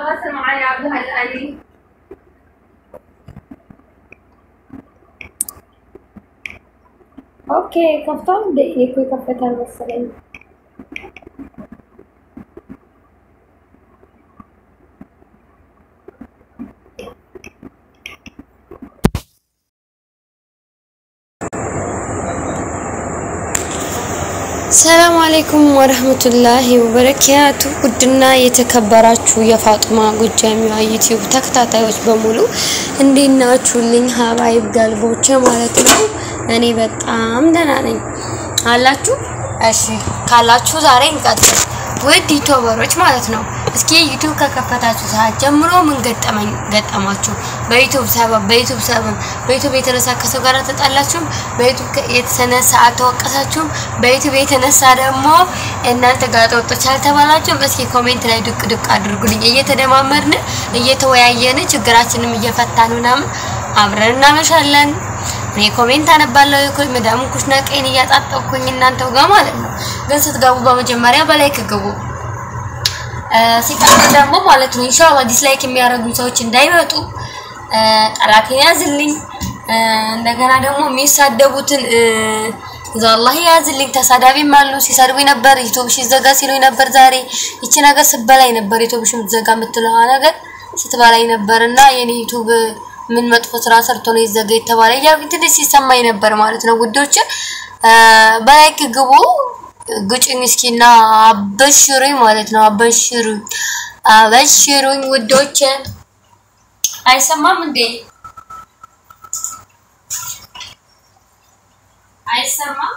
تواصل معي عبد الألي ኦኬ ከፍቷል እንደ እኔ እኮ ይከፈታል መሰለኝ። ሰላም አለይኩም ወረህመቱላሂ ወበረካቱ። ውድና የተከበራችሁ የፋጡማ ጎጃሚዋ ዩቲዩብ ተከታታዮች በሙሉ እንዴት ናችሁልኝ? ሀባይብ ገልቦቼ ማለት ነው። እኔ በጣም ደህና ነኝ አላችሁ። እሺ ካላችሁ ዛሬ እንቀጥል። ውድ ዩቲዩበሮች ማለት ነው። እስኪ ዩቲዩብ ከከፈታችሁ ሰዓት ጀምሮ ምን ገጠመኝ ገጠማችሁ? በዩቲዩብ ሰበብ በዩቲዩብ ሰበብ በዩቲዩብ የተነሳ ከሰው ጋር ተጣላችሁም፣ በዩቲዩብ የተነሳ አልተወቀሳችሁም፣ በዩቲዩብ የተነሳ ደግሞ እናንተ ጋር ተወጦች አልተባላችሁም? እስኪ ኮሜንት ላይ ዱቅ ዱቅ አድርጉልኝ። እየተደማመርን እየተወያየን ችግራችንም እየፈታን ምናምን አብረን እናመሻለን። እኔ ኮሜንት አነባለሁ። የኮ- መዳም ኩሽና ቀይን እያጣጠኩኝ እናንተው ጋር ማለት ነው። ግን ስትገቡ በመጀመሪያ በላይክ ግቡ። ሲቀጥል ደግሞ ማለት ነው ኢንሻአላህ ዲስላይክ የሚያደርጉ ሰዎች እንዳይመጡ እ፣ ጠላቴን ያዝልኝ። እ፣ እንደገና ደግሞ የሚሳደቡትን እ፣ እዛ አላህ ያዝልኝ። ተሳዳቢም አሉ ሲሰድቡ ነበር። ዩቲዩብ ሲዘጋ ሲሉኝ ነበር። ዛሬ ይቺ ነገር ስትበላይ ነበር። ዩቲዩብ ሲዘጋ የምትለዋ ነገር ስትበላይ ነበር እና የኔ ዩቲዩብ ምን መጥፎ ስራ ሰርቶ ነው ይዘጋ የተባለ እያልኩኝ ትንሽ ሲሰማኝ ነበር ማለት ነው ውዶች። እ፣ በላይክ ግቡ ግጭኝ እስኪና አበሽሩኝ ማለት ነው። አበሽሩኝ አበሽሩኝ ውዶች። አይሰማም እንዴ? አይሰማም?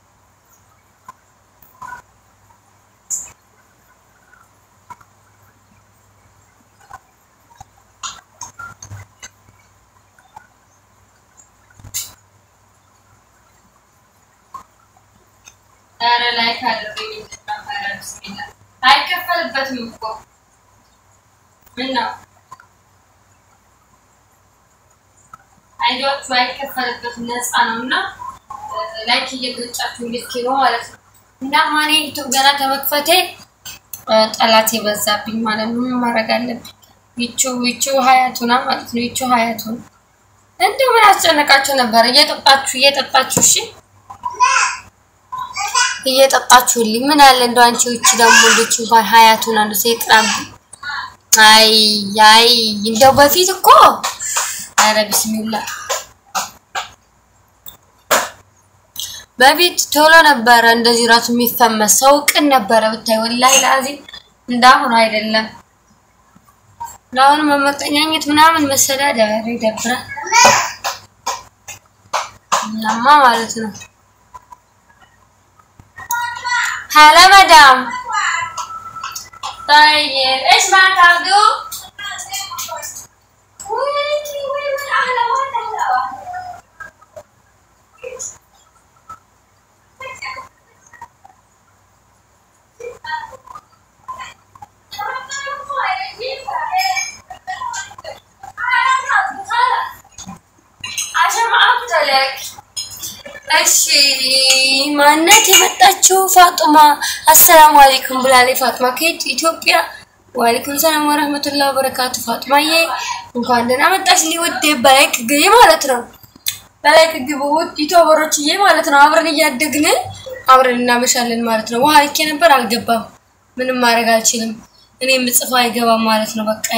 ኧረ ላይክ አድርጉኝ ነበረ። ቢስሚላህ አይከፈልበትም እኮ ምን ነው አይዲያዎቹ አይከፈልበትም ነፃ ነው እና ላይክ እየገጫችሁ ልክ ነው ማለት ነው። እና ማኔ ዩቱብ ገና ከመክፈቴ እ፣ ጠላት የበዛብኝ ማለት ነው። ምን ማድረግ አለብኝ? ይቹ ይቹ ሀያቱና ማለት ነው። ይቹ ሀያቱን እንደው ምን አስጨነቃችሁ ነበር? እየጠጣችሁ እየጠጣችሁ እሺ እየጠጣችሁልኝ ምን አለ እንደው አንቺ ውጪ ደግሞ ልጅ እንኳን ሀያቱን አንዱ ሰይጣን አይ አይ እንደው በፊት እኮ ኧረ ቢስሚላ በፊት ቶሎ ነበረ እንደዚህ ራሱ የሚፈመስ ሰው ቅን ነበረ ብታይ ወላሂ ላዚም እንዳሁኑ አይደለም። ለአሁኑ መመቀኛኘት ምናምን መሰዳደር ይደብራል። እናማ ማለት ነው هلا مدام طيب ايش معك عبدو؟ وينك وين من احلى وين احلى واحد عشان ما اقتلك እሺ ማነት የመጣችው ፋጡማ አሰላሙ አለይኩም ብላለች። ፋጡማ ከየት ኢትዮጵያ። ወአለይኩም ሰላም ወረህመቱላሂ ወበረካቱ። ፋጡማዬ እንኳን ደህና መጣሽ። ሊውድ በላይክ ግቢ ማለት ነው። በላይክ ግቡ ውድ ዩቲዩበሮችዬ ማለት ነው። አብረን እያደግን አብረን እናመሻለን ማለት ነው። ውሃ ልኬ ነበር አልገባም። ምንም ማድረግ አልችልም። እኔ የምጽፈው አይገባም ማለት ነው። በቃ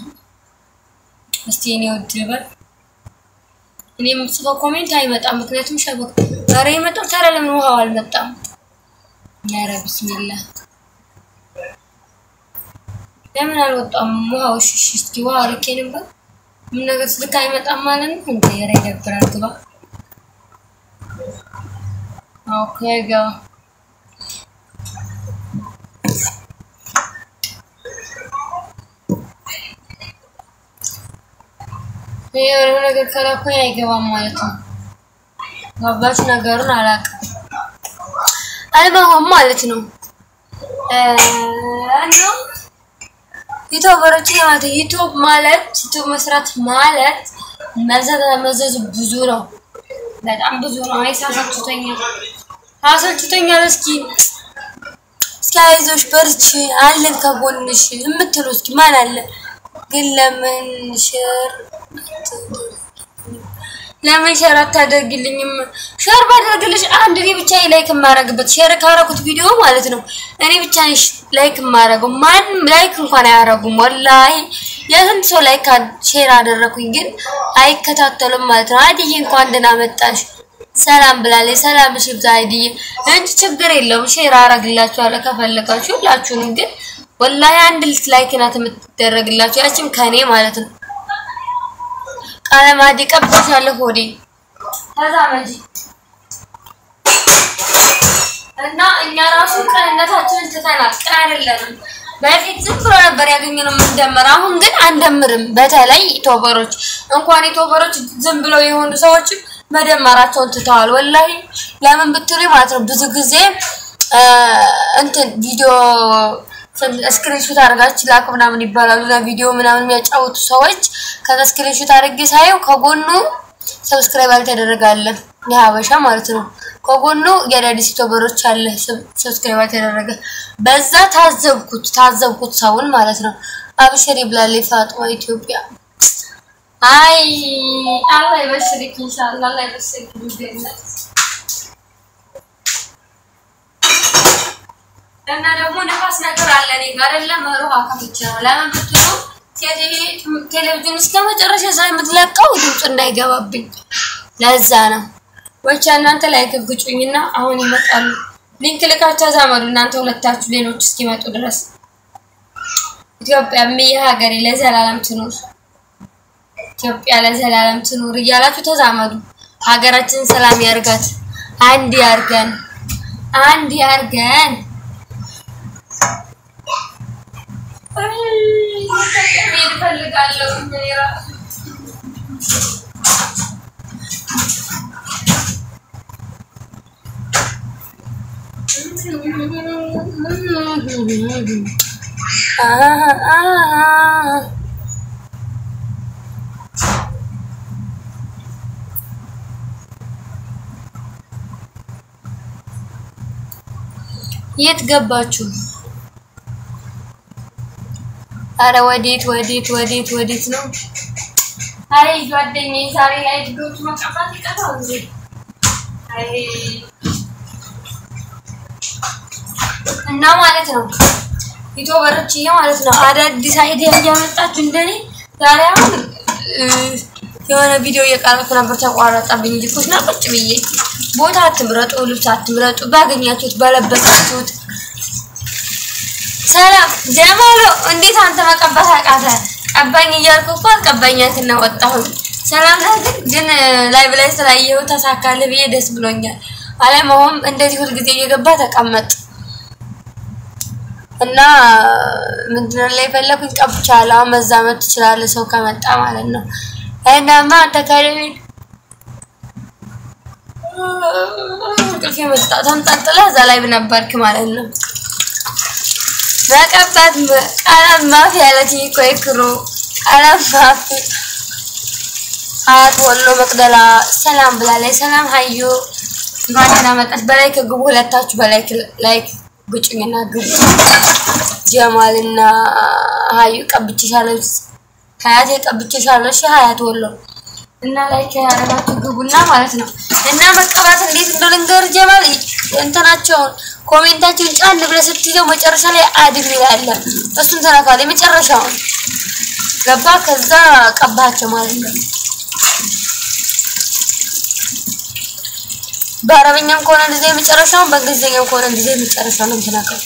እስቲ እኔ ውድ ልበል እኔ የምጽፈው ኮሜንት አይመጣም። ምክንያቱም ሸበክ ኧረ የመጣው ታዲያ ለምን ውሃው አልመጣም? ኧረ ቢስሚላ ለምን አልወጣም ውሃው? እሺ እሺ፣ እስኪ ውሃ ልኬ ነበር። ምን ነገር ስልክ አይመጣም ማለት ነው እንዴ? ኧረ ይደብራል። ግባ ኦኬ፣ ገባ የሆነ ነገር ከላኩኝ አይገባም ማለት ነው። ገባች ነገሩን አላውቅም። አልበሆም ማለት ነው። እና ዩቲዩበሮች ማለት ዩቲዩብ ማለት ዩቲዩብ መስራት ማለት መዘዝ መዘዙ ብዙ ነው፣ በጣም ብዙ ነው። አይሳሳችሁተኛል፣ አሰልችቶኛል። እስኪ እስኪ አይዞሽ በርቺ አለን ከጎንሽ የምትሉ እስኪ ማን አለ? ግን ለምን ሼር ለምን ሼር አታደርግልኝም? ሼር ባደርግልሽ አንድ እኔ ብቻ ላይክ የማረግበት ሼር ካረኩት ቪዲዮ ማለት ነው እኔ ብቻ ነኝ ላይክ የማረገው። ማንም ላይክ እንኳን አያረጉም። ወላሂ የስንት ሰው ላይክ ሼር አደረኩኝ፣ ግን አይከታተሉም ማለት ነው። አይድዬ እንኳን ደህና መጣሽ ሰላም ብላለች። ሰላም እሺ ብዛ አይድዬ እንጂ ችግር የለውም ሼር አረግላችኋለሁ ከፈለጋችሁ ሁላችሁንም። ግን ወላሂ አንድ ልት ላይክ ናት የምትደረግላችሁ ያችም ከኔ ማለት ነው። ቀለማዲ ቀብቻለሁ ሆዴ ተዛመጂ እና እኛ ራሱ ቅንነታችንን ትተናል። ቅን አይደለንም። በፊት ዝም ብሎ ነበር ያገኘነው የምንደምር። አሁን ግን አንደምርም። በተለይ ቶበሮች እንኳን የቶበሮች ዝም ብለው የሆኑ ሰዎችም መደመራቸውን ትተዋል። ወላሂ ለምን ብትሉ ማለት ነው ብዙ ጊዜ እንትን ቪዲዮ ስክሪንሾት አድርጋችሁ ላክ ምናምን ይባላሉ። ለቪዲዮ ምናምን የሚያጫውቱ ሰዎች ከዛ ስክሪንሾት አድርጌ ሳየው ከጎኑ ሰብስክራይብ አልተደረጋለ የሀበሻ ማለት ነው። ከጎኑ የአዳዲስ ዩቲዩበሮች አለ ሰብስክራይብ አልተደረገ። በዛ ታዘብኩት ታዘብኩት ሰውን ማለት ነው። አብሽሪ ብላለች ፋጥማ ኢትዮጵያ። አይ አላህ ይበሽርክ ኢንሻአላህ አላህ ይበሽርክ ቢዝነስ እና ደግሞ ነፋስ ነገር አለ እኔ ጋር አይደለም ሩሃ ከፍቼ ነው። ለምን ብትሉ ቴሌቪዥን እስከ መጨረሻ ስለምትለቀው ድምፁ እንዳይገባብኝ ለዛ ነው። ወቻ እናንተ ላይ ግጭኝና አሁን ይመጣሉ። ሊንክ ልካቸው ዛመዱ እናንተ ሁለታችሁ ሌሎች እስኪመጡ ድረስ ኢትዮጵያ ምየ ሀገሬ ለዘላለም ትኑር፣ ኢትዮጵያ ለዘላለም ትኑር እያላችሁ ተዛመዱ። ሀገራችንን ሰላም ያርጋት፣ አንድ ያርገን፣ አንድ ያርገን። የት ገባችሁ? አረ ወዴት ወዴት ወዴት ወዴት ነው? አይ ጓደኛዬ ዛሬ ላይ ዶች መቀባት ይቀፋል እንዴ? አይ እና ማለት ነው ዩቲዩበሮችዬ ማለት ነው አዳዲስ አይዲያ እያመጣችሁ እንደኔ ዛሬ አሁን የሆነ ቪዲዮ እየቀረጽኩ ነበር፣ ተቋረጠብኝ እንጂ ኩሽና ቁጭ ብዬ ቦታ አትምረጡ፣ ልብስ አትምረጡ፣ ባገኛችሁት በለበሳችሁት ሰላም ጀማሎ፣ እንዴት አንተ መቀባት አቃተ? ቀባኝ እያልኩ እኮ አልቀባኛትና ወጣሁ። ሰላም ነህ? ግን ላይቭ ላይ ስላየሁ ተሳካልህ ብዬ ደስ ብሎኛል። አለመሆም እንደዚህ ሁልጊዜ እየገባ ተቀመጥ እና ምንድነው ላይ ፈለኩኝ ቀብቻለሁ። አሁን መዛመድ ትችላለህ ሰው ከመጣ ማለት ነው። እናማ አንተ ከሌለ እንቅልፍ የመጣ ተንጠልጥለህ እዛ ላይ ነበርክ ማለት ነው። መቀባት ቀለም ማፊ ያለች እኮ ይክሩ ቀለም ማፊ አት ወሎ መቅደላ ሰላም ብላለች። ሰላም ሀዩ እንኳን ደህና መጣች። በላይክ ግቡ ሁለታችሁ በላይክ ላይክ ግጭኝና ግቡ። ጀማልና ሀዩ ቀብቼሻለሁ፣ ሀያት ቀብቼሻለሁ። እሺ ሀያት ወሎ እና ላይክ ያደረጋችሁ ግቡና ማለት ነው። እና መቀባት እንዴት እንደው ልንገር ጀማል እንትናቸውን ኮሜንታቸውን ጫን ብለህ ስትይዘው መጨረሻ ላይ አድም ይላል። እሱን ተነካለ የመጨረሻውን ገባ። ከዛ ቀባቸው ማለት ነው። በአረበኛም ከሆነ እንደዚህ የመጨረሻውን በእንግሊዝኛም ከሆነ እንደዚህ የመጨረሻው ነው የምትነካው።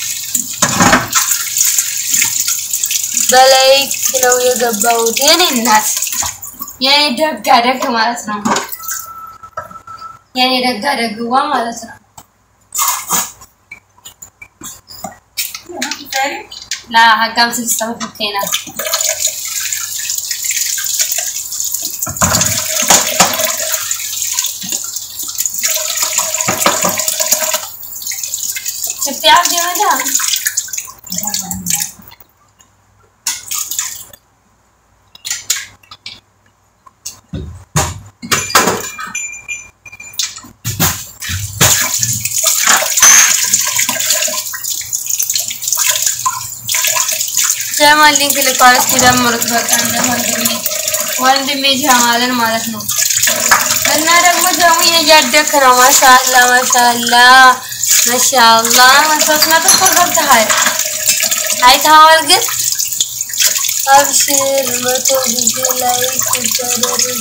በላይክ ነው የገባሁት የኔ እናት የኔ ደጋ ደግ ማለት ነው። የኔ ደጋ ደግዋ ማለት ነው። ላ ሀጋም ስድስት ዓመት ብትይና ኢትዮጵያ ጀመዳ ጀማል ሊንክ ልኳል። እስኪ ደምሩት። በቃ እንደ ወንድሜ ወንድሜ ጀማልን ማለት ነው። እና ደግሞ ደግሞ እያደክ ነው። ማሻአላ ማሻአላ ማሻአላ ሶስት መቶ እኮ ገብተሃል። አይተኸዋል ግን አብሽር መቶ ጊዜ ላይ ሲደረግ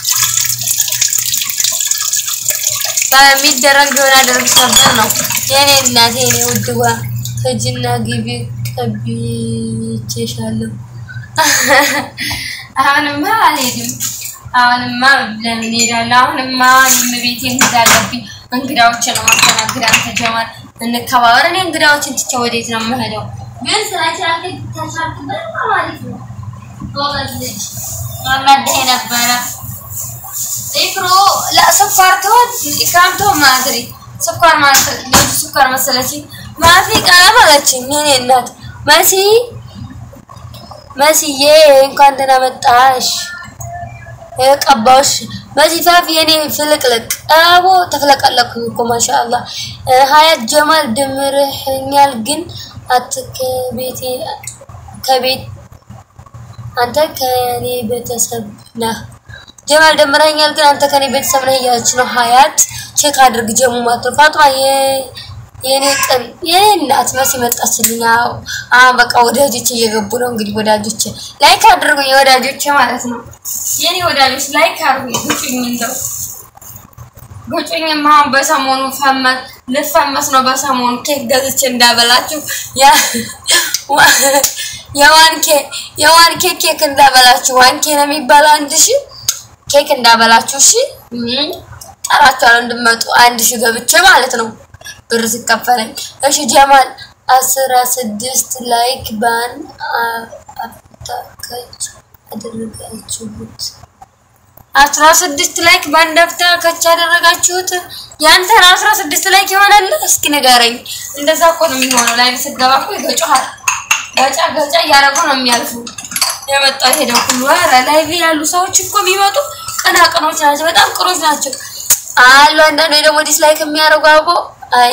በሚደረግ ቢሆን አደርግሽ ነበር ነው የኔ እናት የኔ ውድዋ ከጅና ግቢ ቀብቼሻለሁ። አሁንማ አልሄድም። አሁንማ ለምን ሄዳለሁ? አሁንማ እኔም ቤቴ እንግዳ አለብኝ። እንግዳዎችን ነው ማስተናግድ። አንተ ጀማል እንከባበር። እኔ እንግዳዎችን ትቼ ወዴት ነው የምሄደው? ግን ስራቻለ ተሻልክበት ማለት ነው። ጎበዝ ልጅ አናደህ ነበረ ኢክሮ ለስኳር ትሆን ኢክራም ትሆን ማድሪ ስኳር ማለት ልጅ ስኳር መሰለችኝ። ማፊ ቀለም አለችኝ። የኔ እናት መሲ መስዬ እንኳን ደህና መጣሽ። ቀባዎች በዚህ ፋፍ የኔ ፍልቅልቅ አቦ ተፍለቀለኩኝ እኮ ማሻአላ። ሀያት ጀማል ድምርህኛል ግን አትከቤቴ ከቤት አንተ ከኔ ቤተሰብ ነህ። ጀማል ደምረኛል ግን አንተ ከኔ ቤተሰብ ነህ እያለች ነው ሀያት። ቼክ አድርግ ጀሙ ማለት ነው። ፋጥማ የኔ ቅን የኔ እናት መሲ መጣችልኝ። አዎ አሁን በቃ ወዳጆች እየገቡ ነው። እንግዲህ ወዳጆች ላይክ አድርጉኝ፣ ወዳጆች ማለት ነው። የኔ ወዳጆች ላይክ አድርጉኝ። ጉጩኝ እንደው ጉጩኝማ አሁን በሰሞኑ ፈመስ ልፈመስ ነው። በሰሞኑ ኬክ ገዝቼ እንዳበላችሁ ያ የዋንኬ የዋንኬ ኬክ እንዳበላችሁ ዋንኬ ነው የሚባለው አንድ ሺህ ኬክ እንዳበላችሁ እሺ፣ ጠራችኋለሁ እንድመጡ አንድ ሺህ ገብቼ ማለት ነው ብር ሲከፈለኝ። እሺ ጀማል አስራ ስድስት ላይክ ባን አፍታከች አደረጋችሁት። አስራ ስድስት ላይክ ባንድ አፍታከች ያደረጋችሁት ያንተን አስራ ስድስት ላይክ ይሆናል? እስኪ ንገረኝ። እንደዛ እኮ ነው የሚሆነው። ላይ ስትገባ እኮ ይገጩሃል። ገጫ ገጫ እያደረጉ ነው የሚያልፉ የመጣው ሄደው ሁሉ ኧረ ላይቭ ያሉ ሰዎች እኮ የሚመጡ ቅናቅኖች ናቸው። በጣም ቅኖች ናቸው አሉ። አንዳንዱ ደግሞ ዲስላይክ የሚያደርጉ አቦ አይ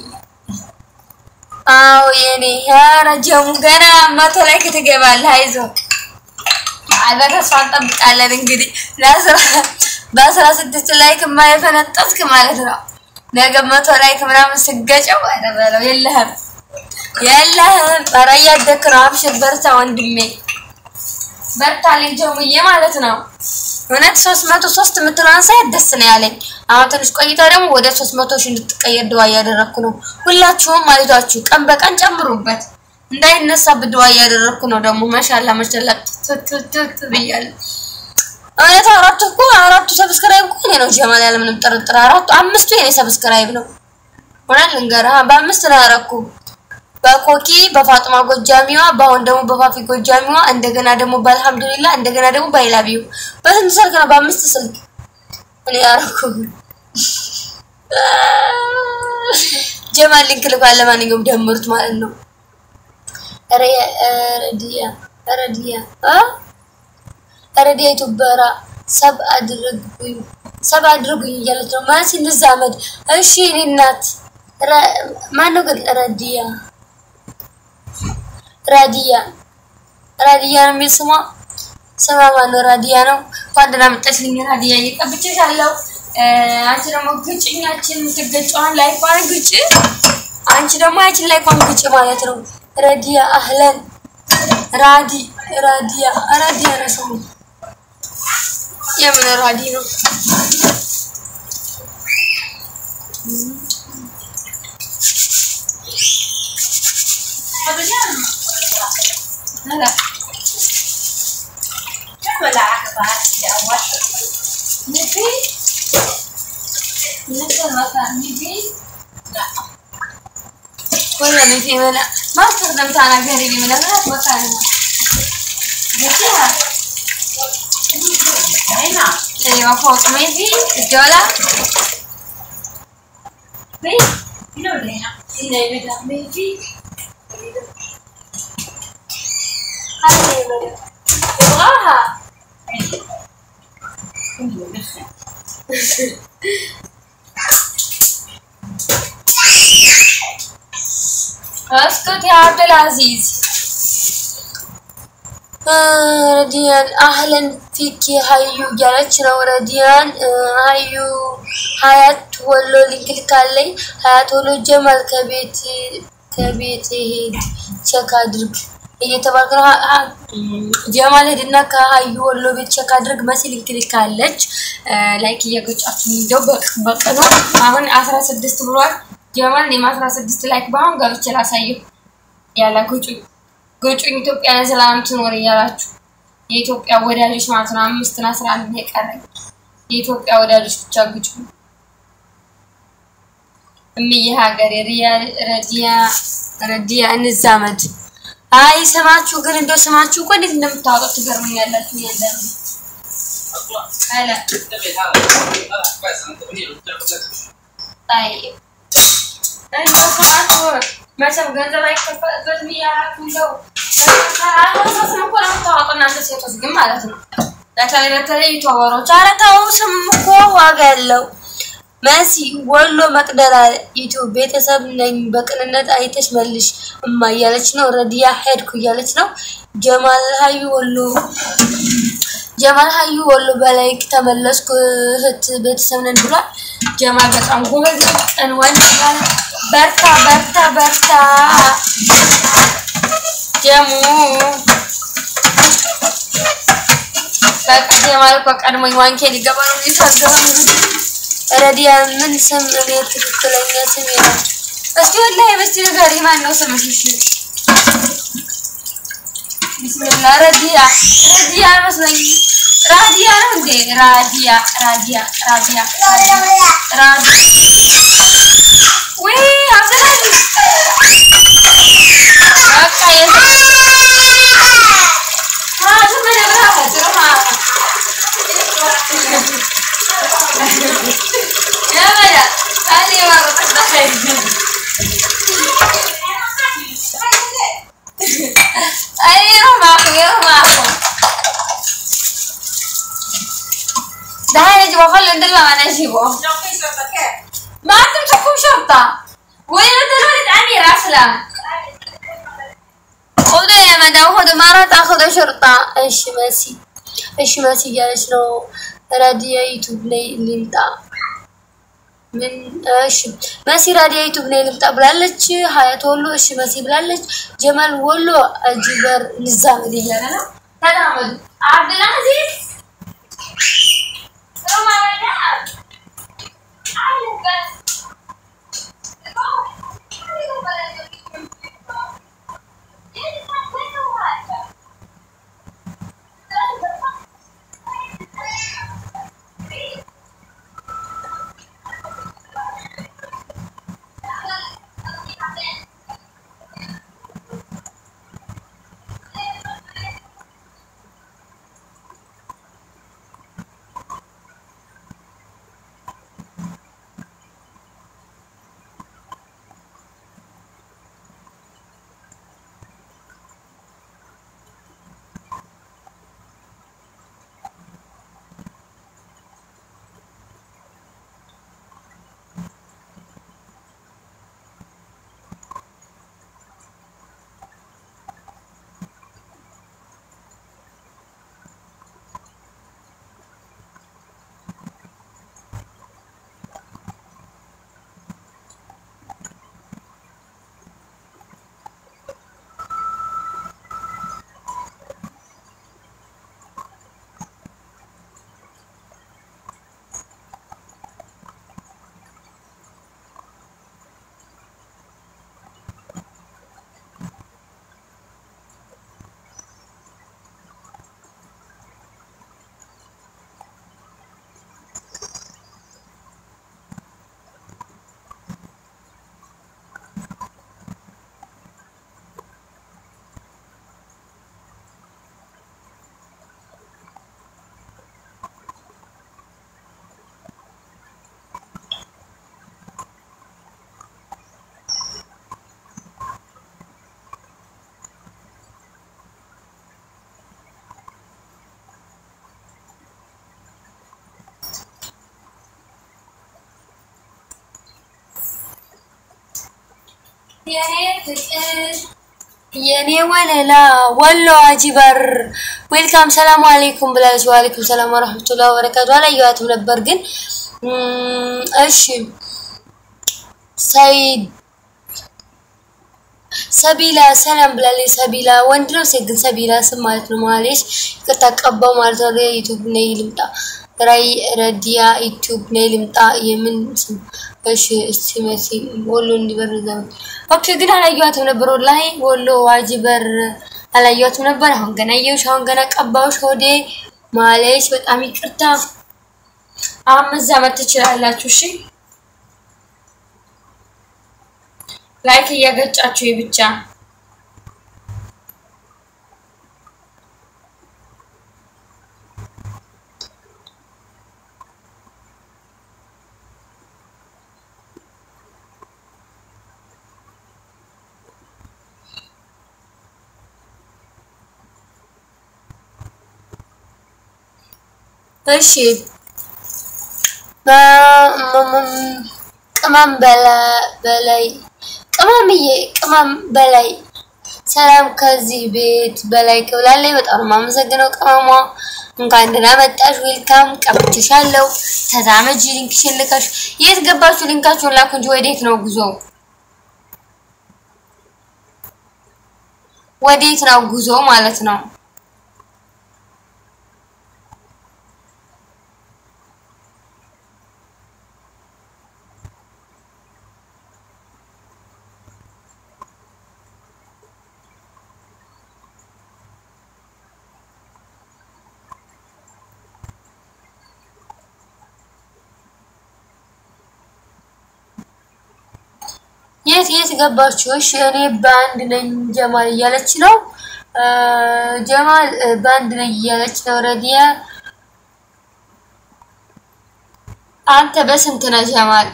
አዎ የኔ ኧረ ጀሙ ገና መቶ ላይ ክትገባለህ። አይዞህ አይ በተስፋ እንጠብቃለን። እንግዲህ ለአስራ በአስራ ስድስት ላይክ የማይፈነጠስክ ማለት ነው። ነገ መቶ ላይክ ምናምን ስገጨው ኧረ በለው የለህም የለህም። ኧረ እያደክ ነው። አብሽር በርታ ወንድሜ በርታ ልጅ ጀሙዬ ማለት ነው። እውነት ሶስት መቶ ሶስት የምትለውን ሳይት ደስ ነው ያለኝ። አሁን ትንሽ ቆይታ ደግሞ ወደ ሶስት መቶ ሺህ እንድትቀየር ድዋ እያደረግኩ ነው። ሁላችሁም ማለቷችሁ ቀን በቀን ጨምሩበት እንዳይነሳብህ ድዋ እያደረግኩ ነው። ደግሞ ማሻላ ማሻላ ትትትት ብያለሁ። እውነት አራቱ እኮ አራቱ ሰብስክራይብ እኮ እኔ ነው ጀማል፣ ያለምንም ጥርጥር አራቱ አምስቱ የኔ ሰብስክራይብ ነው። እውነት ልንገርህ በአምስት ነው ያደረኩ በኮኪ በፋጥማ ጎጃሚዋ በአሁን ደግሞ በፋፊ ጎጃሚዋ እንደገና ደግሞ በአልሐምዱሊላ እንደገና ደግሞ በአይላቢው በስንት ስልክ ነው? በአምስት ስልክ እኔ ያረኩ ጀማል ሊንክ ልኳል። ለማንኛውም ደምሩት ማለት ነው። ረዲያ ረዲያ ረዲያ ዩቱበራ ሰብ አድርጉኝ ሰብ አድርጉኝ እያለች ነው ማለት እንዛመድ። እሺ እኔ እናት ማነው ግን ረዲያ ራዲያ ራዲያ ነው የሚል ስሟ። ስሟ ማነው? ራዲያ ነው። እንኳን ደህና መጣሽልኝ ራዲያ። እየቀብቼሻለሁ። አንቺ ደግሞ ግጭኛችን የምትገጨዋን ላይኳን ግጭ። አንቺ ደግሞ ያችን ላይኳን ግጭ ማለት ነው። ረዲያ አህለን ራዲ ራዲያ ራዲያ ነው ስሙ። የምን ራዲ ነው? هلا ولا عقبات أول نبي نقدر مثلا نبي لا ولا من في منع ما استخدمت انا قريبي من هناك مكان جبتها هنا ايوه فوق ما في الجولة في هنا ولا هنا هنا يبدا ما في هذه يبغى- يبغاها اسكت يا عبد العزيز ረዲያን አህለን ፊኪ ሀዩ እያለች ነው። ረዲያን ሀዩ ሀያት ወሎ ሊንክ ልካለኝ። ሀያት ወሎ ጀማል ከቤት ከቤት ሄድ ቸክ አድርግ እየተባልክ ነው። ጀማል ሄድና ከሀዩ ወሎ ቤት ቸክ አድርግ መሲ ሊንክ ልካለች። ላይክ እየገጫችሁ እንደው በቀኑ አሁን አስራ ስድስት ብሏል ጀማል። እኔም አስራ ስድስት ላይክ በአሁን ገብቼ ላሳየው ያለ ጉጩ ጉጩኝ ኢትዮጵያ ለሰላም ትኖር እያላችሁ የኢትዮጵያ ወዳጆች ማለት ነው። አምስትና አስራ አንድ ነው የቀረኝ የኢትዮጵያ ወዳጆች ብቻ ጉጩ እምዬ ሀገሬ ረዲያ ረዲያ እንዛመድ። አይ ስማችሁ ግን እንደው ስማችሁ እኮ እንዴት እንደምታወጡት ትገርሙኛላችሁ። እያንዳንዱ አለ طيب እንደው ስማችሁ መቼም ገንዘብ አይከፈልበትም እያላችሁ እንደው አልወሰስም እኮ ነው የምታወጡ እናንተ ሴቶች ግን ማለት ነው። በተለይ በተለይ ዩቱበሮች ኧረ ተው ስም እኮ ዋጋ ያለው መሲ ወሎ መቅደላ ዩቱብ ቤተሰብ ነኝ በቅንነት አይተሽ መልሽ እማ እያለች ነው። ረዲያ ሄድኩ እያለች ነው። ጀማል ሀዩ ወሎ ጀማል ሀዩ ወሎ በላይክ ተመለስኩ እህት ቤተሰብ ነን ብሏል። ጀማል በጣም ጎበዝ ቀን ወንድ በርታ በርታ በርታ ጀሙ በቃ ጀማል እኮ ቀድሞኝ ዋንኬ ሊገባ ነው የሚታገባ ረዲያ ምን ስም እኔ ትክክለኛ ስም ይላል። እስቲ ወላሂ በስቲ ነገር ማን ነው ስምሽ? እሺ ቢስሚላህ ረዲያ ረዲያ መስለኝ ራዲያ ነው እንዴ? ራዲያ ራዲያ ራዲያ ራዲያ ወይ አብዘላል በቃ የት ራሱ ምን ብራው ድሮማ ያበላ አኔ ማረጣ አይ ረማሁ ረማሁ ده يجب اخلي ندلع انا اجيبه ما انت تحكم شرطة وين انت الولد امير اسلم خذوا يا مدام خذوا مرة تاخذوا شرطة ايش ماسي ايش ماسي جالس لو راديا يوتيوب لي اللي متاع من እሺ መሲ ራዲያ ዩቱብ ላይ ልምጣ ብላለች። ሀያት ወሎ እሺ መሲ ብላለች። ጀማል ወሎ አጂበር ንዛመድ እያለ ነው። ተላመዱ አብዱልአዚዝ የኔ ፍቅር የኔ ወለላ ወሎ አጂበር ዌልካም ሰላም አለይኩም ብላለች። ወአለይኩም ሰላም ወራህመቱላሂ ወበረካቱ። አላየኋትም ነበር ግን እም፣ እሺ ሰይድ ሰቢላ ሰላም ብላለች። ሰቢላ ወንድ ነው ሴት ግን ሰቢላ ስም ማለት ነው። ማለች ይቅርታ ቀባው ማለት ነው። ዩቲዩብ ነይ ልምጣ ራይ ረዲያ ዩቲዩብ ነይ ልምጣ የምን ስም እሺ እስቲ መሲ ወሎ እንዲበር ዘመን ኦኬ ግን አላየኋትም ነበር ወላሂ ወሎ ዋጅበር አላየኋትም ነበር። አሁን ገና አየሁሽ፣ አሁን ገና ቀባሁሽ ሆዴ ማለች በጣም ይቅርታ። አሁን መዛመድ ትችላላችሁ። እሺ ላይክ እያገጫችሁ ብቻ እሺ ቅመም በላይ ቅመምዬ ቅመም በላይ ሰላም ከዚህ ቤት በላይ ክብላለች። በጣም ነው የማመሰግነው ቅመሟ። እንኳን ደህና መጣሽ፣ ዌልካም። ቀብቼሻለሁ። ተዛመጂ። ሊንክሽን ልከሽ የት ገባችሁ? ሊንካችሁን ላኩ እንጂ ወዴት ነው ጉዞ? ወዴት ነው ጉዞ ማለት ነው? የት የት ገባችሁ? እሺ እኔ በአንድ ነኝ ጀማል እያለች ነው። ጀማል በአንድ ነኝ እያለች ነው። ረዲያ አንተ በስንት ነህ ጀማል?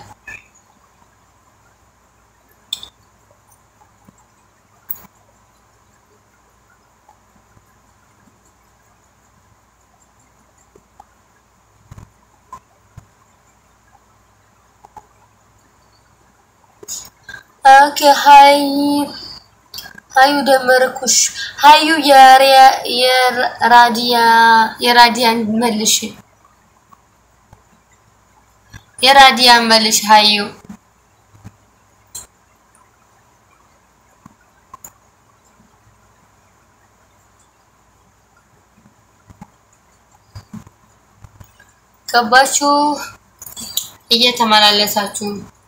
ኦኬ ሀይ ሀዩ ደመርኩሽ። ሀዩ የራዲያ የራዲያን መልሽ የራዲያን መልሽ ሀዩ ገባችሁ እየተመላለሳችሁ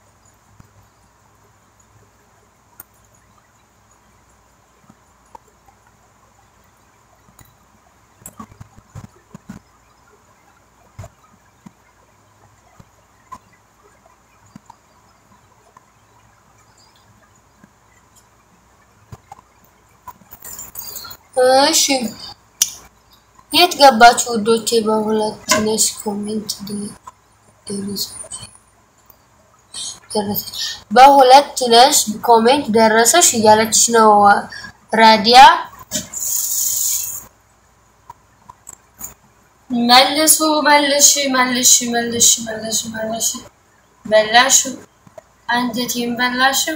እሺ የት ገባችሁ ውዶቼ? በሁለት ነሽ ኮሜንት ደረሰች። በሁለት ነሽ ኮሜንት ደረሰሽ እያለችሽ ነው ራዲያ። መልሱ መልሽ መልሽ መልሽ መልሽ መልሽ በላሽ አንጀቴን በላሽም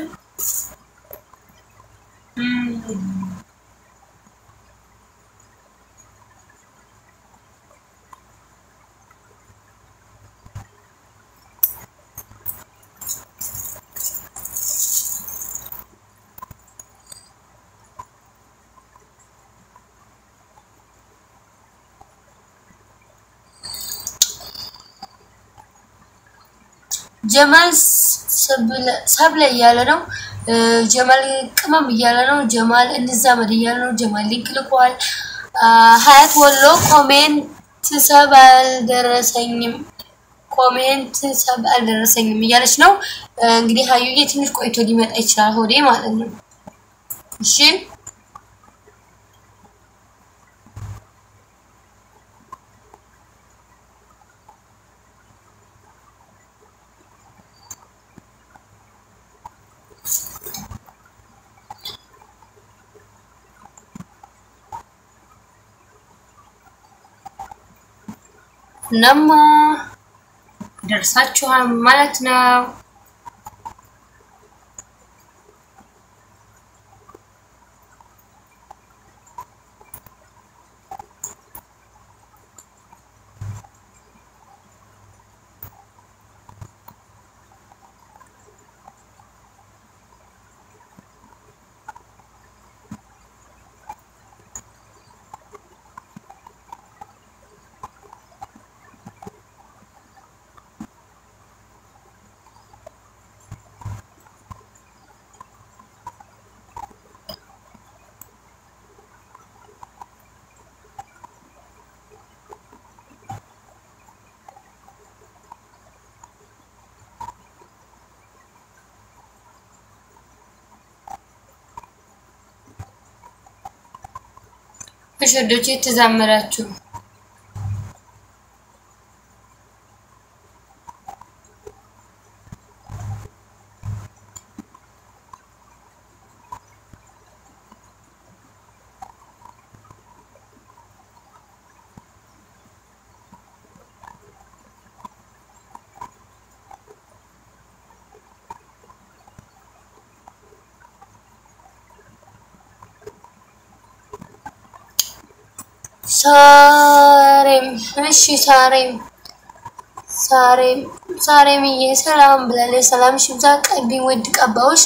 ጀማል ሰብለ እያለ ነው። ጀማል ቅመም እያለ ነው። ጀማል እንዛመድ እያለ ነው። ጀማል ሊንክ ልኳል። ሀያት ወሎ ኮሜንት ሰብ አልደረሰኝም ኮሜንት ሰብ አልደረሰኝም እያለች ነው። እንግዲህ ሀዩዬ ትንሽ ቆይቶ ሊመጣ ይችላል ሆዴ ማለት ነው። እሺ እናማ ደርሳችኋል ማለት ነው። እሺ ወዶቼ የተዛመዳችሁ ሳሬም እሺ ሳሬም ሳሬም ሳሬምዬ ሰላም ብላለች። ሰላም ሽብዛ ቀቢ ውድ ቀባዎች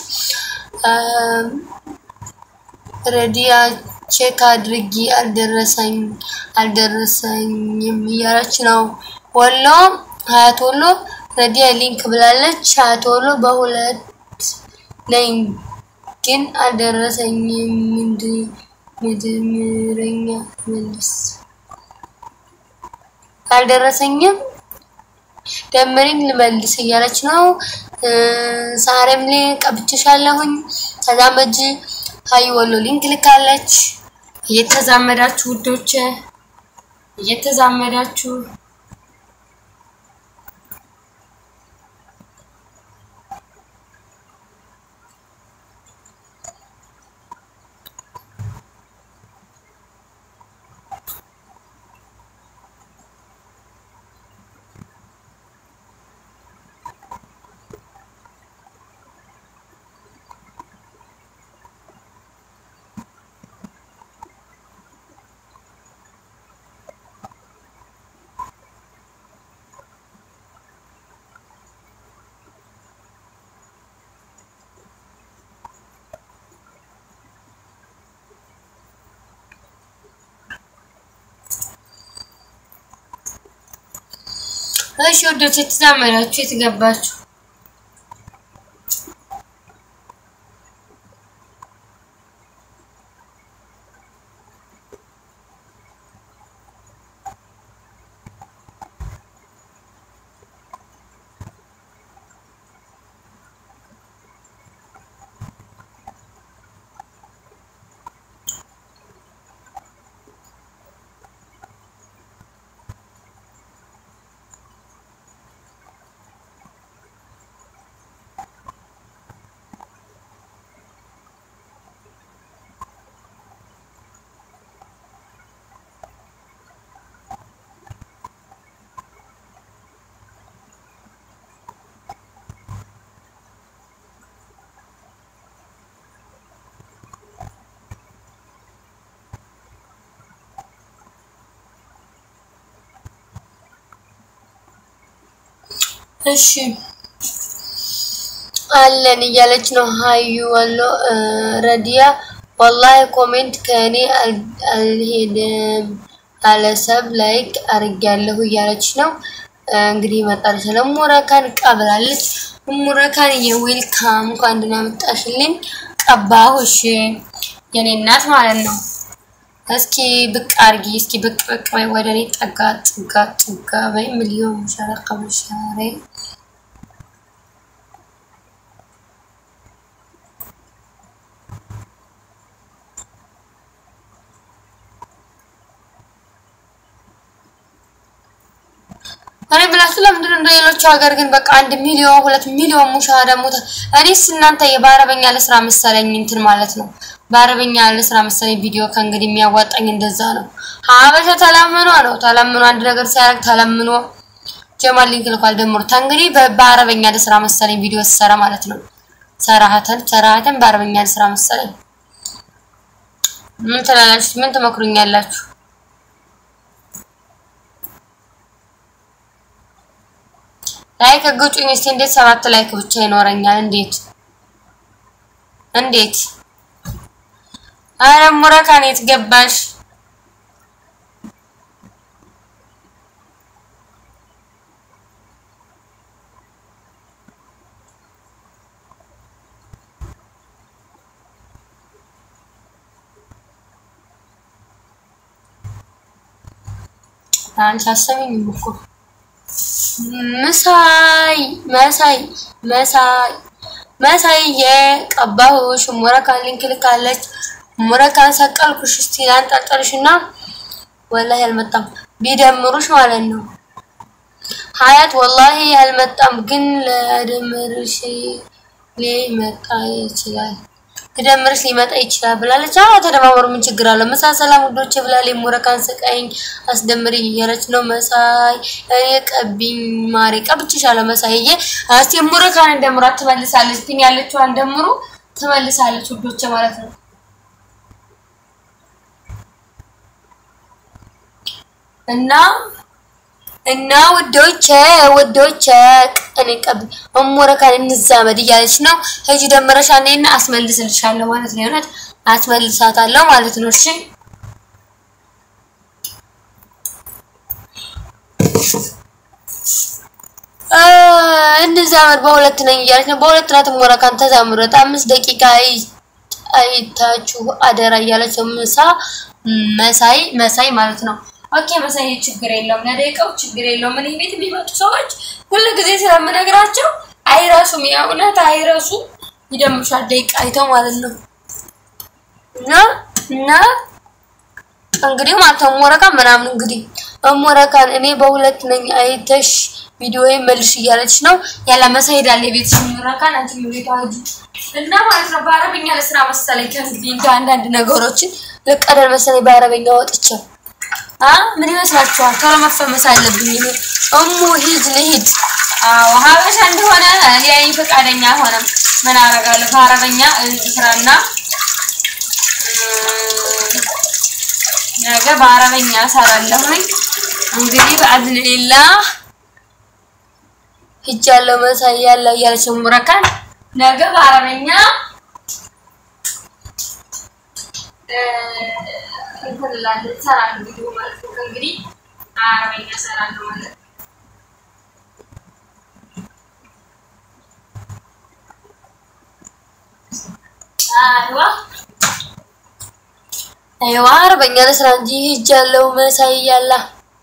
ረዲያ ቼክ አድርጊ አልደረሰኝ አልደረሰኝም እያለች ነው። ወሎ ሀያት ወሎ ረዲያ ሊንክ ብላለች። ሀያት ወሎ በሁለት ነኝ ግን አልደረሰኝም። ምንድን ምድምረኛ መልስ አልደረሰኝም ደምሪኝ ልመልስ እያለች ነው። ሳሬም ላይ ቀብቼሻለሁኝ ተዛመጂ ሀይ ወሎ ሊንክ ልካለች። እየተዛመዳችሁ ውዶች እየተዛመዳችሁ እሺ ወዶች የተዛመዳችሁ የተገባችሁ እሺ አለን እያለች ነው። ሀዩ ወሎ ረዲያ ወላሂ ኮሜንት ከእኔ አልሄድም አለሰብ ላይክ አርጊያለሁ እያለች ነው። እንግዲህ ይመጣል ስለ ሙረካን ቀብላለች። ሙረካን የዌልካም እንኳን ደህና መጣሽልኝ ቀባሁሽ የኔ እናት ማለት ነው። እስኪ ብቅ አርጊ እስኪ ብቅ ብቅ በይ ወደ እኔ ጠጋ ጥጋ ጥጋ በይ ሚሊዮን ሸረቀ በሻሬ እኔ ብላችሁ ለምንድን ነው እንደ ሌሎቹ ሀገር ግን በቃ አንድ ሚሊዮን ሁለት ሚሊዮን ሙሻሃዳ ሞተ። እኔስ እናንተ የበአረበኛ ለስራ መሰለኝ እንትን ማለት ነው። በአረበኛ ለስራ መሰለኝ ቪዲዮ ከእንግዲህ የሚያዋጣኝ እንደዛ ነው። ሀበሻ ተለምኖ ነው ተለምኖ አንድ ነገር ሲያደርግ ተለምኖ ጀማል ሊንክ ልኳል ደምሩታ። እንግዲህ በአረበኛ ለስራ መሰለኝ ቪዲዮ ሲሰራ ማለት ነው። ሰራሀተን ሰራሀተን በአረበኛ ለስራ መሰለኝ። ምን ትላላችሁ? ምን ትመክሩኛላችሁ? ላይክ ግጩኝ እስቲ። እንዴት ሰባት ላይክ ብቻ ይኖረኛል? እንዴት እንዴት? አረ ሙረካን የት ገባሽ? አንቺ አሰሚኝም እኮ መሳይ መሳይ መሳይ መሳይ የቀባሁሽ ሙረካን ሊንክ ልካለች። ሙረካን ሰቀልኩሽ። እስቲ ላንጠልጥልሽና ወላሂ አልመጣም። ቢደምሩሽ ማለት ነው ሀያት ወላሂ አልመጣም፣ ግን ለደምርሽ ሊመጣ ይችላል ትደምርሽ ሊመጣ ይችላል ብላለች። አዎ ተደማመሩ፣ ምን ችግር አለው? መሳ ሰላም ውዶች ብላለች። ሙረካን ስቀኝ አስደምሪኝ እያለች ነው መሳይ። እኔ ቀቢኝ ማሬ ቀብቼሻለሁ መሳይዬ። እስቲ ሙረካን እንደምሯት ትመልሳለች። ፒን ያለችዋን ደምሩ ትመልሳለች ውዶች ማለት ነው። እና እና ውዶቼ ውዶቼ እኔ ቀብ እሙረካን እንዛመድ እያለች ነው። ሂጂ ደምረሻ ነይና አስመልስልሻለሁ ማለት ነው። የእውነት አስመልሳታለሁ ማለት ነው። እሺ እንዛመድ በሁለት ነኝ እያለች ነው። በሁለት ናት እሙረካን ተዛምረት አምስት ደቂቃ አይታችሁ አደራ እያለች ነው። ምሳ መሳይ መሳይ ማለት ነው። ኦኬ መሳይ ችግር የለውም፣ ለደቂቃው ችግር የለውም። እኔ ቤት የሚመጡ ሰዎች ሁሉ ጊዜ ስለምነግራቸው አይረሱም፣ የእውነት አይረሱም። ይደምሻል ደቂቃ አይተው ማለት ነው። እና እና እንግዲህ ማለት ነው ሞረካን ምናምን እንግዲህ ሞረካን እኔ በሁለት ነኝ አይተሽ ቪዲዮ መልሽ እያለች ነው ያለ መሳይ ሄዳለ የቤት ሞረካን አንቺ ቤት አውጂ እና ማለት ነው በአረበኛ ለስራ መሰለኝ ከእንግዲህ እንደ አንዳንድ ነገሮችን ልቀደል መሰለኝ በአረበኛ ወጥቼ ምን ይመስላችኋል? ቶሎ መፈመስ አለብኝ እኔ እሙ ሂድ ልሂድ። አዎ ሀበሻ እንደሆነ ሊያይ ፈቃደኛ አልሆነም። ምን አደርጋለሁ? በአረበኛ ስራና ነገ በአረበኛ እሰራለሁኝ። እንግዲህ በአዝንሊላህ ሂጃለሁ መሳይ ያለ እያለች ሙረካን ነገ በአረበኛ እንፈልላለን እሰራለሁ ቪዲዮ ማለት ነው። እንግዲህ አረበኛ እሰራለሁ ማለት ነው። አይዋ አይዋ አረበኛ ለስራ እንጂ ሂጃለሁ መሳይ ያላ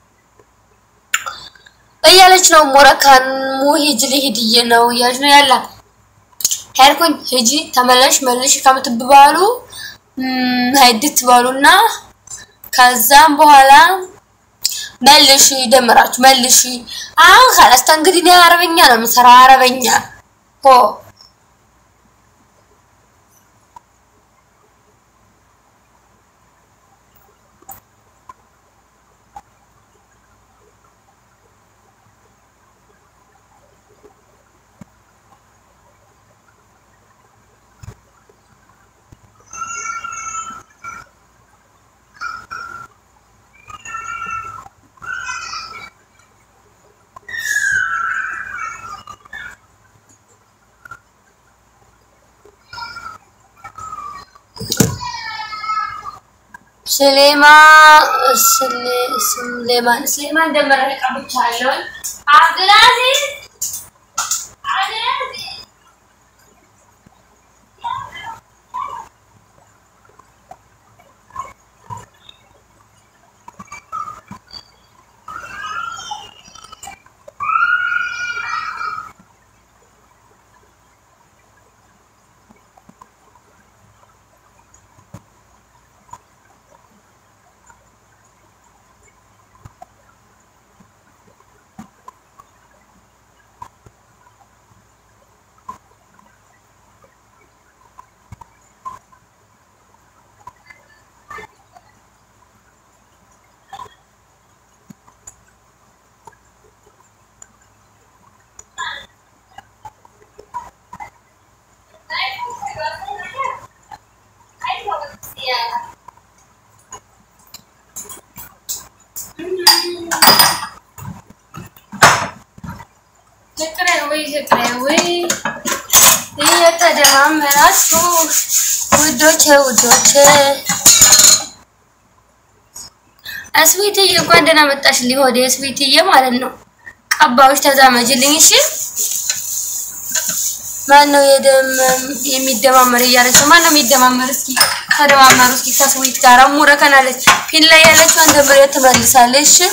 እያለች ነው። ሞረካን ሙሂጅ ልሂድዬ ነው እያለች ነው ያላ ሄድኩኝ ሂጂ ተመለሽ መልሽ ከምትባሉ ሀይድት ባሉና ከዛም በኋላ መልሽ ደምራችሁ መልሽ። አሁን ካላስተ እንግዲህ እኔ አረበኛ ነው የምሰራው አረበኛ ሆ ስሌማ ስሌማን ስሌማን ደመረ ቀብቻለሁ። አብዱልአዚዝ አብዱልአዚዝ ፍቅሬ ፍቅሬ እየተደማመራችሁ ውዶቼ ውዶቼ እስዊትዬ እንኳን ደህና መጣሽልኝ። ወደ እስዊትዬ ማለት ነው። ቀባዮች ተዛመጅልኝ እሺ። ማን ነው የደመም የሚደማመር እያለች ነው። ማን ነው የሚደማመር? እስኪ ተደማመሩ እስኪ ከስዊት ጋር ሙረከናለች። ፊት ላይ ያለችው አንድ ብሬ ትመልሳለች። እሺ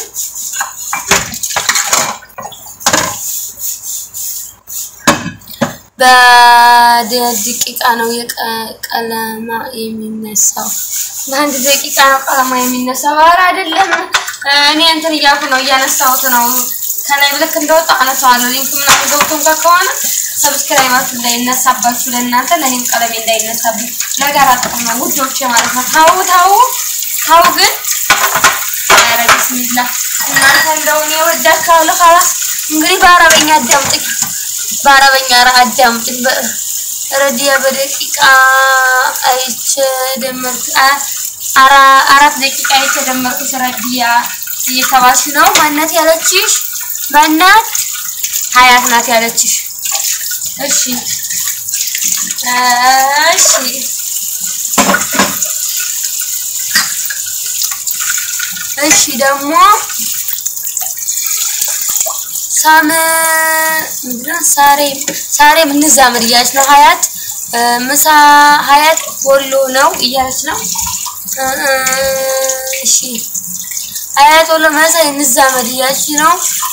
በደቂቃ ነው ቀለማ የሚነሳው። በአንድ ደቂቃ ነው ቀለማ የሚነሳው። ኧረ አይደለም፣ እኔ እንትን እያልኩ ነው እያነሳሁት ነው። ከላይ ልክ እንደወጣ አነሳዋለሁ። ሊንክ ምናምን ገብቶም ጋር ከሆነ ሰብስክራይባችሁ እንዳይነሳባችሁ ለእናንተ ለእኔም ቀለሜ እንዳይነሳብኝ ለጋራ ጥቅም ነው ውዶቼ ማለት ነው። ታው ታው ታው ግን ኧረ ቢስሚላ እናንተ እንደው እኔ ወዳችኋለሁ። ካላስ እንግዲህ በአረበኛ አዳምጥኝ፣ በአረበኛ አዳምጥኝ። ረዲያ በደቂቃ አይቼ ደመርኩ አራት ደቂቃ አይቼ ደመርኩሽ ረዲያ እየተባልሽ ነው። ማናት ያለችሽ? ማናት? ሀያት ናት ያለችሽ። እሺ እሺ እሺ ደግሞ ሳም ምንድነው? ሳሬ ሳሬ እንዛመድ እያለች ነው። ሀያት ምሳ ሀያት ወሎ ነው እያለች ነው። እሺ ሀያት ወሎ መሳይ እንዛመድ እያለች ነው።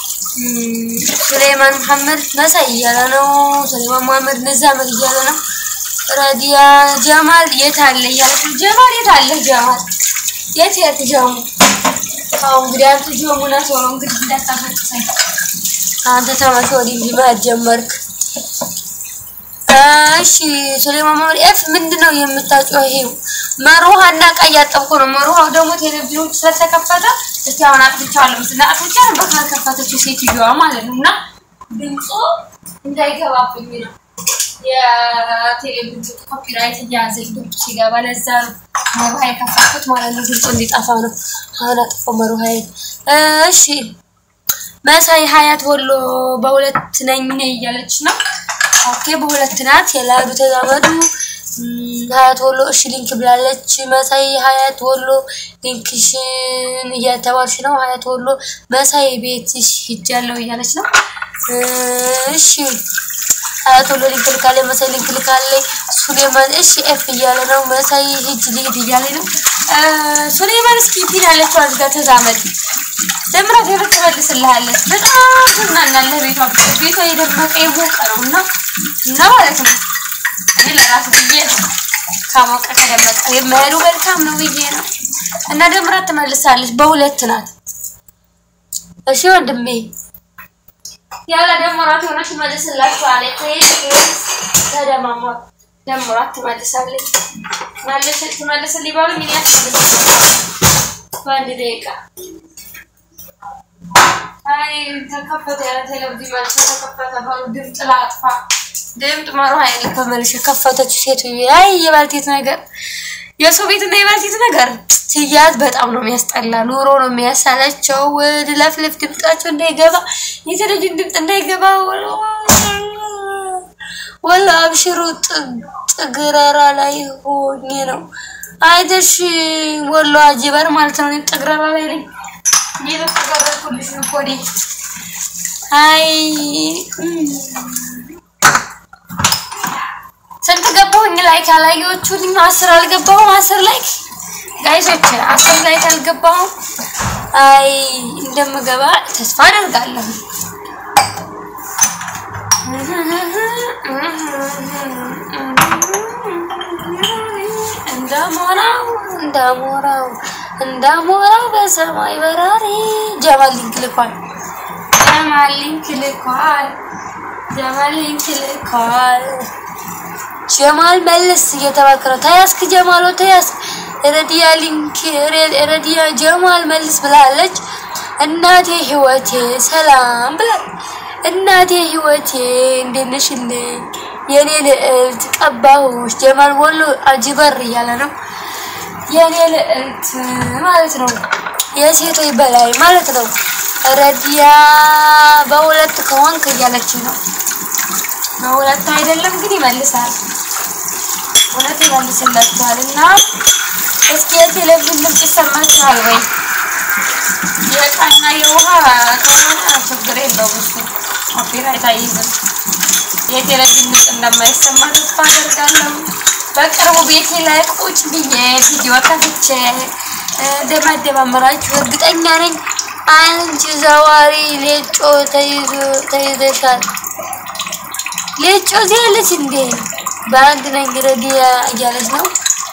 ሱሌማን መሐመድ መሳይ እያለ ነው። ሱሌማን መሐመድ እንዛመድ እያለ ነው። ረዲያ ጀማል የት አለ እያለች ነው። ጀማል የት አለ? ጀማል የት የት ጀሙ አዎ እንግዲህ አንተ ጀሙና ሰው እንግዲህ እንዳታፈቅሰኝ አንተ ተማሽ ወዲህ ሊማት ጀመርክ። እሺ ሱሌማን መሐመድ ኤፍ ምንድነው የምታጮሂው? መሩሃና ዕቃ እያጠብኩ ነው። መሩሃው ደግሞ ቴሌቪዥኑ ስለተከፈተ እስቲ አሁን አጥፍቻለሁ መሰለኝ አጥፍቻ ነበር ካልከፈተችው ሴትዮዋ ማለት ነው። እና ድምፁ እንዳይገባብኝ ነው የቴሌቪዥኑ ኮፒራይት እያያዘኝ ድምፁ ሲገባ ለዛ ነው መሩሃ የከፈትኩት ማለት ነው። ድምፁ እንዲጠፋ ነው። አሁን አጥፎ መሩሃዬ። እሺ መሳይ ሀያት ወሎ በሁለት ነኝ እያለች ነው። ኦኬ በሁለት ናት። የላዱ ተዛመዱ ሀያት ወሎ እሺ ሊንክ ብላለች። መሳይ ሀያት ወሎ ሊንክሽን እያተባልሽ ነው። ሀያት ወሎ መሳይ ቤትሽ ሂጃለሁ እያለች ነው። እሺ ሀያት ወሎ ሊንክ ልካለች። መሳይ ሊንክ ልካለች። ሱሌማን እሺ ኤፍ እያለ ነው። መሳይ ሂጅ ልሂድ እያለ ነው። ሱሌማን እስኪ ፒን ያለችው አዝጋ ተዛመድ ደምራት የሆነ ትመልስልሃለች። በጣም ትዝናናለህ። ቤቷ ቤቷ የደመቀ የሞቀ ነው እና እና ማለት ነው እኔ ለራሱ ብዬ ነው ከሞቀ ከደመቀ የመሄዱ መልካም ነው ብዬ ነው። እና ደምራት ትመልሳለች። በሁለት ናት። እሺ ወንድሜ ያለ ደምራት የሆነች ትመልስላችኋለች። ተደማማ ደምራት ትመልሳለች። መልስ ትመልስልኝ ባሉ ምን ያስፈልጋል? በአንድ ደቂቃ አይ ተከፈተ ያለ ቴሌቪዥን መልሶ ተከፈተ ባሉ ድምፅ ላጥፋ ድምፅ ማሩ ኃይል በመልሽ ከፈተች ሴትዮ። አይ የባልቴት ነገር የሰው ቤት እና የባልቴት ነገር ሲያዝ በጣም ነው የሚያስጠላ። ኑሮ ነው የሚያሳላቸው። ወደ ለፍለፍ ድምጣቸው እንዳይገባ የቴሌቪዥን ድምፅ እንዳይገባ ወላ አብሽሩ ጥግረራ ላይ ሆኜ ነው አይተሽ ወሎ አጅበር ማለት ነው። ጥግረራ ላይ ነኝ። እየተጠቀረኩልሽ ነው ኮዴ አይ ስንት ገባሁኝ? ላይክ አላየሁትም። አስር አልገባሁም። አስር ላይክ ጋይሶች፣ አስር ላይክ አልገባሁም። አይ እንደምገባ ተስፋ አደርጋለሁ። እንዳሞራው እንዳሞራው እንዳሞራው በሰማይ በራሪ ጀማል ሊንክ ልኳል። ጀማል ሊንክ ልኳል። ጀማል ሊንክ ልኳል። ጀማል መልስ እየተባልክ ነው። ተያዝክ ጀማሎ ተያዝክ። ረዲያ ሊንክ ረዲያ ጀማል መልስ ብላለች። እናቴ ህይወቴ ሰላም ብላ እናቴ ህይወቴ እንዴት ነሽልኝ የኔ ልዕልት ቀባሁሽ። ጀማል ወሎ አጅበር እያለ ነው። የኔ ልዕልት ማለት ነው የሴቶች በላይ ማለት ነው። ረዲያ በሁለት ከሆንክ እያለች ነው። በሁለት አይደለም ግን ይመልሳል። እውነት ይመልስላችኋል። እና እስኪ የቴሌቪዥን ድምፅ ይሰማችኋል ወይ? የዕቃና የውሃ ከሆነ ችግር የለውም እሱ ኮፒራይት አይይዝም። የቴሌቪዥን ድምፅ እንደማይሰማ ተስፋ አደርጋለሁ። በቅርቡ ቤቴ ላይ ቁጭ ብዬ ቪዲዮ ከፍቼ እንደማደማመራችሁ እርግጠኛ ነኝ። አንቺ ዘዋሪ ሌጮ ተይዞ ተይዘሻል ልጮት ያለች እንዴ በአንድ ነገር ረዲያ እያለች ነው።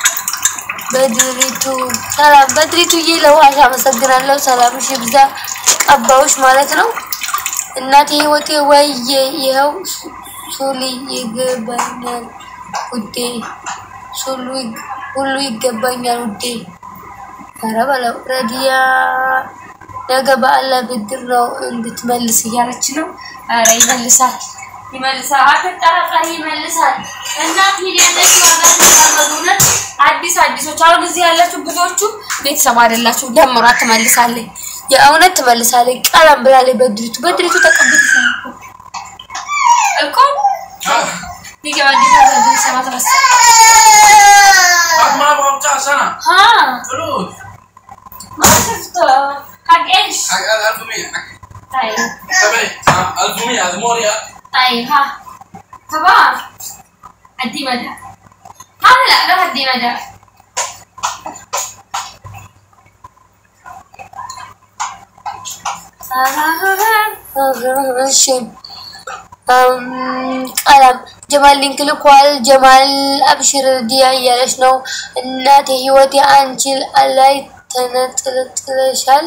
በድሪቱ ሰላም በድሪቱ ለውሃሽ አመሰግናለሁ። ሰላምሽ ይብዛ ቀባውሽ ማለት ነው። እናቴ ህይወቴ ወይዬ ይኸው ሱሊ ይገባኛል ውዴ ሱሉ ሁሉ ይገባኛል ውዴ። ኧረ በለው ረዲያ ነገ በአላ ብድር ነው እንድትመልስ እያለች ነው። ኧረ ይመልሳል ይመልሳል፣ አትጠራጠሪ ይመልሳል። እና ፊሊያነች ዋጋ ተቀመጡነት አዲስ አዲሶች አሁን እዚህ ያላችሁ ብዙዎቹ ቤተሰብ አይደላችሁ። ደምሯት ትመልሳለች፣ የእውነት ትመልሳለች። ቀለም ብላለች። በድሪቱ በድሪቱ ተቀብት እኮ ሊገባ እንዴት ሰማ ተመሰ Amma bauta sana. ها Terus. ما شفته حق ايش؟ Agak alfu mia. طيب Tapi alfu mia, الموريا. طيب ها تمام ادي مدى هذا لا لا ادي مدى እሺ ቀለም ጀማል ሊንክ ልኳል። ጀማል አብሽር ዲያ እያለች ነው። እናቴ ህይወቴ አንቺ ላይ ተነጥለሻል።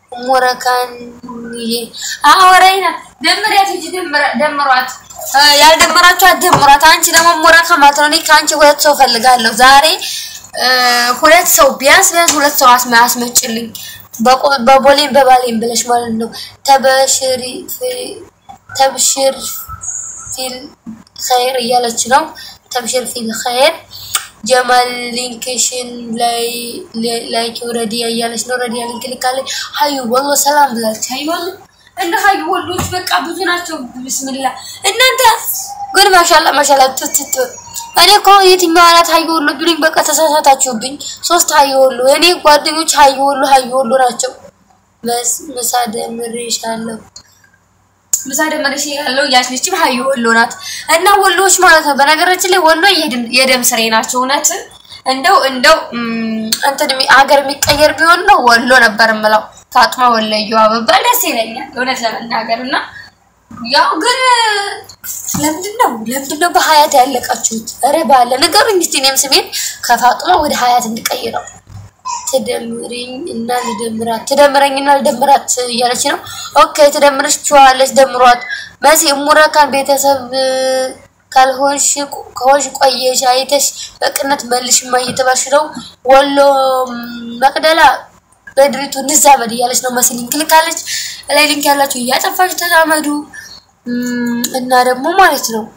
ሞረካንዬ አወራይና ደምሪያት እንጂ ደምሯት። ያልደመራችሁ ደምሯት። አንቺ ደግሞ ሞረካ ማለት ነው። እኔ ከአንቺ ሁለት ሰው ፈልጋለሁ ዛሬ ሁለት ሰው ቢያንስ ቢያንስ ሁለት ሰው አስመ አስመጭልኝ በቦሌም በባሌም ብለሽ ማለት ነው። ተበሽሪ ተብሽር ፊል ኸይር እያለች ነው። ተብሽር ፊል ኸይር ጀማል ሊንክሽን ላይ ላይክ ረዲያ እያለች ነው። ረዲያ ሊንክ ልካለች። ሀዩ ወሎ ሰላም ብላለች። ሀዩ ወሎ እንደ ሀዩ ወሎች በቃ ብዙ ናቸው። ብስምላ እናንተ ግን ማሻላ ማሻላ ትትት እኔ እኮ የትኛው አናት ሀዩ ወሎ ቢሉኝ በቃ ተሳሳታችሁብኝ። ሶስት ሀዩ ወሎ የእኔ ጓደኞች ሀዩ ወሎ ሀዩ ወሎ ናቸው። ምሳ ደምሬሻለሁ ምሳ ደመረሽ ያለው ያችልችም ሀዩ ወሎ ናት እና ወሎዎች ማለት ነው። በነገራችን ላይ ወሎ የደም ስሬ ናቸው። እውነት እንደው እንደው እንትን ሀገር የሚቀየር ቢሆን ነው ወሎ ነበር የምለው። ፋጥማ ወለየዋ ብባል ደስ ይለኛል እውነት ለመናገር እና ያው ግን ለምንድን ነው ለምንድን ነው በሀያት ያለቃችሁት? ኧረ ባለ ንገሩኝ እስኪ እኔም ስሜን ከፋጥማ ወደ ሀያት እንድቀይረው ትደምሪኝ እና ልደምራት ትደምረኝ እና ልደምራት እያለች ነው። ኦኬ ትደምርችዋለች፣ ደምሯት። መሲ ሙረካን ቤተሰብ ካልሆንሽ ከሆንሽ ቆየሽ አይተሽ በቅነት መልሽማ እየተባልሽ ነው። ወሎ መቅደላ በድሪቱ እንዛመድ እያለች ነው። መሲ ሊንክ ልካለች። ላይ ሊንክ ያላችሁ እያጠፋች ተዛመዱ እና ደግሞ ማለት ነው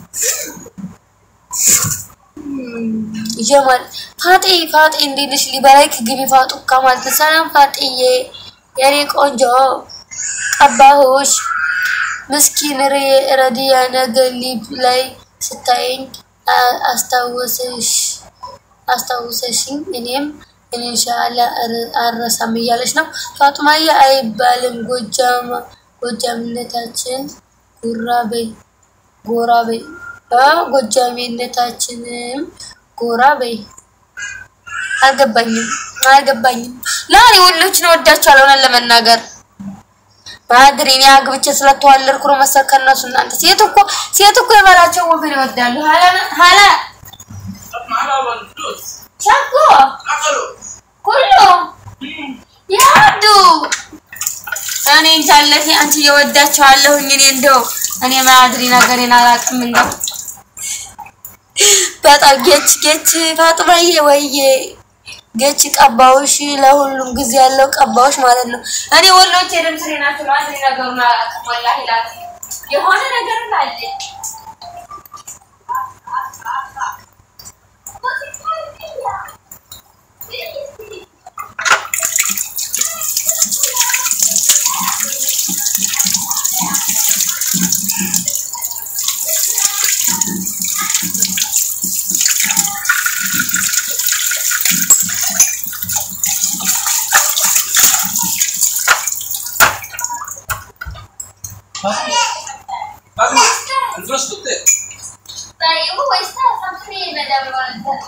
ጀማል ፋጤ ፋጤ እንዴት ነሽ? ሊበላይክ ግቢ ፋጡ ከማለት ሰላም ፋጤዬ የኔ ቆንጆ ቀባሁሽ። ምስኪን ረዲያ ነገ ሊብ ላይ ስታየኝ አስታውሰሽ አስታውሰሽኝ እኔም ኢንሻአላ አረሳም እያለች ነው። ፋጡማዬ አይባልም ጎጃም ጎጃምነታችን ጉራ በይ ጎራ በይ ጎጃሜነታችንም ጎራ በይ። አልገባኝም አልገባኝም። ለእኔ ወሎችን እወዳቸዋለሁ እውነት ለመናገር ማድሪ እኔ አግብቼ ስለተዋለድኩ ነው መሰል ከእነሱ እናንተ ሴት እኮ ሴት እኮ የበላቸው ወገን ይወዳሉ። ሀላ Mana bang terus? ሸኮ Akal. ኩሎ ያዱ እኔ እንጃለት አንቺ እየወዳቸዋለሁኝ እኔ እንደው እኔ ማድሪ ነገሬን አላውቅም እንደው በጣም ጌች ጌች ፋጥማዬ ወይዬ ጌች ቀባዎች ለሁሉም ጊዜ ያለው ቀባዎች ማለት ነው። እኔ ወሎች የደም ስሬ ናቸው። ማድሪ ነገሩን አላውቅም ወላሂ ላክ የሆነ ነገር አለ Bagus. Terus betul. طيب هو يستاهل خمسين مدام الولد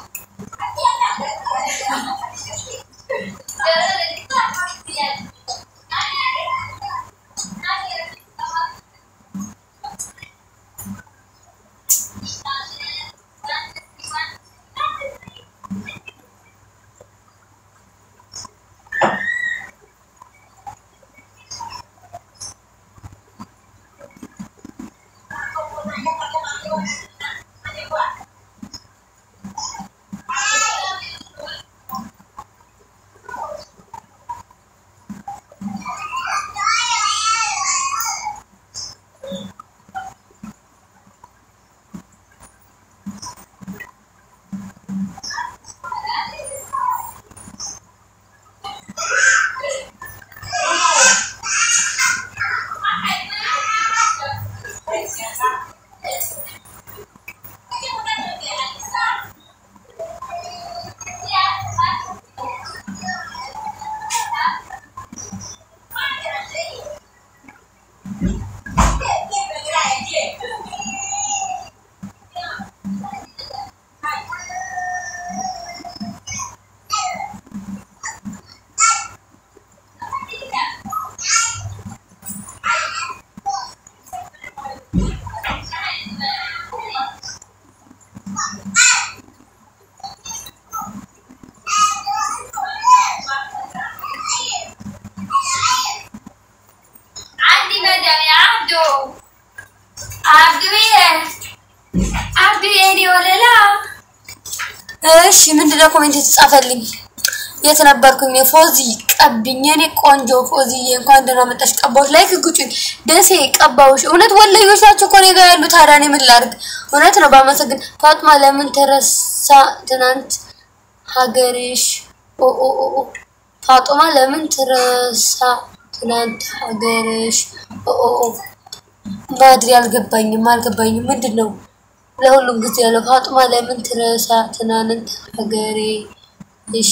عندي مدام يا عبدو عبدو ايه عبدو يعني ولا لا እሺ ምንድነው ኮሜንት የተጻፈልኝ? የት ነበርኩኝ? ፎዚ ቀብኝ፣ የኔ ቆንጆ ፎዚዬ፣ እንኳን ደህና መጣሽ። ቀባዎች ላይ ክጉጭኝ ደሴ ቀባዎች። እውነት ወለዮች ናቸው እኮ እኔ ጋር ያሉ። ታዲያ እኔ ምን ላድርግ? እውነት ነው። ባመሰግን ፋጥማ፣ ለምን ተረሳ ትናንት ሀገርሽ? ኦ ኦ ኦ ኦ ፋጡማ፣ ለምን ትረሳ ትናንት ሀገርሽ? ኦ ኦ ኦ ማድሪ አልገባኝም፣ አልገባኝም። ምንድን ነው? ለሁሉም ጊዜ ያለው ፋጡማ ለምን ትረሳ ትናንት ሀገሬ እሽ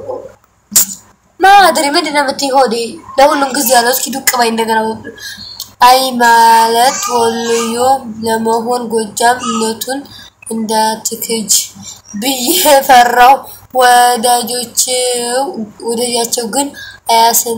ማድሪ ምንድን ነው የምትይው? ሆዴ ለሁሉም ጊዜ ያለው እስኪ ዱቅ ባይ እንደገና አይ ማለት ወሎዮ ለመሆን ጎጃምነቱን እንዳትክጅ ብዬ ፈራው። ወዳጆችው ወዳጃቸው ግን አያስን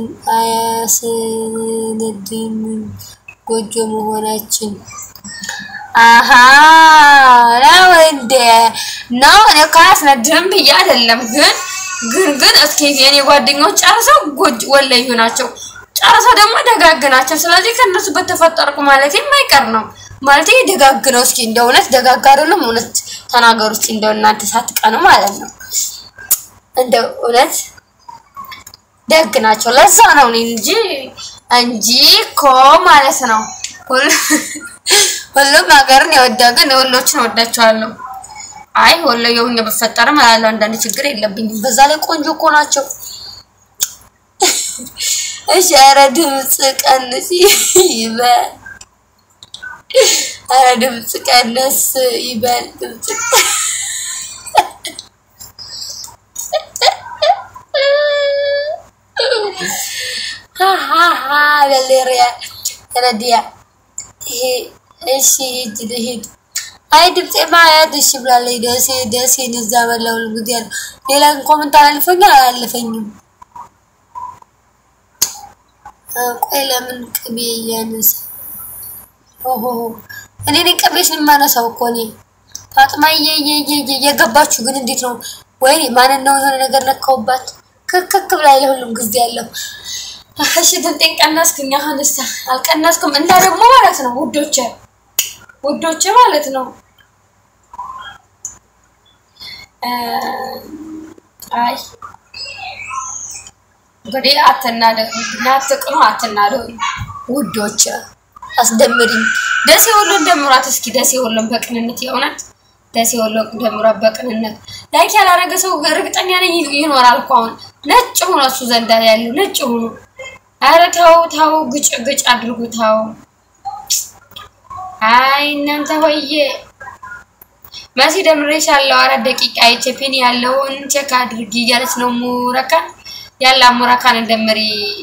አያስንድንም ጎጆ መሆናችን አሀ ነው እንደ ነው። እኔ እኮ አያስነድንም ብዬ አይደለም፣ ግን ግን ግን እስኪ የኔ ጓደኞች ጨርሰው ጎጅ ወለዩ ናቸው፣ ጨርሰው ደግሞ ደጋግ ናቸው። ስለዚህ ከእነሱ በተፈጠርኩ ማለት የማይቀር ነው ማለት ደጋግ ነው። እስኪ እንደ እውነት ደጋግ አይደለም፣ እውነት ተናገሩ እስኪ እንደው እናንተ ሳትቀኑ ማለት ነው። እንደ እውነት ደግ ናቸው። ለዛ ነው እኔ እንጂ እንጂ እኮ ማለት ነው ሁሉም ሀገርን የወዳ ግን ወሎችን ወዳቸዋለሁ። አይ ወሎዬ ሆኜ በፈጠርም እላለሁ አንዳንድ ችግር የለብኝም። በዛ ላይ ቆንጆ እኮ ናቸው። እሺ፣ ኧረ ድምፅ ቀንስ ይበል፣ ኧረ ድምፅ ቀነስ ይበል። ድምፅ ለሌሪያ ረዲያ ይሄ እሺ ሂድ ልሂድ። አይ ድምፄ ማያት እሺ ብላለች። ደሴ ደሴን እዛ በላው ጊዜ ያለ ሌላ ኮመንት አላልፈኛል አላለፈኝም። ቆይ ለምን ቅቤ እያነሳ ኦሆ እኔ ነኝ ቅቤሽን የማነሳው እኮ እኔ ፋጥማ እየገባችሁ ግን እንዴት ነው? ወይ ማንን ነው የሆነ ነገር ነካውባት ክክክ ብላ ለሁሉም ጊዜ ያለው እሺ ድምጤን ቀነስኩኝ። አሁንስ አልቀነስኩም እና ደግሞ ማለት ነው ውዶቼ ውዶቼ ማለት ነው አይ እንግዲህ አትናደዱ፣ አትቅኑ፣ አትናደዱ ውዶቼ። አስደምሪኝ ደሴ ወሎን ደምሯት እስኪ ደሴ ወሎን በቅንነት የእውነት ደሴ ወሎን ደምሯት በቅንነት ላይክ ያላረገ ሰው እርግጠኛ ነኝ ይኖራል እኮ አሁን ነጭ ሆኖ እሱ ዘንዳ ያለው ነጭ ሆኖ አረ ተው ተው፣ ግጭ ግጭ አድርጉ ተው። አይ እናንተ ሆዬ መሲ ደምሬሻለሁ። አራት ደቂቃ አይቼፒን ያለውን ቼክ አድርጊ እያለች ነው ሙረካን ያለ ሙረካን ደምሪ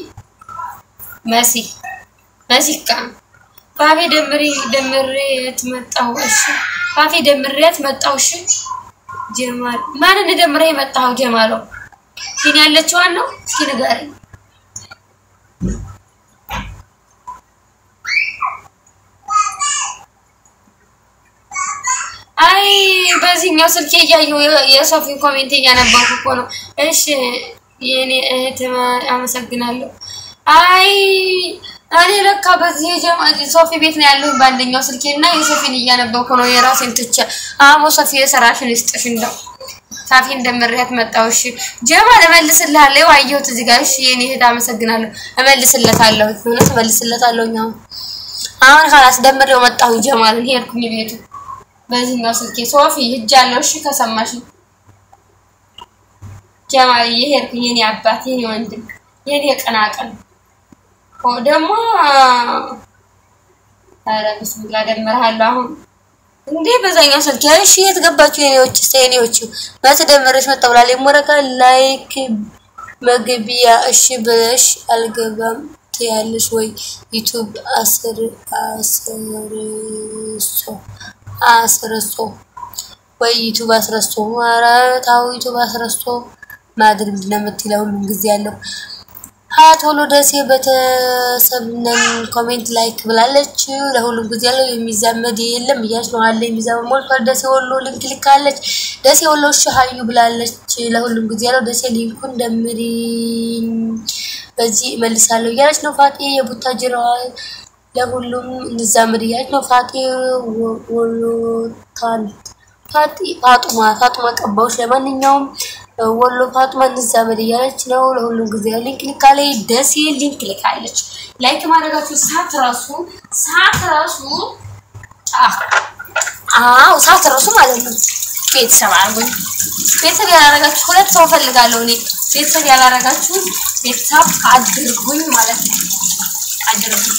መሲ መሲካ ፋፌ ደምሪ ደምሬት መጣሁ። እሺ ፋፌ ደምሬት መጣሁ። እሺ ጀማል ማንን ደምሬ መጣሁ? ጀማሎ ፊን ያለችዋን ነው። እስኪ ንገረኝ። አይ በዚህኛው ስልኬ እያየሁ የሶፊን ኮሜንት እያነበብኩ እኮ ነው። እሺ የኔ እህት አመሰግናለሁ። አይ እኔ ለካ በዚህ የጀማ ሶፊ ቤት ነው ያለሁኝ በአንደኛው ስልኬ እና የሶፊን እያነበብኩ ነው። የራሴን ትቼ አሞ ሶፊ የሰራሽን ይስጥሽ። እንደው ሳፊ እንደምሬያት መጣሁ። እሺ ጀማል እመልስልሃለሁ። አየሁት እዚህ ጋር። እሺ የኔ እህት አመሰግናለሁ። እመልስለታለሁ። እውነት እመልስለታለሁ። አሁን አሁን ካላስ ደምሬው መጣሁ። ጀማልን ሄድኩኝ ቤቱ በዚህኛው ስልኬ ሶፊ ሂጃለሁ። እሺ ከሰማሽ ጀማል እየሄድኩኝ የኔ አባት የኔ ወንድም የኔ ቀናቀን ደግሞ ኧረ ብስሚላ ደምርሃለሁ። አሁን እንዴ በዛኛው ስልኬ እሺ የት ገባችሁ የኔዎች የኔዎቹ መስ ደምረሽ መጣ ብላለች። ሞረካ ላይክ መግቢያ እሺ ብለሽ አልገባም ያለሽ ወይ ዩቱብ አስር አስርሶ አስርሶ ወይ ዩቱብ አስረስቶ ኧረ ተው ዩቱብ አስረስቶ ማድረግ ምንድን ነው የምትለው? ሁሉም ጊዜ ያለው ሀያት ወሎ ደሴ ቤተሰብነን ኮሜንት ላይክ ብላለች። ለሁሉም ጊዜ ያለው የሚዛመድ የለም እያለች ነው አለ የሚዛመድ ሞልቷል። ደሴ ወሎ ሊንክ ልካለች። ደሴ ወሎ እሺ ሀዩ ብላለች። ለሁሉም ጊዜ ያለው ደሴ ሊንኩን ደምሪኝ በዚህ እመልሳለሁ እያለች ነው። ፋጤ የቡታጅራ ለሁሉም እንዛመድ እያለች ነው። ፋጤ ወሎታል ፋጢ ፋጡማ ፋጡማ ቀባዎች ለማንኛውም ወሎ ፋጡማ እንዛመድ እያለች ነው። ለሁሉም ጊዜ ሊንክ ልካለች። ደሴ ሊንክ ልካለች። ላይክ ማድረጋችሁ ሳት ራሱ ሳት ራሱ አዎ ሳት ራሱ ማለት ነው። ቤተሰብ አርጉኝ። ቤተሰብ ያላረጋችሁ ሁለት ሰው ፈልጋለሁ እኔ ቤተሰብ ያላረጋችሁ ቤተሰብ አድርጉኝ ማለት ነው። አድርጉኝ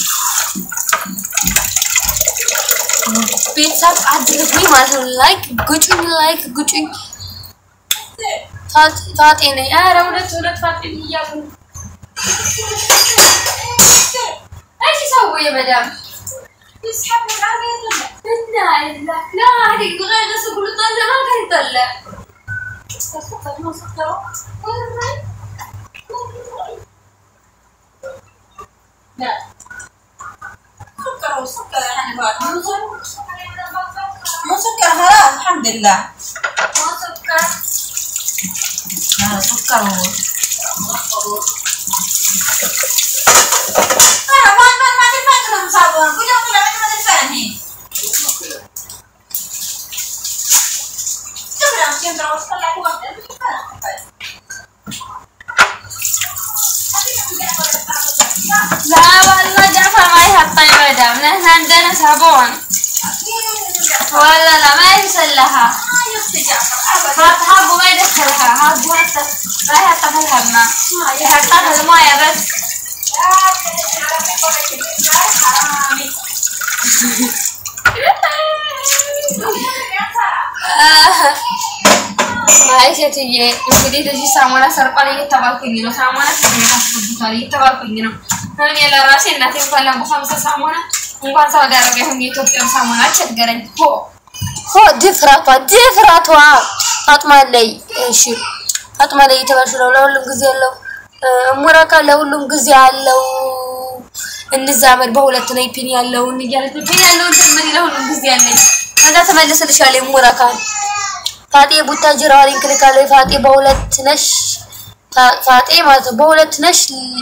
ቤተሰብ አድርጉኝ ማለት ነው። ላይክ ጉጩኝ፣ ላይክ ጉጩኝ። ፋጤ ነኝ። ኧረ ሁለት ሁለት ፋጤ እያሉ እሺ፣ ሰው የመዳም እና ላ هذيك بغير بس كل طلة ما كان يطلع لا سكر وسكر يعني بعد مو سكر خلاص الحمد لله ما سكر آه، سكر هو آه، ما ما ما تنفع كلام صابون كلهم كلهم ما تنفع هني كلهم كلهم وسكر لا هو لا والله جعفر ما يحط مدام نحن عندنا صابون ولا لا ما يمسلها هات حبه ما يدخلها هات حتى ما يحطها في الهمة يحطها في الموية بس አይ ሴትዬ እንግዲህ ለዚህ ሳሙና ሰርቋል እየተባልኩኝ ነው። ሳሙና ሴትዬ ታስገብቷል እየተባልኩኝ ነው። እኔ ለራሴ እናቴ እንኳን ለቡ ሀምሳ ሳሙና እንኳን ሳውዲ አረቢያ ሁኜ የኢትዮጵያ ሳሙና ቸገረኝ። ሆ ሆ ድፍረቷ ድፍረቷ ፋጡማ ላይ እሺ፣ ፋጡማ ላይ እየተባልሽ ነው። ለሁሉም ጊዜ አለው ሙራካ ለሁሉም ጊዜ አለው። እንዛመድ በሁለት ላይ ፒን ያለውን እያለች ነው። ፒን ያለውን ጀምሪ ለሁሉም ጊዜ አለኝ። ከዛ ተመልስልሻለሁ ሙራካን ፋጤ ቡታጅራ ሊንክ ልካለች። ፋጤ በሁለት ነሽ ፋ- ፋጤ ማለት ነው በሁለት ነሽ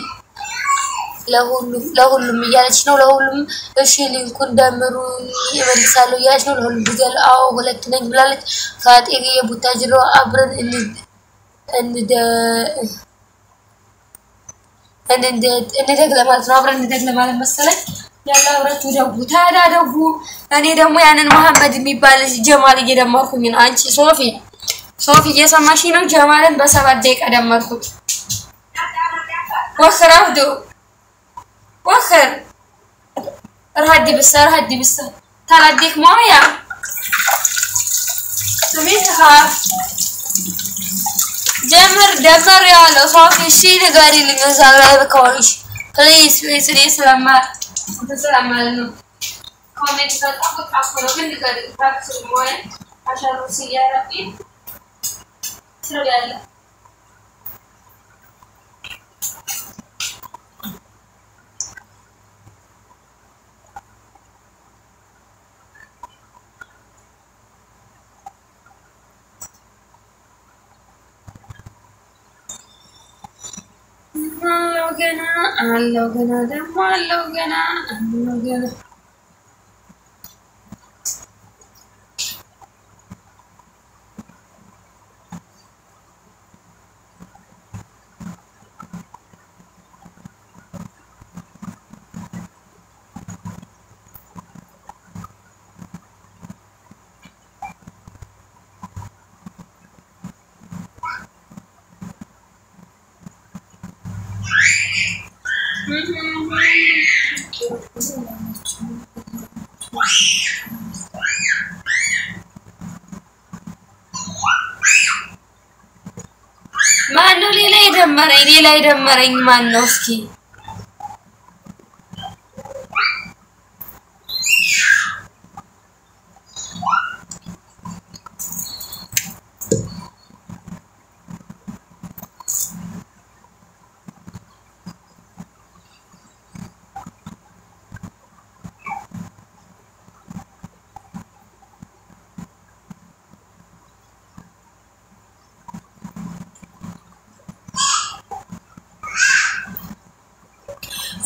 ለሁሉም ለሁሉም እያለች ነው። ለሁሉም እሺ ሊንኩን ደምሩ ይመልሳለሁ እያለች ነው። ለሁሉም ጊዜ ያለው አዎ ሁለት ነኝ ብላለች። ፋጤ የቡታጅራ አብረን እን- እንደ እንደ- እንደግ ለማለት ነው። አብረን እንደግ ለማለት መሰለኝ። ያለ አብራችሁ ደጉ ታዲያ ደጉ። እኔ ደግሞ ያንን መሐመድ የሚባል ልጅ ጀማል እየደመርኩኝ ነው። አንቺ ሶፊ ሶፊ እየሰማሽ ነው? ጀማልን በሰባት ደቂቃ ደመርኩት። ወክር አብዱ ወክር ረሃዲ ብሰ ረሃዲ ብሰ ተራዲክ ሞያ ስሚትካ ጀምር ደመር ያለው ሶፊ እሺ ንገሪልኝ እዛ ላይ ከሆንሽ ፕሊዝ ፕሊዝ እኔ ስለማ ስለማል ነው ኮሜንት በጣም በጣም ነው ግን ንገሪኝ ታክስ ሞያ አሻሩ ሲያረፊ ስለያለ አለው ገና አለው ገና ደግሞ አለው ገና አለው ገና ማን ነው ሌላ የደመረኝ? ሌላ የደመረኝ ማን ነው? እስኪ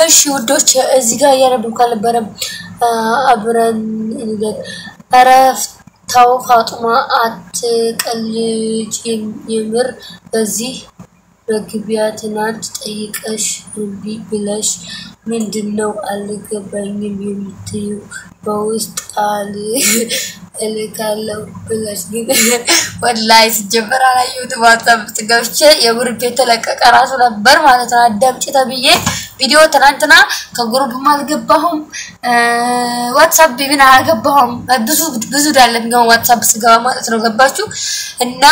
እሺ ውዶች እዚህ ጋር እያነበብኩ አልነበረም። አብረን እንደግ ኧረ ተው ፋጡማ አትቀልጅ። የምር በዚህ መግቢያ ትናንት ጠይቀሽ እምቢ ብለሽ ምንድን ነው አልገባኝም የምትዩ? በውስጥ ቃል እልካለሁ ብለሽ ግን ወላሂ ሲጀመር አላየሁትም። ዋትሳፕ ውስጥ ገብቼ የግሩፕ የተለቀቀ ራሱ ነበር ማለት ነው። አዳምጪ ተብዬ ቪዲዮ ትናንትና ከግሩፕም አልገባሁም፣ ዋትሳፕ ቢቢን አልገባሁም። ብዙ ብዙ ዳለም ግን ዋትሳፕ ስገባ ማለት ነው ገባችሁ እና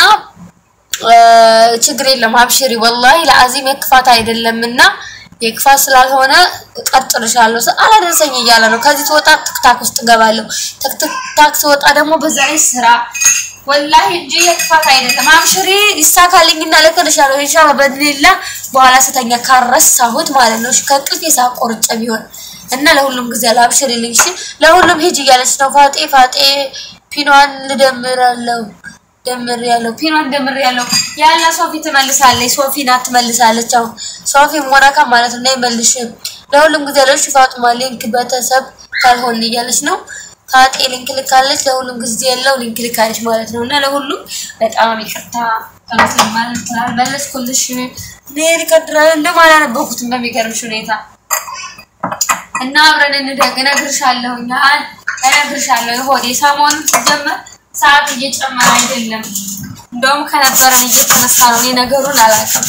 ችግር የለም አብሽሪ። ወላሂ ለአዚም የክፋት አይደለም እና የክፋት ስላልሆነ ቀጥልሻለሁ። አላደረሰኝ እያለ ነው። ከዚህ ትወጣ ትክታክ ውስጥ እገባለሁ። ትክታክ ስወጣ ደግሞ በዛ ላይ ስራ ወላሂ እንጂ የክፋት አይደለም። አብሽሪ ይሳካልኝና ልክልሻለሁ ኢንሻአላህ በድሊላ በኋላ ስተኛ ካረሳሁት ማለት ነው። ከእንቅልፌ ሳቆርጬ ቢሆን እና ለሁሉም ጊዜ አለ። አብሽሪልኝ እሺ። ለሁሉም ሂጅ እያለች ነው ፋጤ ፋጤ ፒኗን ልደምራለሁ ደምር ያለው ፒኗን ደምር ያለው ያለ ሶፊ ትመልሳለች። ሶፊ ናት ትመልሳለች። አሁን ሶፊ ሞራካ ማለት ነው ይመልሽ። ለሁሉም ጊዜ ያለች ፋጡማ ሊንክ ቤተሰብ ካልሆን እያለች ነው። ፋጤ ሊንክ ልካለች። ለሁሉም ጊዜ ያለው ሊንክ ልካለች ማለት ነው። እና ለሁሉም በጣም ይቅርታ ተመስለማል ትላል መለስኩልሽ። ኔሪ ከድራ እንደም አላነበኩትም በሚገርምሽ ሁኔታ እና አብረን እንደግ እነግርሻለሁ እነግርሻለሁ። ሆዴ ሰሞኑን ሲጀመር ሰዓት እየጨመረ አይደለም፣ እንደውም ከነበረን እየተነሳ ነው። እኔ ነገሩን አላውቅም።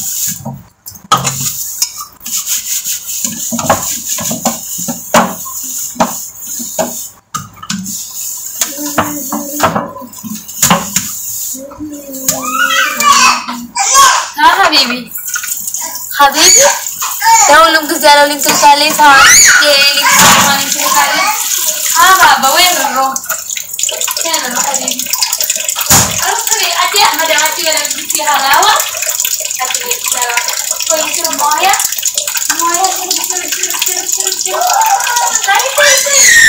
ሀቢቢ ሀቢቢ ለሁሉም ጊዜ ያለው ሊንክ ልካለች። ሊንክ ሊንክ ልካለች። ሀባ በወይሮ كان حبيبي ارسلي ادي احمد عدي ولا بدي هلاوه ادي كويس مويه مويه شرب شرب شرب شرب شرب تعالي كويس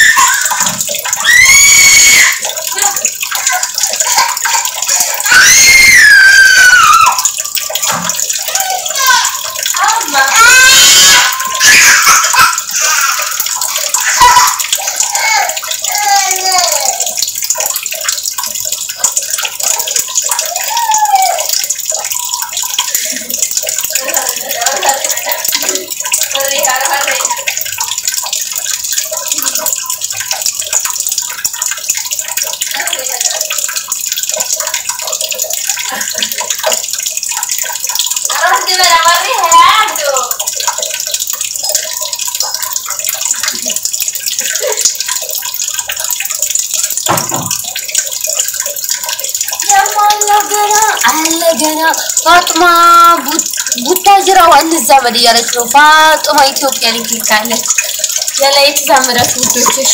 አለ ገና ፋጡማ ቡታጅራው እንዛመድ እያለች ነው። ፋጡማ ኢትዮጵያ ሊንክ ልካለች። የላይ የተዛመዳት ውዶች እሺ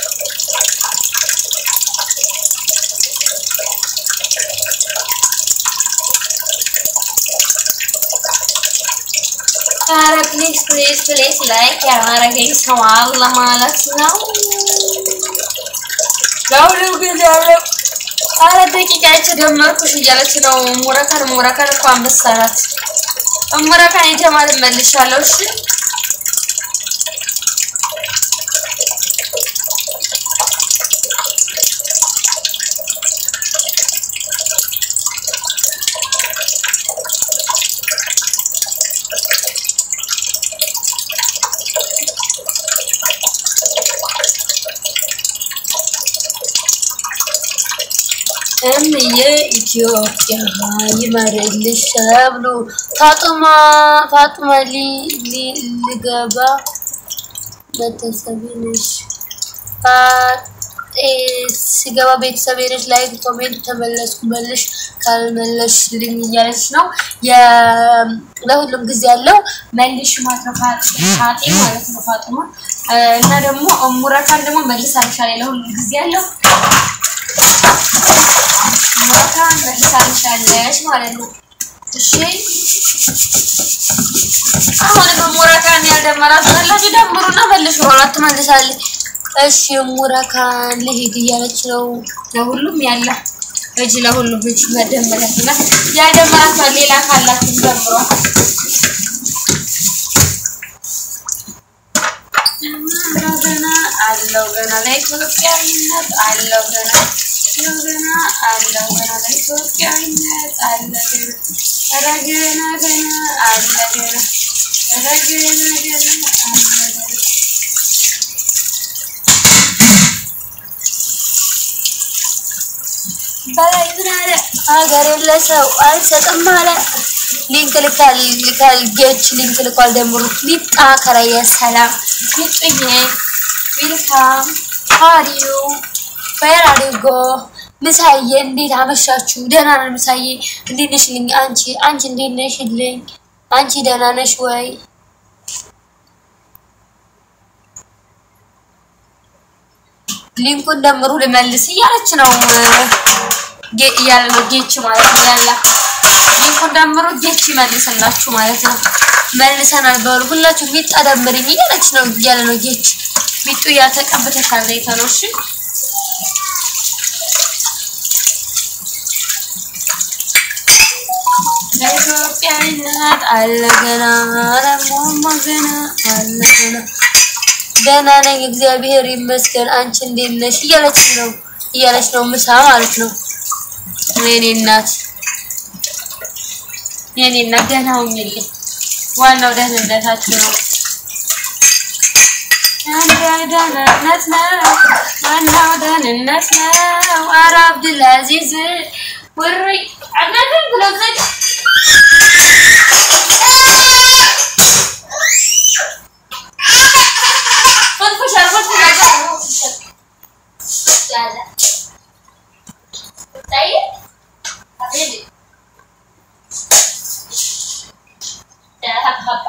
ኧረ ፕሊዝ ፕሊዝ ፕሊዝ ላይክ ያላረገኝ ሰው አለ ማለት ነው። ለሁሉም ጊዜ ያለው አረ ደቂቃ የተደመርኩሽ እያለች ነው። ሙረካን ሙረካን እኮ አንበሳ ናት። ሙረካን የጀማል መልሻለሁ። እሺ እምዬ ኢትዮጵያ ይመርልሽ ተብሎ ፋጡማ ፋጡማ ሊገባ ቤተሰቤ ነሽ ሲገባ ቤተሰቤ ነሽ። ላይክ ኮሜንት ተመለስኩ መልሽ ካልመለሽልኝ እያለች ነው። ለሁሉም ጊዜ ያለው መልሽ ማለት ነው። ፋጤ ማለት ነው ፋጡማ እና ደግሞ ሙረካን ደግሞ መልሳልሻለሁ። ለሁሉም ጊዜ ያለው ሙረካን መልሳልሻለሽ ማለት ነው። እሺ አሁን ሙረካን ያልደመራችሁ ካላችሁ ደምሩና መልሽ በኋላ ትመልሳለች። እሺ ሙረካን ልሂድ እያለች ነው። ለሁሉም ያለ እጅ ለሁሉም እጅ መደመራትና ያልደመራችሁ ሌላ ካላችሁ ደምሯል። አለው ገና ለኢትዮጵያዊነት አለው ገና አለው ገና አለው ገና ለኢትዮጵያዊነት አለ ገና ኧረ ገና ገና አለ ገና ኧረ ገና ገና አለ ገና በላይ ምን አለ ሀገር የለ ሰው አልሰጥም አለ ሊንክ ልካል ልካል ጌች ሊንክ ልኳል ደምሩ ሚጣ ከራየ ሰላም ሚጡዬ ዌልካም ሃሪዩ ዌር አር ዩ ጎ ምሳዬ እንዴት አመሻችሁ? ደህና ነን ምሳዬ። እንዴት ነሽልኝ? አንቺ አንቺ እንዴት ነሽልኝ? አንቺ ደህና ነሽ ወይ? ሊንኩን ደምሩ ልመልስ እያለች ነው ጌ- እያለ ነው ጌች ማለት ነው ያላ ሊንኩን ደምሩ ጌች ይመልስላችሁ ማለት ነው። መልሰናል በሉ ሁላችሁ ሚጣ ደምርኝ እያለች ነው እያለ ነው ጌች ሚጡ እያተቀብተሻል ዘይተ ነው እሺ ለኢትዮጵያዊነት አለ ገና ረሞማ ገና አለ ገና ደህና ነኝ እግዚአብሔር ይመስገን። አንቺ እንዴት ነሽ? እያለች ነው እያለች ነው ምሳ ማለት ነው። የኔ እናት የኔ እናት ደህና ሁኚልኝ። ዋናው ደህንነታችሁ ነው። አንድ ደህንነት ነው፣ ዋናው ደህንነት ነው። ኧረ አብዱልአዚዝ ውሪ አናትን ብሎ ዘግ ፈትፈሻል ፈትፈሻል ያለ ታይ አቤት ሀባ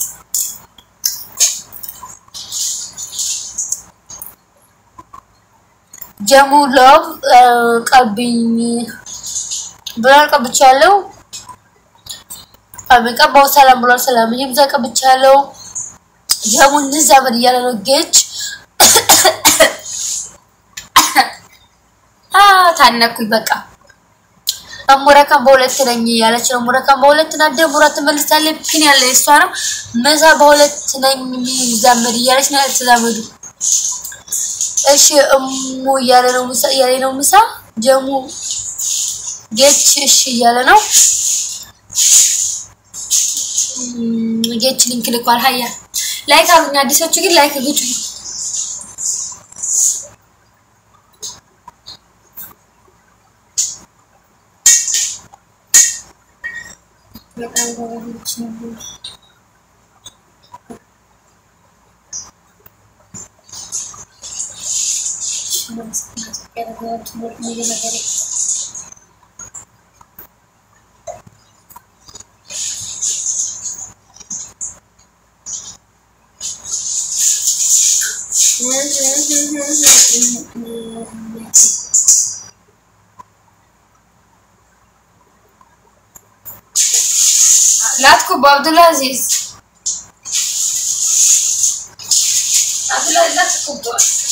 ጀሙ ሎቭ ቀብኝ ብሏል። ቀብቻለሁ። ቀባው ሰላም ብሏል። ሰላም ይብዛ ቀብቻለሁ። ጀሙ እንዛመድ እያለ ነው ጌች ታነኩኝ በቃ ሙረካን በሁለት ነኝ ያለች ነው። ሙረካን በሁለት ናት። ደሙራ ትመልሳለች። ፒን ያለ እሷ ነው። መሳ በሁለት ነኝ የሚዛመድ እያለች ነው። ያልተዛመዱ እሺ እሙ እያለ ነው። ምሳ እያለ ነው። ምሳ ጀሙ ጌች እሺ እያለ ነው። ጌች ሊንክ ልኳል። ሀያ ላይክ አሉኝ። አዲሶቹ ግን ላይክ ግጩ። በጣም ጎበዞች ነው። ላትኩብ አብዱልአዚዝ አብዱልአዚዝ ላትኩብ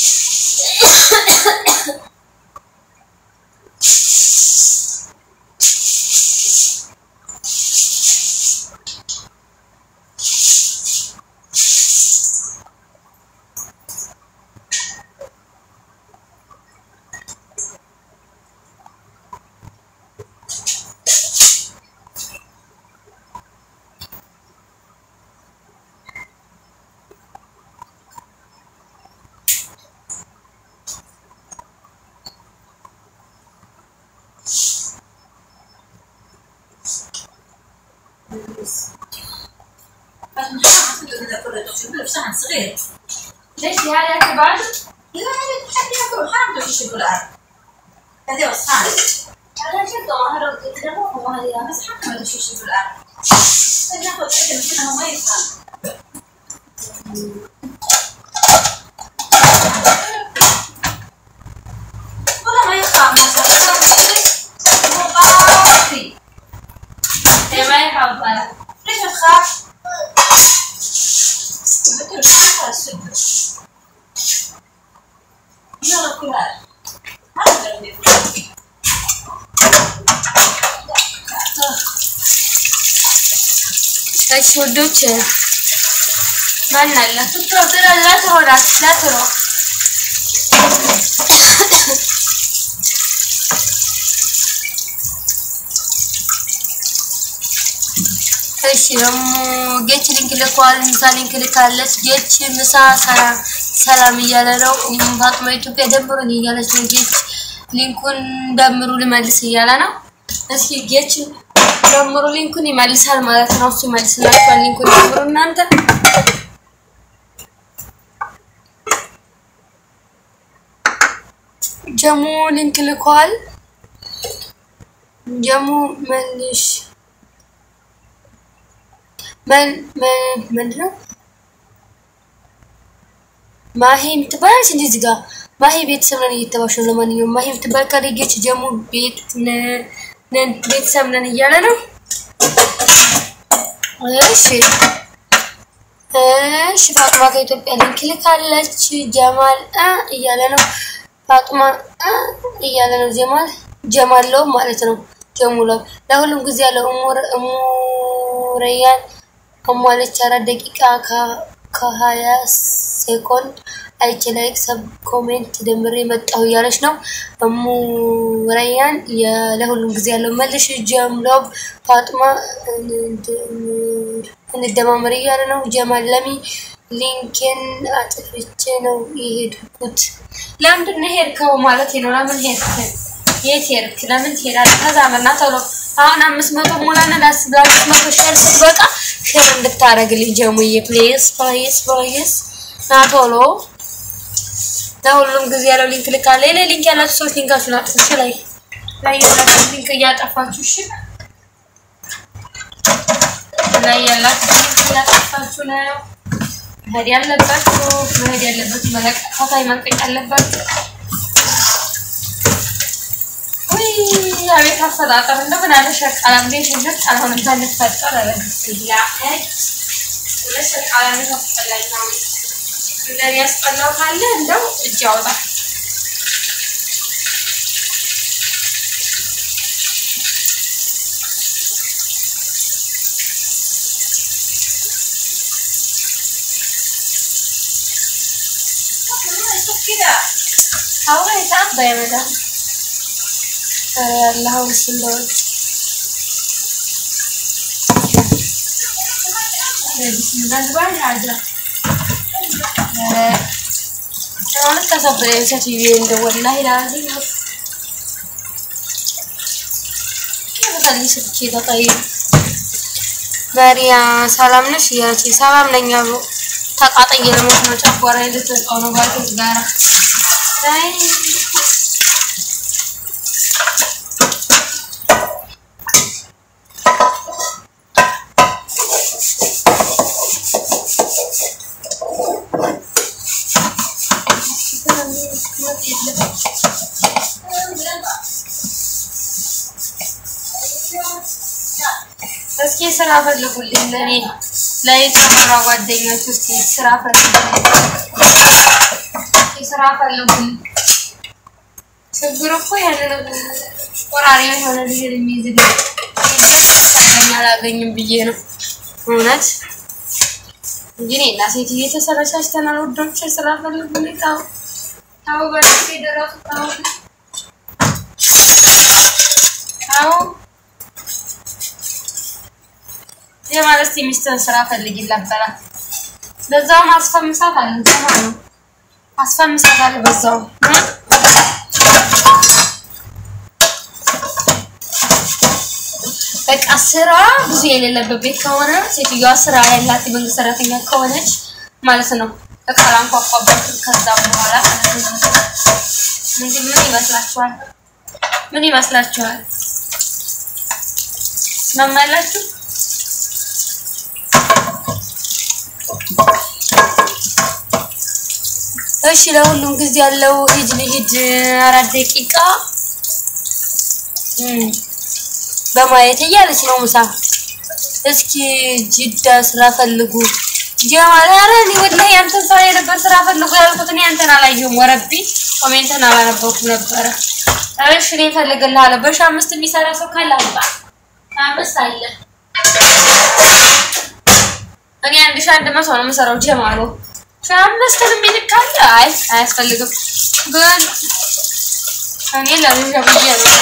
صغير ليش هذا كبار؟ لا لا تحب ياكل حرام تمشي في الارض هذه وصفان هذا شكله هذا تدربوه هذه بس حرام تمشي في الارض ناخذ اكل منها ما يفهم والله ما يخاف ما شاء الله مقاطي ما يحب أنا ليش تخاف؟ قلت له ما السد يلا كل هذا ما نقدر نفهم እሺ ውዶች ማን አለ ስትሮ ትረ ላትሮ ናት ላትሮ እሺ ደግሞ ጌች ሊንክ ልከዋል። ምሳ ሊንክ ልካለች። ጌች ምሳ ሰላም ሰላም እያለ ነው። ፋጥማ ኢትዮጵያ ደምሩኝ እያለች ነው። ጌች ሊንኩን ደምሩ ልመልስ እያለ ነው። እስኪ ጌች ደምሩ ሊንኩን ይመልሳል ማለት ነው። እሱ ይመልስላችኋል። ሊንኩን ደምሩ እናንተ ጀሙ ሊንክ ልከዋል። ጀሙ መልሽ ምንድን ነው ማሂ የምትባል እንደዚህ ጋር ማሂ ቤተሰብ ነን እየተባሽ ነው። ለማንኛውም ማሂ የምትባል ከደጌች ጀሙ ቤት ነን ቤተሰብ ነን እያለ ነው። እሺ እሺ ፋጥማ ከኢትዮጵያ ሊንክ ልካለች። ጀማል አ እያለ ነው። ፋጥማ አ እያለ ነው። ጀማል ጀማል ለው ማለት ነው። ጀሙለው ለሁሉም ጊዜ ያለው እሙረያን ከሟለች አራት ደቂቃ ከሀያ ሴኮንድ አይቼ ላይክ ሰብ ኮሜንት ደምሬ መጣሁ እያለች ነው። እሙ ረያን ለሁሉም ጊዜ ያለው መልሽ። ጀምሎብ ፋጥማ እንደማመር እያለ ነው። ጀማል ለሚ ሊንኬን አጥፍቼ ነው የሄድኩት። ለምንድን ነው ሄድከው ማለት ነው? ለምን ሄድክ? የት ሄድክ? ለምን ትሄዳለህ? ተዛመና ቶሎ አሁን አምስት መቶ ሞላና ለአምስት መቶ ሼር ስትበቃ ሼር እንድታደርግልኝ ጀሙዬ ፕሌስ ፕሌስ ፕሌስ ና ቶሎ ለሁሉም ጊዜ ያለው ሊንክ ልካለ ሌላ ሊንክ ያላችሁ ሰዎች ሊንካችሁን አጥፉ። እሺ ላይ ላይ ያላችሁ ሊንክ እያጠፋችሁ እሺ ላይ ያላችሁ ሊንክ እያጠፋችሁ ነው መሄድ ያለባችሁ መሄድ ያለበት መለቀፋታይ መልቀቅ ያለባችሁ አቤት አፈጣጠር እንደምን አለ ሸቃላ እንዴ ሽንት አልሆነም ታንፈጠር ለብስላ ለሸቃላ ነው አስፈላጊ ነው እንደኔ ያስጠላው ካለ እንደው እጅ ያውጣ አሁን የታባይ መዳም ያለው ስለሆነ መሪያ ሰላም ነሽ እያለች ሰላም ነኝ አሉ ተቃጠየ ለሞት ነው ጨጓራ ልትወጣው ነው ባልቴት ጋራ እስኪ ስራ ፈልጉልኝ ለኔ ለየጨመራ ጓደኞች እስኪ ስራ ፈልጉልኝ፣ ስራ ፈልጉልኝ። ችግሩ እኮ ያንን ቆራሪ የሆነ ልጅ የሚይዝ ግን አላገኝም ብዬ ነው እውነት እንጂ እኔና ሴትዬ ተሰረቻችተናል። ውዶች ስራ ፈልጉልኝ። ታው ታው በፊት የደረሱ ታው ታው የማለት ሚስትን ስራ ፈልጊላት በላት። በዛውም አስፈምሳት አለ ዘማ ነው አስፈምሳት አለ በዛው በቃ ስራ ብዙ የሌለበት ቤት ከሆነ ሴትዮዋ ስራ ያላት የመንግስት ሰራተኛ ከሆነች ማለት ነው እቃላ አንኳኳበት። ከዛ በኋላ እንግዲህ ምን ይመስላችኋል? ምን ይመስላችኋል? ስማማላችሁ? እሺ ለሁሉም ጊዜ ያለው ሂድ ልሂድ አራት ደቂቃ በማየት እያለች ነው ምሳ። እስኪ ጅዳ ስራ ፈልጉ ጀማል። ኧረ እኔ ወላሂ አንተን ስራ የነበር ስራ ፈልጉ ያልኩት እኔ አንተን አላየሁም። ወረቢ ኮሜንትን አላነበብኩም ነበረ። እሺ እኔ እፈልግልሃለሁ። በሺህ አምስት የሚሰራ ሰው ካለ አምጣ። አምስት አለ። እኔ አንድ ሺህ አንድ መቶ ነው የምሰራው ጀማሉ አምስትን የሚልካለ አይ አያስፈልግም። ግን እኔ ለልጅ ብዬ ነው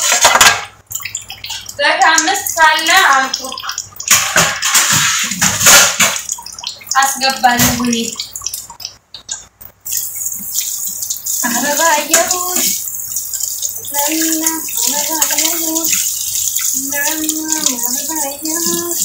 በአምስት ካለ አምጡ አስገባለሁ እኔ አበባየሁሽ ለና አበባየሁሽ ለና አበባየሁሽ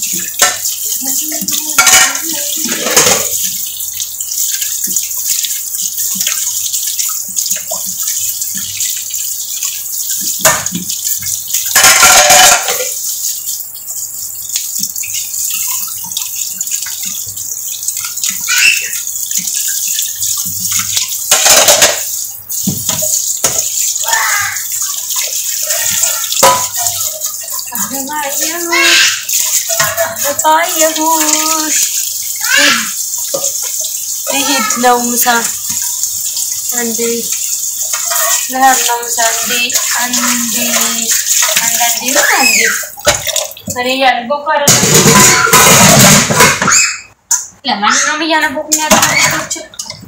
አበባየሁሽ ልሂድ ነው ምሳ አንዴ ልሄድ ነው ምሳ አንዴ አንዴ አንዳንዴ ነው አንዴ እኔ እያነበብኩ አይደለም። ለማንኛውም እያነበብኩ ነው ያለው ልጆችን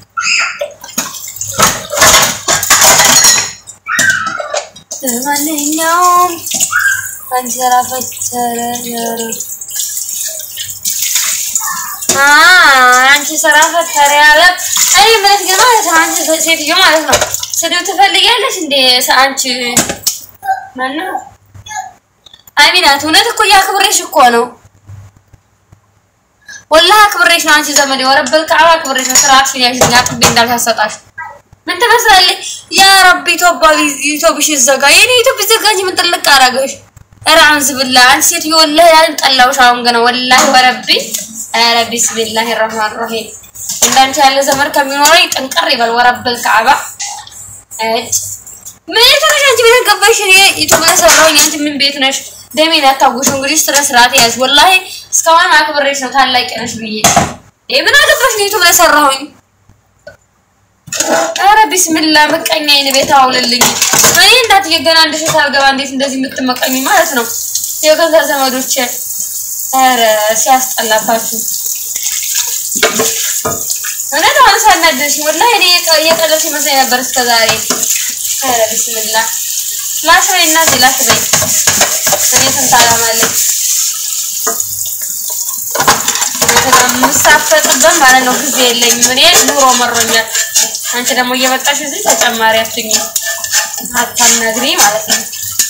ለማንኛውም አንጀራ ፈተረ ያረ አንቺ ስራ ፈተረ ያለ እኔ ምለት ግን ማለት ነው። አንቺ ሴትዮ ማለት ነው ስድብ ትፈልጊያለሽ እንዴ? አንቺ ማነው? አሚናት እውነት እኮ እያክብሬሽ እኮ ነው። ወላሂ አክብሬሽ ነው። አንቺ ዘመዴ ወረበል ከዓባ አክብሬሽ ነው። ስርዓትሽን ያዥኝ አጥቤ እንዳልሳሰጣሽ ምን ትመስላለች? ያ ረቢ ኢትዮጵያ ኢትዮጵሽ ይዘጋ። የኔ ኢትዮጵያ ይዘጋ እንጂ ምን ጥልቅ አደረገሽ? ኧረ አንዝ ብላ አንቺ ሴትዮ ወላሂ ያን ጠላሁሽ። አሁን ገና ወላሂ ወረቢ ኧረ ቢስሚላሂ ረህማን ረሂም እንዳንቺ ያለ ዘመድ ከሚኖረኝ ጥንቅር ይበል። ወረበል ከዓባ እጭ ምን የተነሽ አንቺ ቤት ገባሽ? እኔ ዩቱብ ላይ ሰራሁኝ። አንቺ ምን ቤት ነሽ? ደሜን አታጉሽ። እንግዲህ ስነ ስርዓት ያዝ። ወላሂ እስካሁን አክብሬሽ ነው ታላቅ ነሽ ብዬ ይሄ ምን አገባሽ? ነው ዩቱብ ላይ ሰራሁኝ። ኧረ ቢስሚላ ምቀኛ አይን ቤት አውልልኝ። እኔ እናትዬ ገና አንድ ሴት አልገባ እንዴት እንደዚህ የምትመቀኝ ማለት ነው? የገዛ ዘመዶቼ ኧረ ሲያስጠላባችሁ እውነት አሁን ሳናደድሽ ወላሂ እኔ እየቀለድሽ ይመስለኝ ነበር እስከ ዛሬ። ኧረ ቢስሚላ ላሽ በይ እናቴ ላሽ በይ። እኔ ስንት ዓላማ አለኝ የምሳፈጥበት ማለት ነው። ጊዜ የለኝም እኔ ኑሮ መሮኛል። አንቺ ደግሞ እየመጣሽ እዚህ ተጨማሪ አትሁኝ አታናግሪ ማለት ነው።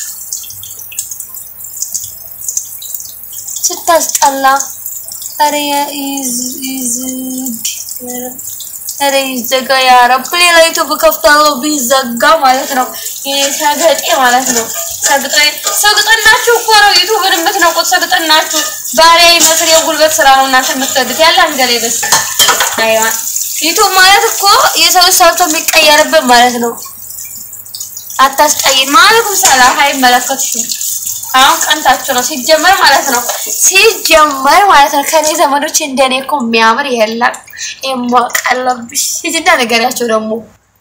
ስታስጠላ ኧረ ይዝግ ኧረ ይዘጋ ያ ረብ። ሌላ ዩቱብ ከፍታለሁ ቢዘጋ ማለት ነው። ይሄ ሰገጤ ማለት ነው። ሰግጠ ሰግጠናችሁ እኮ ነው ዩቱብን የምትነቁት። ሰግጠናችሁ ባሪያ ይመስል የጉልበት ስራ ነው እናንተ የምትወዱት። ያለ አንገሌ በስ አይዋ ዩቱብ ማለት እኮ የሰው ሰርቶ የሚቀየርበት ማለት ነው። አታስቀይን። ማለኩም ሰላም አይመለከትሽም። አሁን ቀንታችሁ ነው ሲጀመር ማለት ነው። ሲጀመር ማለት ነው። ከኔ ዘመዶች እንደኔ እኮ የሚያምር የለም። የማቀለብሽ ሂጂና ንገሪያቸው ደግሞ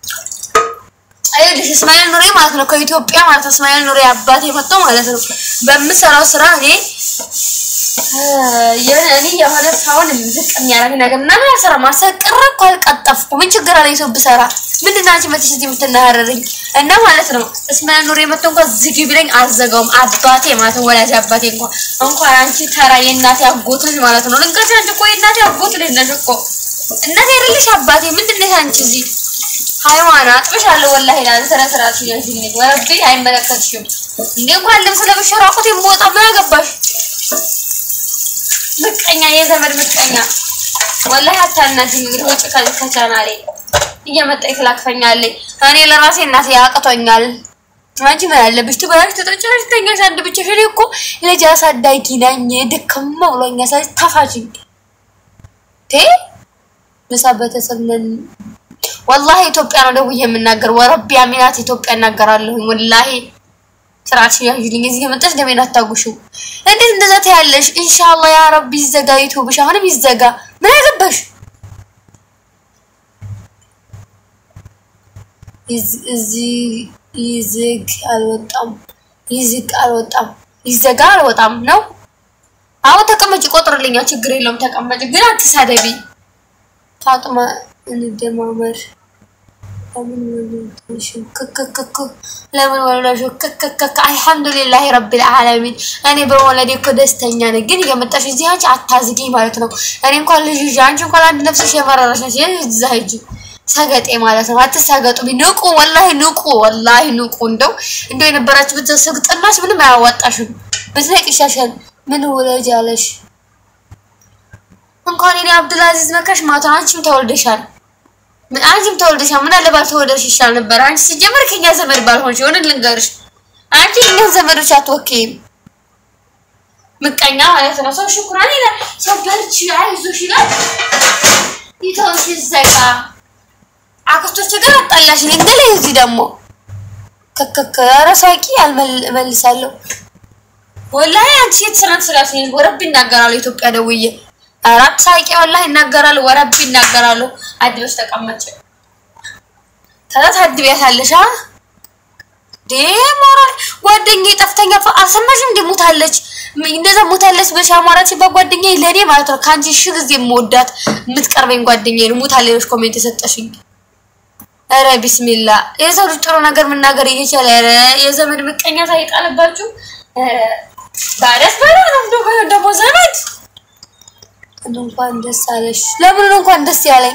አይልሽ እስማኤል ኑሬ ማለት ነው። ከኢትዮጵያ ማለት ነው። እስማኤል ኑሬ አባቴ መጥቶ ማለት ነው። በምሰራው ስራ እኔ እኔ የሆነ ሰውን ዝቅ የሚያደርግ ነገር ምናምን አልሰራም። አልሰቅረ እኮ አልቀጠፍኩ። ምን ችግር አለ? የሰው ብሰራ ምንድን ነው አንቺ መጥተሽ እዚህ የምትናገረኝ? እና ማለት ነው እስማኤል ኑሬ መጥቶ እንኳን ዝጊ ቢለኝ አልዘጋውም። አባቴ ማለት ነው ወላጅ አባቴ እንኳን እንኳን አንቺ ተራ የእናቴ አጎት ልጅ ማለት ነው። ልንገርሽ አንቺ እኮ የእናቴ አጎት ልጅ ነሽ እኮ እናቴ አይደለሽ አባቴ። ምንድን ነሽ አንቺ እዚህ ሃይዋን አጥብሻለሁ። ወላሂ ላለ ስነ ስርዓት ይያዝልኝ። ወረቢ አይመለከትሽም እንዴ እንኳን ልብስ ለብሼ ራቁት የምወጣ ምን አገባሽ? ምቀኛ የዘመድ ምቀኛ ወላሂ አታናግሪኝ። እንግዲህ ውጭ ከዚህ ከቻናሌ እየመጣ ይክላክፈኛለኝ። እኔ ለራሴ እናቴ ያቅቶኛል። አንቺ ምን አለብሽ? ትበላሽ፣ ትጠጪያለሽ፣ ትተኛሽ አንድ ብቻሽ። እኔ እኮ ልጅ አሳዳጊ ነኝ። ድክም ብሎኛል። ስለዚህ ተፋችኝ ቴ ምሳ ቤተሰብ ነን። ወላሂ ኢትዮጵያ ነው ደውዬ የምናገር። ወረቢ አሚናት ኢትዮጵያ እናገራለሁ። ወላሂ ስርዓትሽን ያዥልኝ። እዚህ የመጣሽ ደሜን አታጉሽው። እንዴት እንደዛ ትያለሽ? ኢንሻአላህ ያ ረቢ ይዘጋ ዩቲዩብሽ፣ አሁንም ይዘጋ። ምን አገባሽ? እዚህ ይዝግ አልወጣም፣ ይዝግ አልወጣም፣ ይዘጋ አልወጣም ነው። አሁን ተቀመጭ፣ ቆጥርልኛ፣ ችግር የለውም ተቀመጭ። ግን አትሳደቢ ፋጥማ እንደማመር ለምን ወለድሽ ክክክክ ለምን ወለድሽ ክክክክ አልሐምዱሊላህ ረቢል ዓለሚን እኔ በመውለዴ እኮ ደስተኛ ነኝ ግን እየመጣሽ እዚህ አንቺ አታዝጊኝ ማለት ነው እኔ እንኳን ልጅ ይዤ አንቺ እንኳን አንድ ነፍስሽ የመረረሽ ነች እዛ ሂጂ ሰገጤ ማለት ነው አትሳገጡ ንቁ ወላሂ ንቁ ወላሂ ንቁ እንደው እንደው የነበራችሁበት ስግጥናሽ ምንም አያዋጣሽም ብትነቅ ይሻሻል ምን ውለጅ አለሽ እንኳን እኔ አብዱልአዚዝ መካሽ ማታ አንቺም ተወልደሻል ምን አንቺም ተወልደሻል ምን አለ ባልተወለድሽ ይሻል ነበር አንቺ ሲጀመር ከኛ ዘመድ ባልሆንሽ የሆነ ልንገርሽ አንቺ እኛን ዘመዶች አትወኪም ምቀኛ ማለት ነው ሰው ሽኩራን ይላል ሰው በርቺ አይዞሽ ይላል ይተውሽ ይዘጋ አክስቶች ጋር አጣላሽ እንግዲህ እዚህ ደግሞ ከከከ ኧረ ሳቂ አልመልሳለሁ ወላሂ አንቺ የተሰራት ስራት ነኝ ወረብ ይናገራሉ ኢትዮጵያ ደውዬ አራት ሳቂ ወላሂ ይናገራሉ ወረብ ይናገራሉ አድበሽ ተቀመጭ ከዛ ታድቢያታለሽ አ ዴሞራ ጓደኛዬ ጠፍተኛ አልሰማሽም እንደ ሞታለች እንደዛ ሞታለች በሻ አማራች በጓደኛዬ ለኔ ማለት ነው ከአንቺ ሺህ ጊዜ የምወዳት የምትቀርበኝ ጓደኛዬ ነው ሞታለች ኮሜንት የሰጠሽኝ ኧረ ቢስሚላ የሰው ልጅ ጥሩ ነገር መናገር እየቻለ ኧረ የዘመድ ምቀኛ ሳይጣልባችሁ ባደስ በላ ነው ደግሞ ዘመድ እንኳን ደስ አለሽ። ለምን ነው እንኳን ደስ ያለኝ?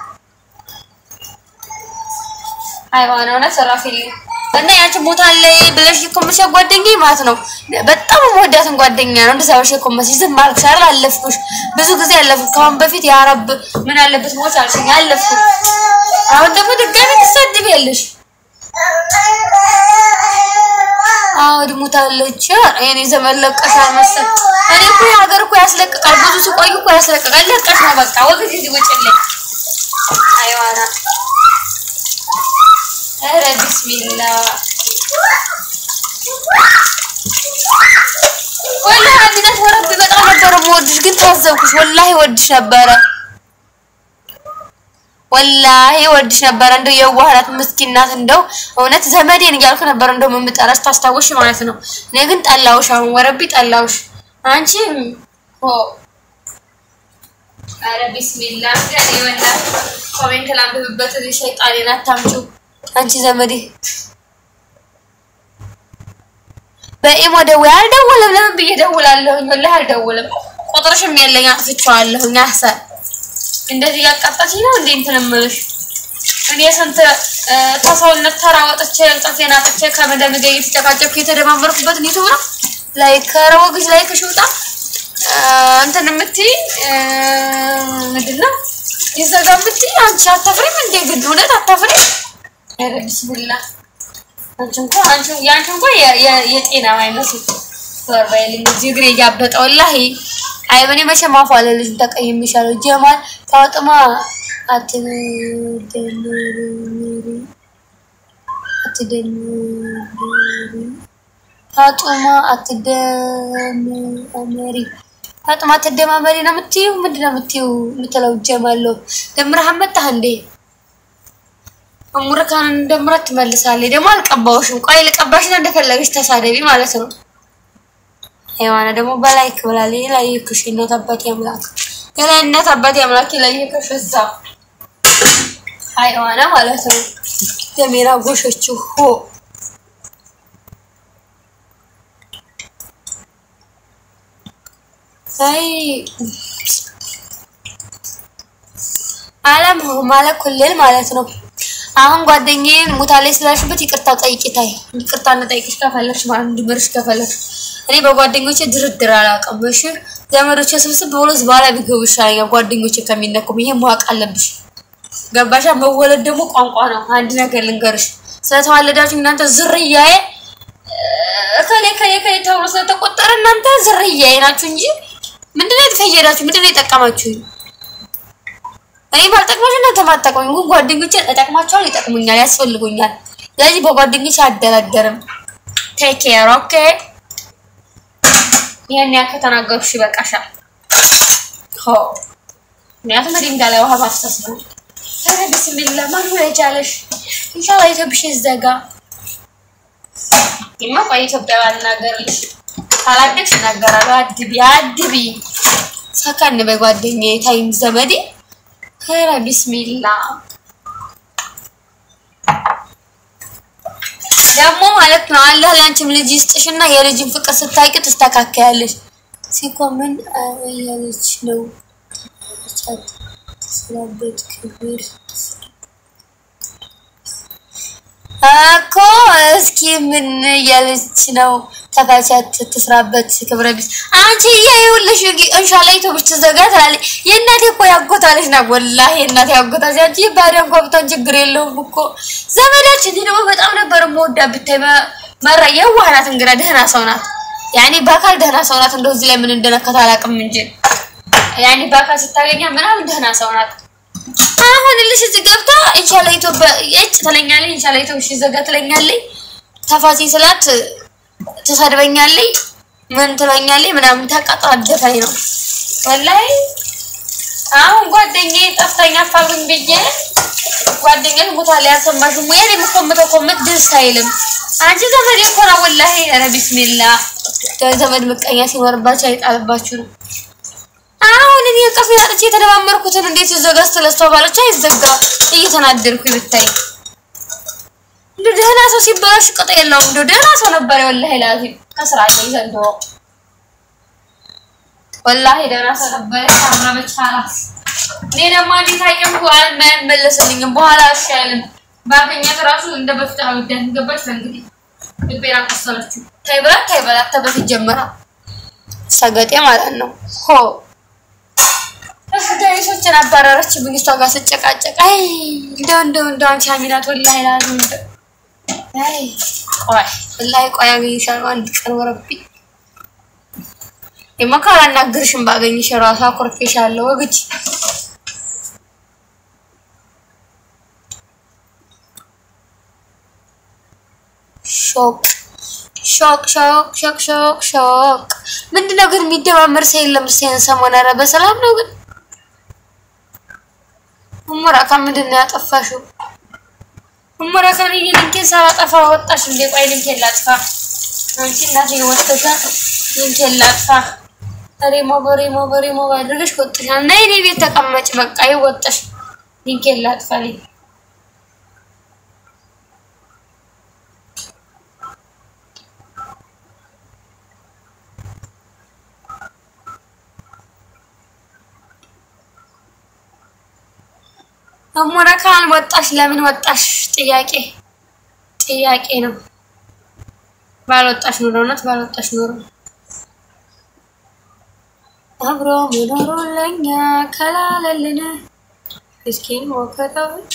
አይዋና እውነት ሰራፊል እና ያቺ ሞታለች ብለሽ ኮመሽ ጓደኛዬ ማለት ነው። በጣም የምወዳትን ጓደኛ ነው። እንደዛ ብለሽ ኮመሽ ዝም አልኩሽ አይደል? አለፍኩሽ። ብዙ ጊዜ አለፍኩሽ። ከአሁን በፊት ያ ረብ ምን አለበት ሞች አልሽኝ፣ አለፍኩሽ። አሁን ደግሞ ድጋሚ ትሰድቢያለሽ። አዎ ሞታለች። እኔ ዘመን ለቀሻል መሰል እኔ እኮ ሀገር እኮ ያስለቅቃል። ብዙ ሲቆዩ እኮ ያስለቅቃል። ለቀሽ ነው በቃ ወግድ እዚህ ውጭልኝ። አይዋና ኧረ ቢስሚላ ወላሂ አሚነት ወረብ በጣም ነበረ የምወድሽ፣ ግን ታዘብኩሽ። ወላሂ ወድሽ ነበረ ወላሂ ወድሽ ነበረ። እንደው የዋህናት ምስኪናት፣ እንደው እውነት ዘመዴን እያልኩ ነበር እንደው የምጠራሽ ታስታውሽ ማለት ነው። እኔ ግን ጠላውሽ፣ አሁን ወረቢ ጠላውሽ። አንቺ ሆ አረ ቢስሚላ ገኔ ወላ ኮሜንት ላንብብበት። እዚህ ሸይጣኔን አታምጪው አንቺ ዘመዴ። በኢሞ ደውዬ አልደውልም። ለምን ብዬ ደውላለሁኝ? ወላሂ አልደውልም። ቁጥርሽም የለኝ አጥፍቼዋለሁኝ። አሰር እንደዚህ ያቃጣች ነው እንዴ እንትን እምልሽ እኔ ስንት ተሰውነት ተራ ወጥቼ ጥፌን አጥቼ ከመደም ጋር እየተጨቃጨኩ የተደማመርኩበት ዩቱብ ነው። ላይክ ኧረ ወግጅ ላይክ ሽውጣ እንትን የምትይ ምንድን ነው ይዘጋ የምትይ አንቺ አታፍሪም እንዴ? ግን እውነት አታፍሪም? ኧረ ቢስሚላ አንቺ እንኳ አንቺ ያንቺ እንኳ የጤና አይመስል ወራይልኝ እዚህ እግሬ እያበጠ ወላሂ አይ በኔ መቼም አፏ አለልሽም ተቀይሜሻለሁ። ጀማል ፋጥማ አትደምሪ አትደምሪ ፋጡማ አትደምሪ ፋጡማ አትደማመሪ ነው የምትይው? ምንድን ነው የምትይው የምትለው? ጀማለሁ ደምረህ መጣህ እንዴ? እሙርካን እንደምረት ትመልሳለች። ደግሞ አልቀባውሽም። ቆይ ልቀባሽና እንደፈለገች ተሳደቢ ማለት ነው። የሆነ ደግሞ በላይክ ብላለች። ላይክሽ እናት አባቴ አምላክ የላይ እናት አባቴ አምላክ ላይክሽ እዛ አይዋና ማለት ነው። ደሜራ ጎሾችው ሆ አይ አለም ማለት ኩልል ማለት ነው። አሁን ጓደኛዬን ሞታለች ስላልሽበት ይቅርታ ጠይቂ። ታይ ይቅርታ እንጠይቅሽ ከፈለግሽ ማለት እንድምርሽ ከፈለግሽ እኔ በጓደኞቼ ድርድር አላውቅም። እሺ ዘመዶቼ ስብስብ ብሎ በኋላ ቢገቡ ይሻለኛል ጓደኞቼ ከሚነኩም። ይሄ ማወቅ አለብሽ። ገባሻ? መወለድ ደግሞ ቋንቋ ነው። አንድ ነገር ልንገርሽ፣ ስለተዋለዳችሁ እናንተ ዝርያዬ እከሌ ከሌ ከሌ ተብሎ ስለተቆጠረ እናንተ ዝርያዬ ናችሁ እንጂ ምንድነው የተፈየዳችሁ? ምንድነው የጠቀማችሁኝ? እኔ ባልጠቅማችሁ እናንተ ማጠቅሙኝ፣ ግን ጓደኞቼ እጠቅማቸዋል፣ ይጠቅሙኛል፣ ያስፈልጉኛል። ስለዚህ በጓደኞቼ አደራደርም። ቴክ ኬር ኦኬ። ይሄን ያክል ከተናገርኩሽ ይበቃሻል። ሆ ምክንያቱም ድንጋይ ላይ ውሃ ማፍሰስ ነው። ኧረ ቢስሚላ ማን ሆነ የቻለሽ? ኢንሻአላህ ኢትዮጵያ ይዘጋ ይማ ቆይ ኢትዮጵያ ባልናገርልሽ ካላደግሽ እናገራለሁ። አድቢ አድቢ ሰከን በይ ጓደኛዬ ታይም ዘመዴ ኸይረ ቢስሚላ ደግሞ ማለት ነው አላህ ለአንቺም ልጅ ይስጥሽና የልጅን ፍቅር ስታውቂ ትስተካከያለሽ። ሲኮምን ያለች ነው ቻት ስላበት ክብር እኮ እስኪ ምን እያለች ነው? ተፋቻት ትስራበት ክብረ ቢስ አንቺ ይኸውልሽ ኢንሻአላህ ኢትዮብሽ ትዘጋ ትላለች። የእናቴ እኮ ያጎታለች ና ወላሂ የእናቴ ያጎታለች። አንቺ ባዳ እንኳ ብታን ችግር የለውም እኮ ዘመዳችን። እኔ ደግሞ በጣም ነበር የምወዳት ብታይ መራ የዋህ ናት። እንግዳ ደህና ሰው ናት። ያኔ በአካል ደህና ሰው ናት። እንደው እዚህ ላይ ምን እንደነካት አላውቅም እንጂ ያኔ በአካል ስታገኛ ምናምን ደህና ሰው ናት። አሁን ልሽ እዚህ ገብታ ኢንሻአላህ ኢትዮጵያ እጭ ትለኛለች። ኢንሻአላህ ኢትዮጵያ ሲዘጋ ትለኛለች። ተፋሲ ስላት ትሰድበኛለች። ምን ትለኛለች ምናምን ተቀጣደፈኝ ነው ወላሂ። አሁን ጓደኛዬ ጠፍተኛ አፋሉኝ ብዬ ጓደኛዬ ሞታል ያልሰማሽም ወይ እኔ የምኮምተው ኮምት ደስ አይልም። አንቺ ዘመድ እኮ ነው ወላሂ። ኧረ ቢስሚላ ዘመድ ምቀኛ ሲኖርባችሁ አይጣልባችሁ ነው። አሁን እኔ ቀፍ ያጥቼ የተደማመርኩትን እንዴት ይዘጋ ስትለስተው ባለች አይዘጋ እየተናደርኩ ብታይ እንደ ደህና ሰው ሲበላሽ ቅጥ የለውም። እንደ ደህና ሰው ነበር ወላሂ ላዚም ከስራ ላይ ዘንድሮ ወላሂ ደህና ሰው ነበር። ታምራበች ሀላስ እኔ ደግሞ እንዴት አይቀምኩ አይመለስልኝም። በኋላ አሻልም ባገኛት ራሱ እንደ በፊት አውዳት ገባች። እንግዲህ ልቤና ቆሰለችው። ታይበላት ታይበላት ተበፊት ጀምራ ሰገጤ ማለት ነው ሆ ዳይሶችን አባረረችብኝ። እሷ ጋር ስጨቃጨቅ አይ እንደው እንደው እንደው አንቺ አሚናት ወላሂ ላዚም እንደው አይ ቆይ ወላሂ ቆይ አገኝሻለሁ አንድ ቀን ወረብኝ የመካራ አናግርሽም ባገኝሽ ራሱ አኮርፌሻለሁ ወግጅ ሾቅ ሾቅ ሾቅ ሾቅ ሾቅ ሾቅ ምንድነው ግን የሚደማመር ሰው የለም። እስኪ ሰሞን ኧረ በሰላም ነው ግን እሙራካ ምንድን ነው ያጠፋሽው? እሙራካ ልዬ ልንኬን ሳላጠፋ ወጣሽ እንዴ? ቆይ ልንኬን ላጥፋ። አንቺ እናቴ ወጥተሻ ልንኬን ላጥፋ። ሬሞ በሬሞ በሬሞ ባድርገሽ ወጥሻል። ነይ እኔ ቤት ተቀመጭ። በቃ ይወጣሽ። ልንኬን ላጥፋ ልኝ አሞራካ አልወጣሽ። ለምን ወጣሽ? ጥያቄ ጥያቄ ነው። ባልወጣሽ ኑሮ እውነት ባልወጣሽ ኑሮ አብሮ መኖሩ ለኛ ከላለልን ምስኪን ሞከተዎች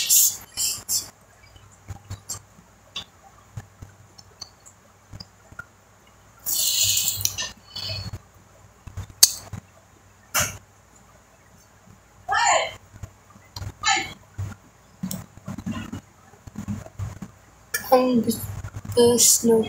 ቀንብስ ነው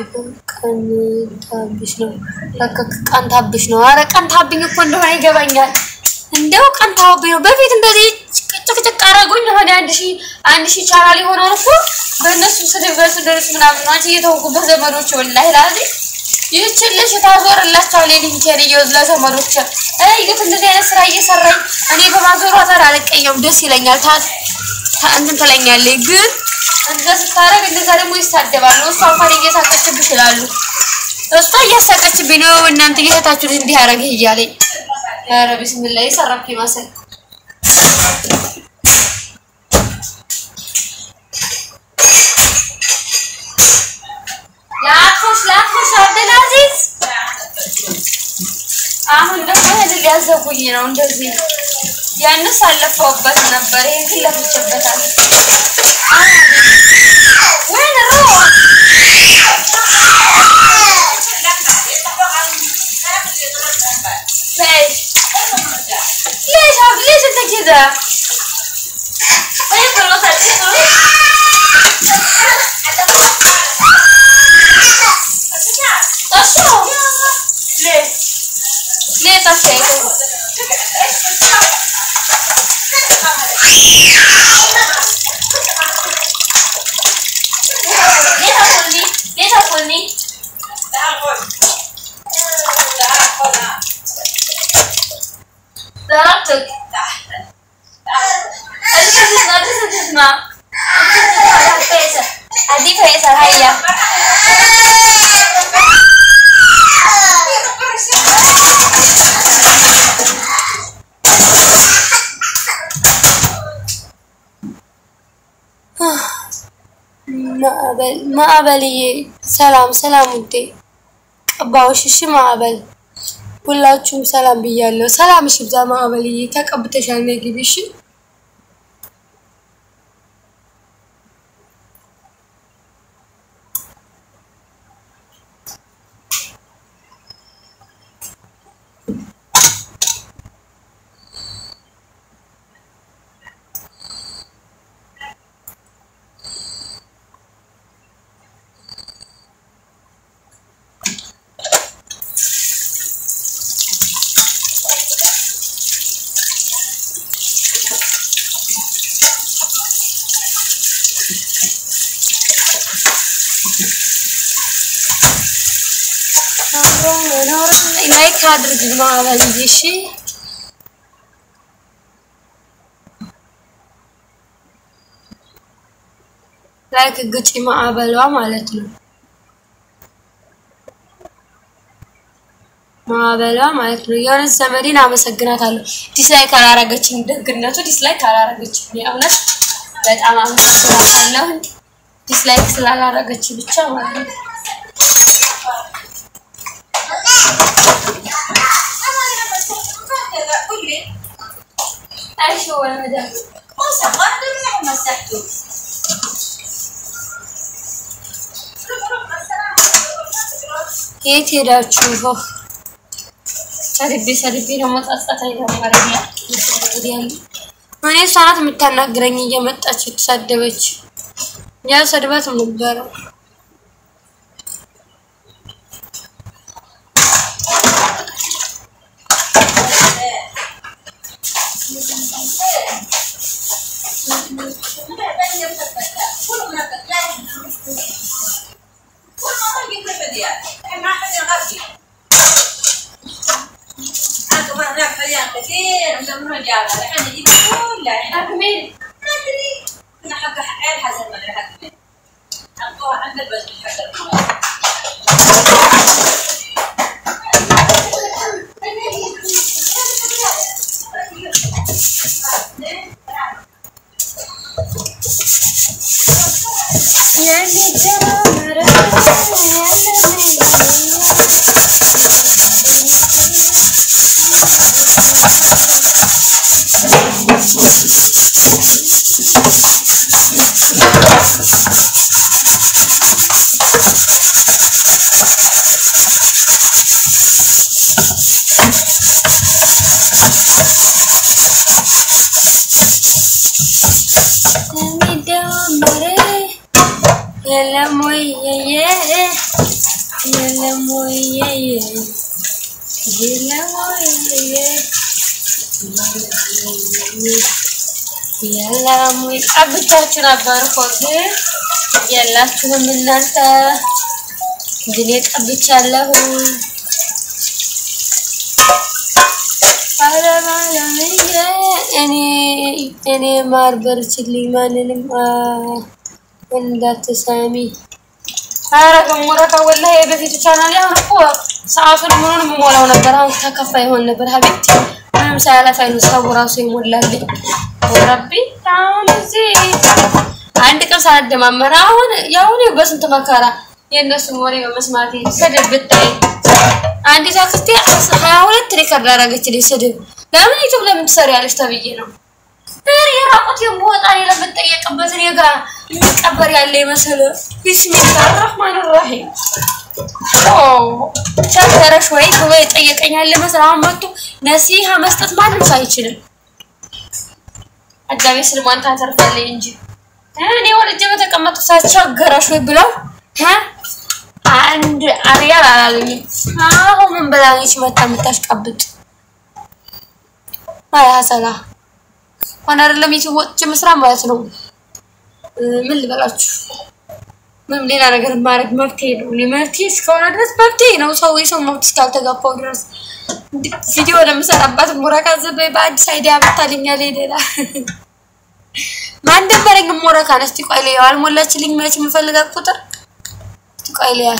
ቀንታብሽ ነው ቀንታብሽ ነው። አረ ቀንታብኝ እኮ እንደሆነ ይገባኛል። እንደው ቀንታብኝ ነው። በፊት እንደዚህ ጭቅጭቅ አረጉኝ የሆነ አንድ ሺህ አንድ ሺህ ቻናል የሆነውን እኮ በእነሱ ስድብ በሱ ደርስ ምናምን ነው አንቺ እየተውኩበት ዘመዶች ወላሂ ላዚ ይህችን ልጅ ታዞርላቸዋል የሊንኬን እየወዝ ለዘመዶች እዩት። እንደዚህ አይነት ስራ እየሰራኝ እኔ በማዞሯ ታዲያ አልቀየም፣ ደስ ይለኛል። ታ እንትን ትለኛለች ግን እንደዛ ስታረግ እንደዛ ደግሞ ይሳደባሉ። እሷ እንኳን እየሳቀችብሽ ይላሉ። እሷ እያሳቀችብኝ ነው። እናንተ እየታችሁ እንዲህ ያረገ እያለኝ ኧረ ቢስሚላህ የሰራኩ ይመስል ላትፎሽ ላትፎሽ አብደልአዚዝ አሁን ደግሞ ይሄንን ሊያዘጉኝ ነው እንደዚህ ያንስ አለፈውበት ነበር። ይሄን ግን ለፍቼበታል። ወይኔ ሮ ليش؟ ليش ليش انت كذا؟ طيب خلاص طشوا ليه؟ ليه طشيتوا؟ اسمع فيصل ادي فيصل هيا ማዕበል ማዕበልዬ፣ ሰላም ሰላም ውዴ፣ ቀባዎች እሺ። ማዕበል ሁላችሁም ሰላም ብያለሁ። ሰላም እሺ፣ ብዛ ማዕበልዬ፣ ተቀብተሻል። ነይ ግቢ እሺ። ላይክ አድርግ ማዕበልዬ፣ እሺ። ላይክ ግጪ ማዕበሏ ማለት ነው። ማዕበሏ ማለት ነው። የሆነች ዘመዴን አመሰግናታለሁ። ዲስላይክ አላረገችም። ደግነቱ ዲስላይክ አላረገችም። የእውነት በጣም አመሰግናታለሁ። ዲስላይክ ስላላረገች ብቻ ማለት ነው። ايش هو المدام مسحته የት ሄዳችሁ? ሰድቤ ሰድቤ ደግሞ ጸጸት አይተማረኛ ያለ እኔ እሷ ናት የምታናግረኝ እየመጣች የተሳደበች ያ ሰድባት ነበረ። كثير من رجال الحين يجيب كلها أكمل انا حق عيل حسن ما حق مين حقها عند البس حق المويه የለም ወየየ የለም ወየየ የለም ወየየ የለም ወይ ቀብቻችሁ ነበር እኮ ግን የላችሁም እናንተ ግን ቀብቻለሁ። አለም አለምዬ እኔ እኔ ማር በርችልኝ ማንንም አ- እንዳትሰሚ ኧረ ገሞራ ወላሂ የበፊቱ ቻናል አሁን እኮ ሰዓቱን ምኑን የምሞላው ነበር። አሁን ተከፋ ይሆን ነበር ሀቢብቲ ምንም ሳያለፋኝ ነው ሰው ራሱ ይሞላልኝ። ረቢ አሁን እዚህ አንድ ቀን ሳላደማመር አሁን ያሁን በስንት መከራ የእነሱን ወሬ በመስማቴ ስድብ ብታይ አንዲት አክስቴ ሀያ ሁለት ሪከርድ አደረገችልኝ ስድብ። ለምን ዩቱብ ለምን ትሰሪያለሽ ተብዬ ነው በር የራቁት የምወጣ ለምጠየቅበት እኔ ጋር የሚቀበር ያለ ይመስል ቢስሚላህ ረህማን ራሂም ቸገረሽ ወይ ብሎ የጠየቀኛል መስል አሁን መጥቶ ነሲሃ መስጠት ማንም ሰው አይችልም። አዳሜ ስልሟን ታተርፋለች እንጂ እኔ ወልጄ በተቀመጡ ሳቸገረሽ ወይ ብለው እ አንድ አሪያል አላለኝም። አሁን ምን ብላለች መታ የምታሽቃብጥ አይ ሀሰላ ሆነ አይደለም ዩቲዩብ ወጥቼ መስራት ማለት ነው። ምን ልበላችሁ፣ ምንም ሌላ ነገር ማድረግ መብቴ ነው። እኔ መብቴ እስከሆነ ድረስ መብቴ ነው። ሰው የሰው መብት እስካልተጋፋው ድረስ ቪዲዮ ለምሰራባት ሙራካ ዘበይ በአዲስ አይዲያ መታልኛል። ሌላ ማን ደመረኝ ሞረካን እስቲ ቆይ ልየው። አልሞላችልኝ መች የምፈልጋት ቁጥር እስቲ ቆይ ልያት።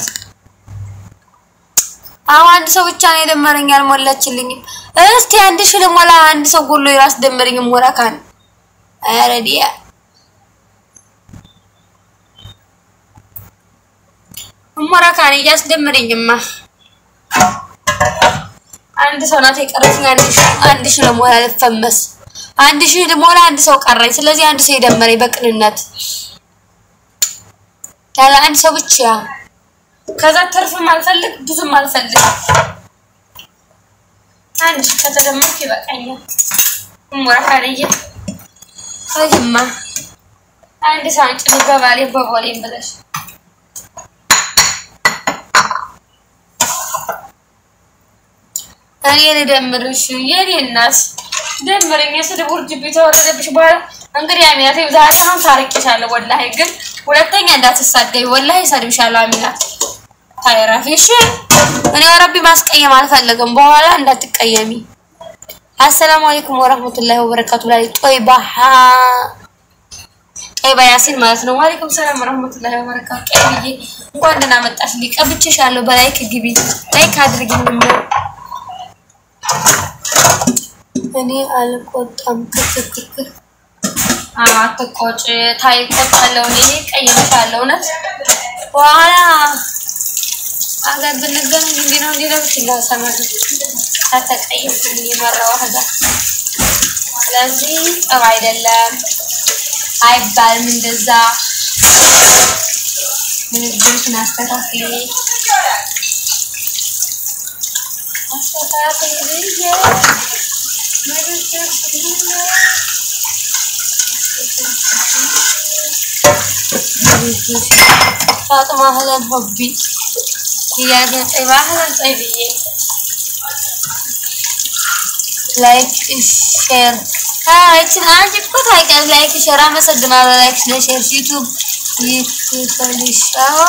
አሁን አንድ ሰው ብቻ ነው የደመረኝ አልሞላችልኝም። እስቲ አንድ ሺህ ልሞላ አንድ ሰው ጎሎ የራስ ደመረኝ ሞረካን ኧረ ዲያ ሞረካን እያስደምረኝማ አንድ ሰው ናት የቀረችኝ። አንድ ሺህ አንድ ሺህ ልሞላ ልፈመስ አንድ ሺህ ልሞላ አንድ ሰው ቀረኝ። ስለዚህ አንድ ሰው የደመረኝ በቅንነት ያለ አንድ ሰው ብቻ ከዛ ትርፍም አልፈልግ ብዙም አልፈልግ። አንድ ሺህ ከተደመርኩ ይበቃኛል። ሞረካንዬ አይማ አንድ ሰው አንጭ በባሌ በቦሌም ብለሽ እኔ ልደምርሽ የኔ እናት ደምረኝ። የስድብ ውርጅብኝ ተወረደብሽ በኋላ እንግዲህ አሚናት ዛሬ አሁን ታርቄሻለሁ። ወላሂ ግን ሁለተኛ እንዳትሳደቢ ወላሂ እሰድብሻለሁ። አሚናት ታይራፊ እሺ። እኔ ወረቢ ማስቀየም አልፈለግም። በኋላ እንዳትቀየሚ። አሰላሙ አለይኩም ወረህመቱላሂ ወበረካቱ። ላይ ጦይባ ጦይባ ያሲን ማለት ነው። ዋሌኩም ሰላም ወረህመቱላሂ ወበረካቱ። ጦይብዬ እንኳን ደህና መጣሽ። ሊቀብቼሻለሁ። በላይክ ግቢ፣ ላይክ አድርጊኝ። እኔ አልቆጣም። ክክክክ አትቆጭ። ታይ ቆጣለሁ። እኔ ቀየምሻለሁ። እውነት በኋላ አገር ብንገናኝ እንዲህ ነው እንዲህ ነው ብትይኝ ሰማሁ። ከተቀየምኩኝ የመራው ህዛ ስለዚህ ጥሩ አይደለም አይባልም እንደዛ። ንግግርሽን አስተካክሊ አስተካክሊ ብዬ ፋጥማ ህለን ሆቢ እያለ ጠይባ ህለን ጠይብዬ ላይክ ሼር አይችን አንቺ እኮ ታውቂያለሽ። ላይክ ሼር አመሰግናለሁ። ላይክ ለሼር ዩቲዩብ ይክፈልሽ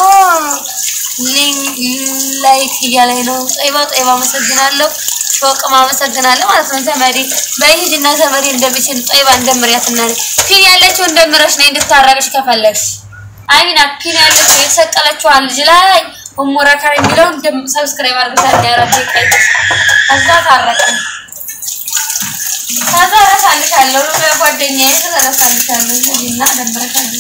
ላይክ እያለኝ ነው። ጠይባ ጠይባ አመሰግናለሁ። ሾቅም አመሰግናለሁ ማለት ነው። ዘመዴ በይሂድና ዘመዴ እንደሚችል ጠይባ እንደምሪያትና ፒን ያለችው እንደምረሽ ነኝ እንድታረቅሽ ከፈለግሽ አይሚና ፒን ያለችው የተሰቀለችዋን ልጅ ላይ እሙረከር የሚለው ሰብስክራይብ አድርገሻል። ያረብ ቀይ ከዛ ታረቅን ከዛ እረሳልሻለሁ። ጓደኛዬ እረሳልሻለሁ እና ደምረሻለሁ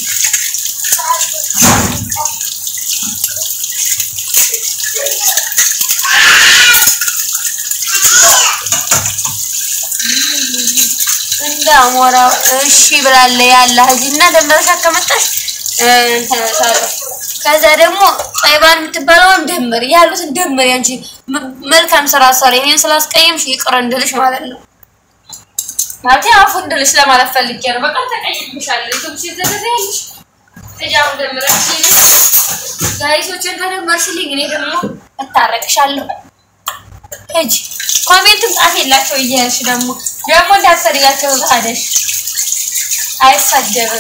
እንደ አሞራው እሺ ብላለ ያለ እና ደምረሻ ከመጣሽ እንተነሳለሁ። ከዛ ደግሞ ጠይባን የምትባለውን ደምር ያሉትን ደምር። ያንቺ መልካም ስራ ሰሪ እኔን ስላስቀየምሽ ይቅር እንድልሽ ማለት ነው። ማለት አፉ እንድልሽ ለማለት ፈልጌ ነው። በቃ ተቀይምሻለሁ። ዩቲዩብ ሲዘገዘልሽ እጃው ደምረሽልኝ ጋይሶችን ተደመርሽልኝ፣ እኔ ደግሞ እታረቅሻለሁ። ሂጂ ኮሜንትም ጻፍ የላቸው እያልሽ ደግሞ ደግሞ እንዳትሰድጋቸው ታደሽ አይሳደብም።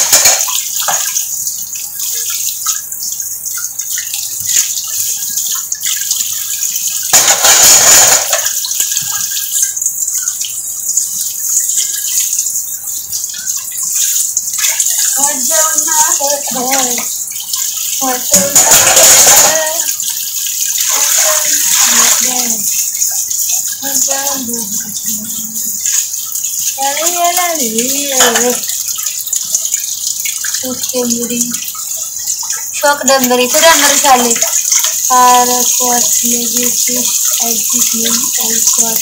ወጀውና ሾቅ ደምሪ ትደምርሻለች። አረኳት ለቤትሽ አዲስ ነኝ አልኳት።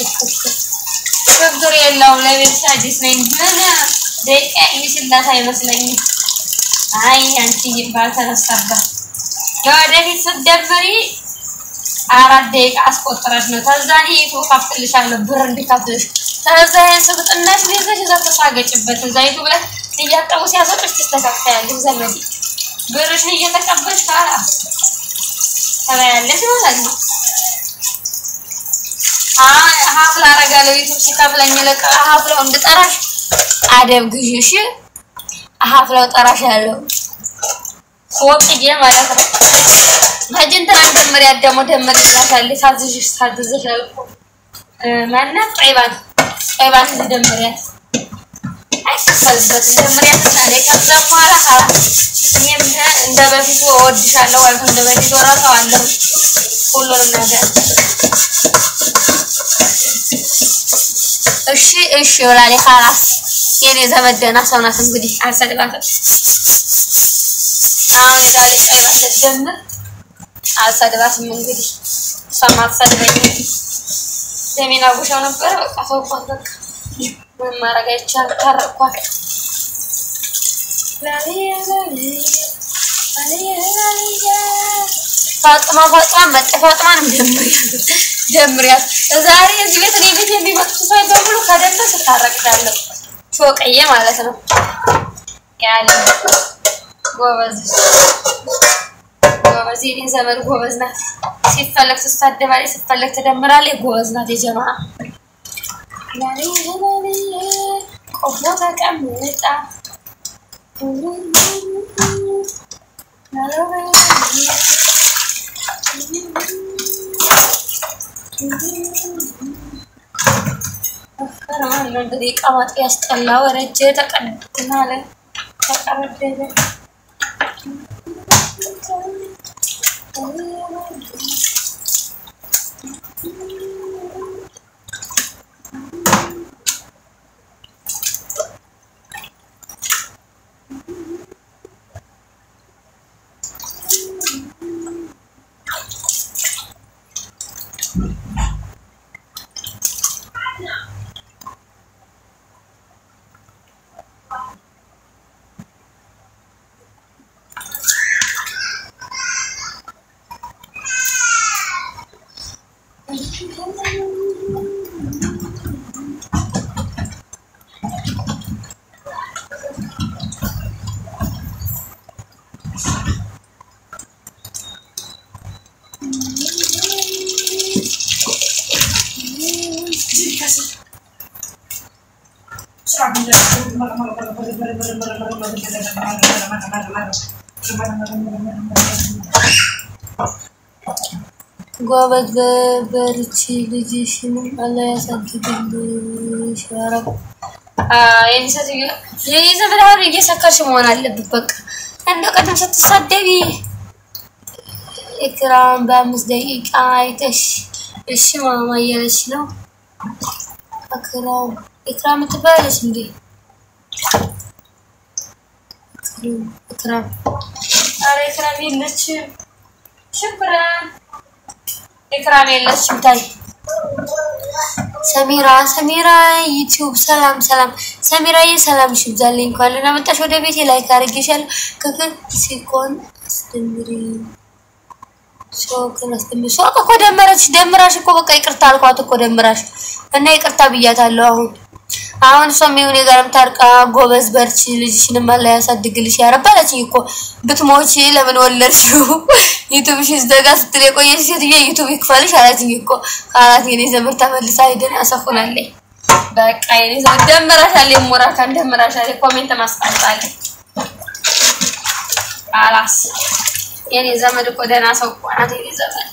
ችግር የለውም ለቤትሽ አዲስ ነኝ። ምን ደቂቃ የሚችላት አይመስለኝም። አይ አንቺ ባልተነሳበት ለወደፊት ስትደምሪ አራት ደቂቃ አስቆጥረሽ ነው። ከዛ እኔ የቱ ከፍትልሻለሁ ብር እንዲከፍልሽ ከዛ ስብጥናሽ ይዘሽ እዛ ተሳገጭበት እዛ የቱ ብለሽ እያጠቡ ሲያሰጡሽ ትስተካከያለሽ። ዘመዴ ብርሽን እየተቀበልሽ ካላስ ተበያለሽ ማለት ነው። ሀፍላ አረጋለሁ ዩቱብ ሲከፍለኝ ልቅ ሀፍላው እንድጠራሽ አደብ ግዢ እሺ። ሀፍላው ጠራሽ ያለው ፎቅዬ ማለት ነው። መጀንተና ደምሪያ ደግሞ ደምር ይላታለች። ሳዝሽ ሳዝሽ ያልኩ ማናት ጠይባን ጠይባን እዚህ ደምሪያት አይከፈልበትም። ጀምሪያ ትናለ ከዛ በኋላ እኔም እንደ በፊቱ እወድሻለሁ ወይ እንደ በፊቱ እረሳዋለሁ ሁሉንም ነገር እሺ እሺ ወላሌ ካላስ የኔ ዘመድ ደህና ሰው ናት። እንግዲህ አልሰድባትም። አሁን የዛሬ ቀይባት ልትጀምር አልሰድባትም። እንግዲህ እሷም አትሰድበኝም። ደሜን አጉሻው ነበረ። በቃ ተውኳት። በቃ ምንም ማድረግ አይቻልም። ታረቅኳት። ፋጥማ ፋጥማ መጤ ፋጥማንም ጀምሪያት ጀምሪያት። ዛሬ እዚህ ቤት እኔ ቤት የሚመጡት ሰዎች በሙሉ ከደንበ ስታረቅዳለሁ። ሾቀዬ ማለት ነው ያለ ጎበዝ ጎበዝ የኔ ዘመድ ጎበዝ ናት። ሲፈለግ ትሳደባለች፣ ሲፈለግ ትደምራለች። ጎበዝ ናት። የጀማ ቆሞ ተቀምጣ እንግዲህ ቀማጥ ያስጠላ ወረጀ ተቀድናለ ተቀረደለ ጎበዝ በርቺ፣ ልጅሽንም አላህ ያሳድግልሽ። ኧረ የኔ ሴትዮ የኔ ዘመድ አሁን እየሰከርሽ መሆን አለብት። በቃ እንደ ቀደም ስትሳደቢ ኢክራም በአምስት ደቂቃ አይተሽ እሺ ማማ እያለች ነው። ኢክራም ኢክራም ትባላለች እንዴ? ኢክራም ኧረ ኢክራም የለችም። ሽኩራን ኢክራም የለችም። ታይ ሰሚራ ሰሚራ ዩቲዩብ ሰላም ሰላም ሰሚራዬ ሰላም ይብዛልኝ። እንኳን ደህና መጣሽ ወደ ቤቴ ላይክ አድርጌሻለሁ። ክክል ሲኮን አስደምሪ ሾክን አስደምሪ ሾክ እኮ ደመረች ደምራሽ እኮ በቃ ይቅርታ አልኳት እኮ ደምራሽ እና ይቅርታ ብያታለሁ። አሁን አሁን እሷም ይሁን የጋርም ታርቃ ጎበዝ በርቺ፣ ልጅሽንም አላህ ያሳድግልሽ ያረባለችኝ እኮ ብትሞቺ ለምን ወለድሽው ዩቱብሽ ዘጋ ስትል የቆየች ሴትዮ ዩቱብ ይክፈልሽ አላችኝ እኮ አላት። የኔ ዘመድ ተመልሳ ሄደን ያሰፉናለኝ። በቃ የኔ ዘመድ ደምራሻለኝ፣ ሞራካን ደምራሻለኝ። ኮሜንት ማስቀምጣለኝ። አላስ የኔ ዘመድ እኮ ደህና ሰው እኮ ናት የኔ ዘመድ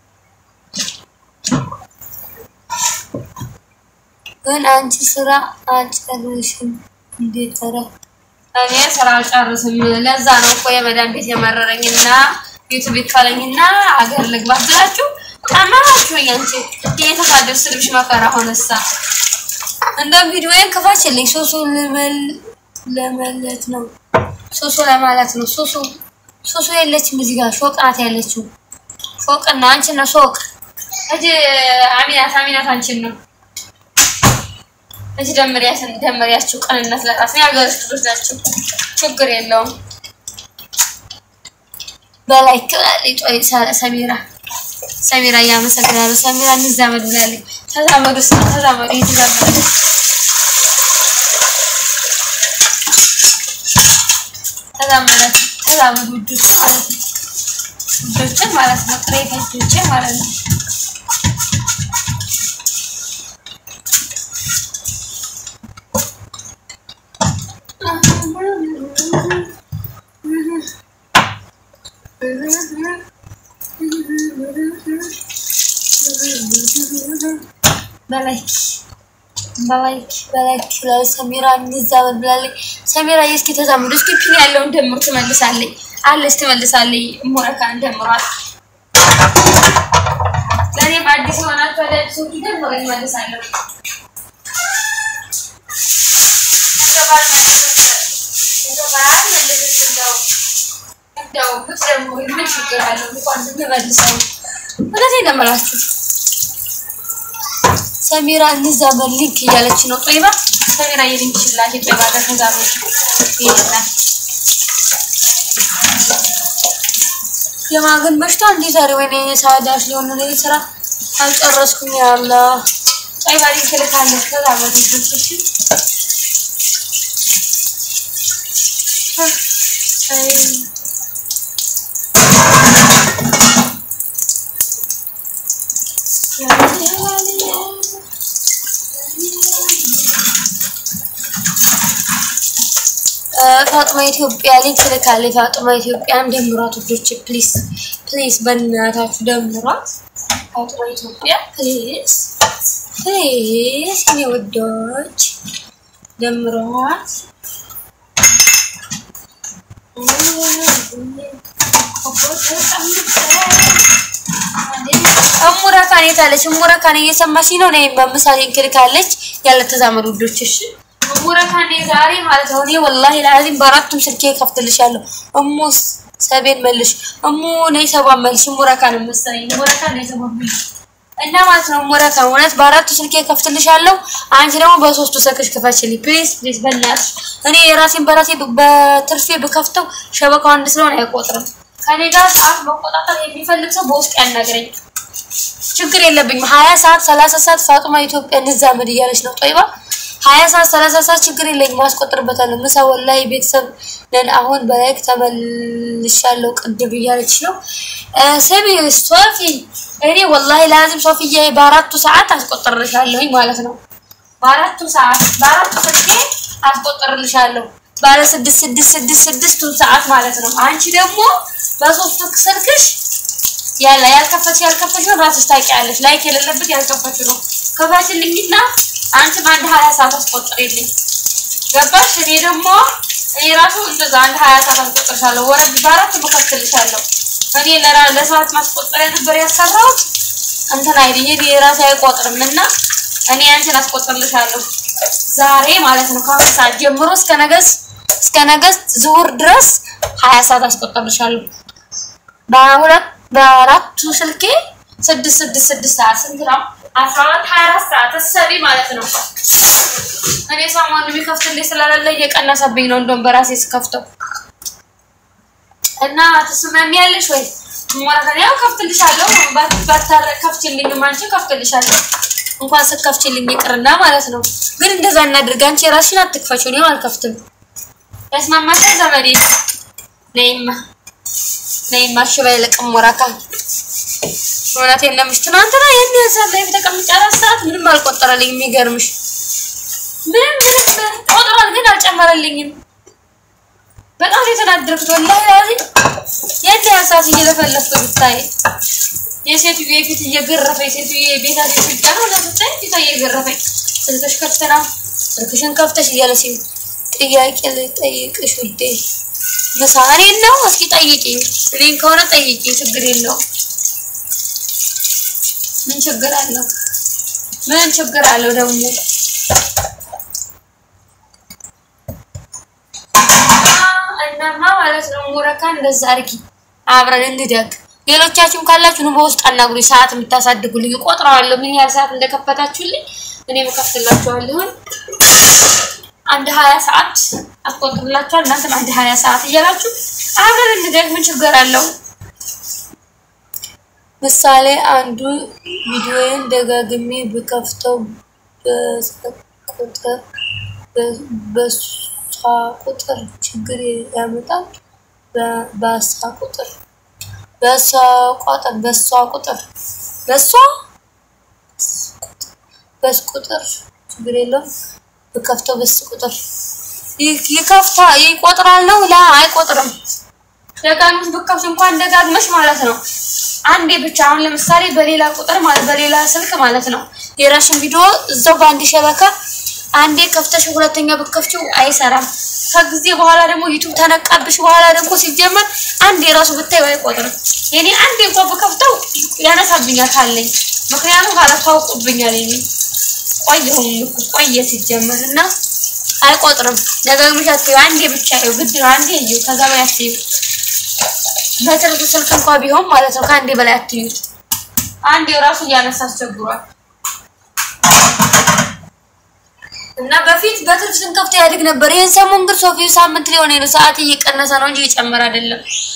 ግን አንቺ ስራ አልጨርሽም እንዴት ተረ እኔ ስራ አልጨርስም። ለዛ ነው እኮ የመዳን ቤት የመረረኝና ዩቱብ ይካለኝና አገር ልግባ ብላችሁ ጠመራችሁኝ። አንቺ እየተሳደብ ስልብሽ መከራ ሆነሳ። እንደ ቪዲዮዬን ክፋችልኝ። ሱሱ ልመል ለመለት ነው ሱሱ ለማለት ነው። ሱሱ ሱሱ የለችም እዚህ ጋር ሾቅ ናት ያለችው። ሾቅና አንቺን ነው ሾቅ እጅ አሚናት አሚናት አንቺን ነው እዚህ ደምሪያትን ደምሪያችሁ ቅንነት ለራስ ነው። የሀገርሽ ልጆች ናቸው። ችግር የለውም። በላይ ክላሊጦ ሰሚራ ሰሚራ እያመሰግናለሁ። ሰሚራ እንዛመድ ብላለች። ተዛመዱ ስ ተዛመዱ እየተዛመዱ ተዛመዳት ተዛመዱ ውዶች ማለት ነው። ውዶችን ማለት ነው። ጥሬ ከጆቼ ማለት ነው። በላይ በላይክ በላይክ ብላለች ሰሚራ እንዛመድ ብላለች ሰሚራ እስኪ ተዛምዱ እስኪ ፒን ያለውን ደምሩ ትመልሳለች አለች ትመልሳለች ሙረካን ደምሯት ለእኔ በአዲስ የሆናችሁ አዳዲሶቹ ደምሮ ይመልሳለሁ እንደባል እንደባል መልስ እንደው እንደው ብትደምሩ ምን ችግር አለው እንኳን ብንመልሰው እውነቴን ነው የምላችሁ ሰሚራ እንዛመድ ሊንክ እያለች ነው ጦይባ ሰሚራ የሊንክ ሽላሽ ጦይባ ጋር ተዛመድ ይላል የማግን በሽታ እንዴ ዛሬ ወይኔ ሳዳሽ ሊሆን ነው ለኔ ስራ አልጨረስኩም ያላ ጦይባ ሊንክ ልካለች ተዛመድ እሺ አይ ፋጡማ ኢትዮጵያ ሊንክ ልካለች። ፋጡማ ኢትዮጵያን ደምሯት ውዶች፣ ፕሊስ ፕሊስ፣ በእናታችሁ ደምሯት። ፋጡማ ኢትዮጵያ ፕሊስ ፕሊስ፣ እኔ ውዶች ደምሯት። እሙረካን የታለች? እሙረካን እየሰማሽኝ ነው? ነይ በምሳሌ እንክልካለች ያለ ተዛመዱ ውዶች። እሺ እሙረካን ዛሬ ማለት ነው። እኔ ወላሂ ለአዚም በአራቱም ስልኬ ከፍትልሻለሁ። እሙ ሰቤን መልሽ፣ እሙ ነይ ሰባን መልሽ። እሙረካን መሰለኝ እሙረካን ነይ ሰባን መልሽ እና ማለት ነው። እሙረካን እውነት በአራቱ ስልኬ ከፍትልሻለሁ። አንቺ ደግሞ በሶስቱ ስልክሽ ክፈችልኝ ፕሊዝ ፕሊዝ፣ በእናትሽ እኔ የራሴን በራሴ በትርፌ ብከፍተው ሸበካው አንድ ስለሆነ አይቆጥርም። ከኔ ጋር ሰዓት መቆጣጠር የሚፈልግ ሰው በውስጥ ያናግረኝ። ችግር የለብኝም። ሀያ ሰዓት ሰላሳ ሰዓት ፋጡማ ኢትዮጵያ እንዛመድ እያለች ነው ጦይባ ሀያ ሰዓት ሰላሳ ሰዓት ችግር የለኝም አስቆጥርበታለሁ። ምሳ ወላሂ ቤተሰብ ነን። አሁን በላይክ ተመልሻለሁ ቅድም እያለች ነው ስሚ ሶፊ። እኔ ወላሂ ላዚም ሶፊዬ በአራቱ ሰዓት አስቆጥርልሻለሁኝ ማለት ነው። በአራቱ ሰዓት በአራቱ ስልኬ አስቆጥርልሻለሁ ባለ ስድስት ስድስት ስድስት ስድስቱን ሰዓት ማለት ነው። አንቺ ደግሞ በሶስቱ ስልክሽ ያለ ያልከፈች ያልከፈች ነው ራስሽ ታውቂያለሽ። ላይክ የሌለበት ያልከፈች ነው። ከፋችልኝና አንቺ በአንድ ሀያ ሰዓት አስቆጥሬልኝ ገባሽ? እኔ ደግሞ እኔ ራሱ እንደዛ አንድ ሀያ ሰዓት አስቆጥርሻለሁ። ወረድ በአራት መከፍትልሻለሁ። እኔ ለራ ለሰዓት ማስቆጠሪያ ነበር ያሰራሁት እንትን አይደል እኔ ራሴ አይቆጥርም እና እኔ አንቺን አስቆጥርልሻለሁ ዛሬ ማለት ነው። ከአሁን ሰዓት ጀምሮ እስከ ነገስ እስከ ነገስ ዙሁር ድረስ ሀያ ሰዓት አስቆጥርልሻለሁ። በሁለት በአራቱ ስልኬ ስድስት ስድስት ስድስት ሰዓት ስንት ነው? አስራ አራት ሀያ አራት ሰዓት እሰቢ ማለት ነው። እኔ ሰሞኑን የሚከፍትልኝ ስለሌለ እየቀነሰብኝ ነው። እንደውም በራሴ ስከፍተው እና ትስማሚያለሽ ወይ? ሞራተን ያው ከፍትልሻለሁ። ባታረ ከፍችልኝም አንቺ ከፍትልሻለሁ። እንኳን ስከፍችልኝ ይቅርና ማለት ነው። ግን እንደዛ እናድርግ። አንቺ የራስሽን አትክፈችው፣ እኔም አልከፍትም። ያስማማሻል ዘመዴ? ነይማ ነይማ እሺ በይ ልቅም ሞራካን እውነቴን ለምሽ ትናንትና ይህን ያህል ላይ ተቀምጬ አራት ሰዓት ምንም አልቆጠረልኝ። የሚገርምሽ ምንም ምንም ቆጥሯል፣ ግን አልጨመረልኝም። በጣም የተናደድኩት ወላሂ ላዚም ይህን ያህል ሰዓት እየለፈለፍኩ ብታይ የሴትዮ የፊት እየገረፈኝ ሴትዮ የቤታ ሴት ነው ለብታይ ፊቷ እየገረፈኝ ስልክሽ ከፍተህ ነው ስልክሽን ከፍተሽ እያለ ሲል ጥያቄ ልጠይቅሽ ውዴ ምሳ እኔን ነው እስኪ ጠይቂኝ እኔን ከሆነ ጠይቂኝ ችግር የለውም ምን ችግር አለው? ምን ችግር አለው ደግሞ? እናማ ማለት ነው ሙረካ እንደዛ አድርጊ፣ አብረን እንደግ። ሌሎቻችሁም ካላችሁ ነው በውስጥ አናግሩኝ። ሰዓት የምታሳድጉልኝ እቆጥረዋለሁ፣ ምን ያህል ሰዓት እንደከፈታችሁልኝ እኔ እከፍትላችኋለሁ። አንድ ሀያ ሰዓት አስቆጥርላችኋል። እናንተም አንድ ሀያ ሰዓት እያላችሁ አብረን እንደግ። ምን ችግር አለው? ምሳሌ አንዱ ቪዲዮዬን ደጋግሜ ብከፍተው ቁጥር በሷ ቁጥር ችግር ያመጣል። በሷ ቁጥር በሷ ቁጥር በሷ ቁጥር በሷ በስ ቁጥር ችግር የለውም። ብከፍተው በስ ቁጥር ይከፍታ ይቆጥራል ነው ላ አይቆጥርም። ደጋግመሽ ብከፍሽ እንኳን ደጋግመሽ ማለት ነው አንዴ ብቻ አሁን ለምሳሌ በሌላ ቁጥር ማለት በሌላ ስልክ ማለት ነው የራሽን ቪዲዮ እዛው በአንድ ሸበካ አንዴ ከፍተሽ ሁለተኛ ብትከፍቺው አይሰራም። ከጊዜ በኋላ ደግሞ ዩቱብ ተነቃብሽ በኋላ ደግሞ ሲጀመር አንዴ ራሱ ብታዩ አይቆጥርም። የኔ አንዴ እንኳን ብከፍተው ያነሳብኛል ካለኝ ምክንያቱም ካላታውቁብኛል የኔ ቆየሁም እኮ ቆየ ሲጀመር እና አይቆጥርም። ደጋግመሽ አትይው፣ አንዴ ብቻ ይኸው ግድ ነው። አንዴ ይኸው ከዛ በላይ አትይው። በትርፍ ስልክ እንኳ ቢሆን ማለት ነው ከአንዴ በላይ አትዩት። አንዴ ራሱ እያነሳ አስቸግሯል። እና በፊት በትርፍ ስንከፍት ያድግ ነበር። ይህን ሰሞን ግን ሶፊው ሳምንት ሊሆን ነው ሰዓት እየቀነሰ ነው እንጂ እየጨመረ አይደለም።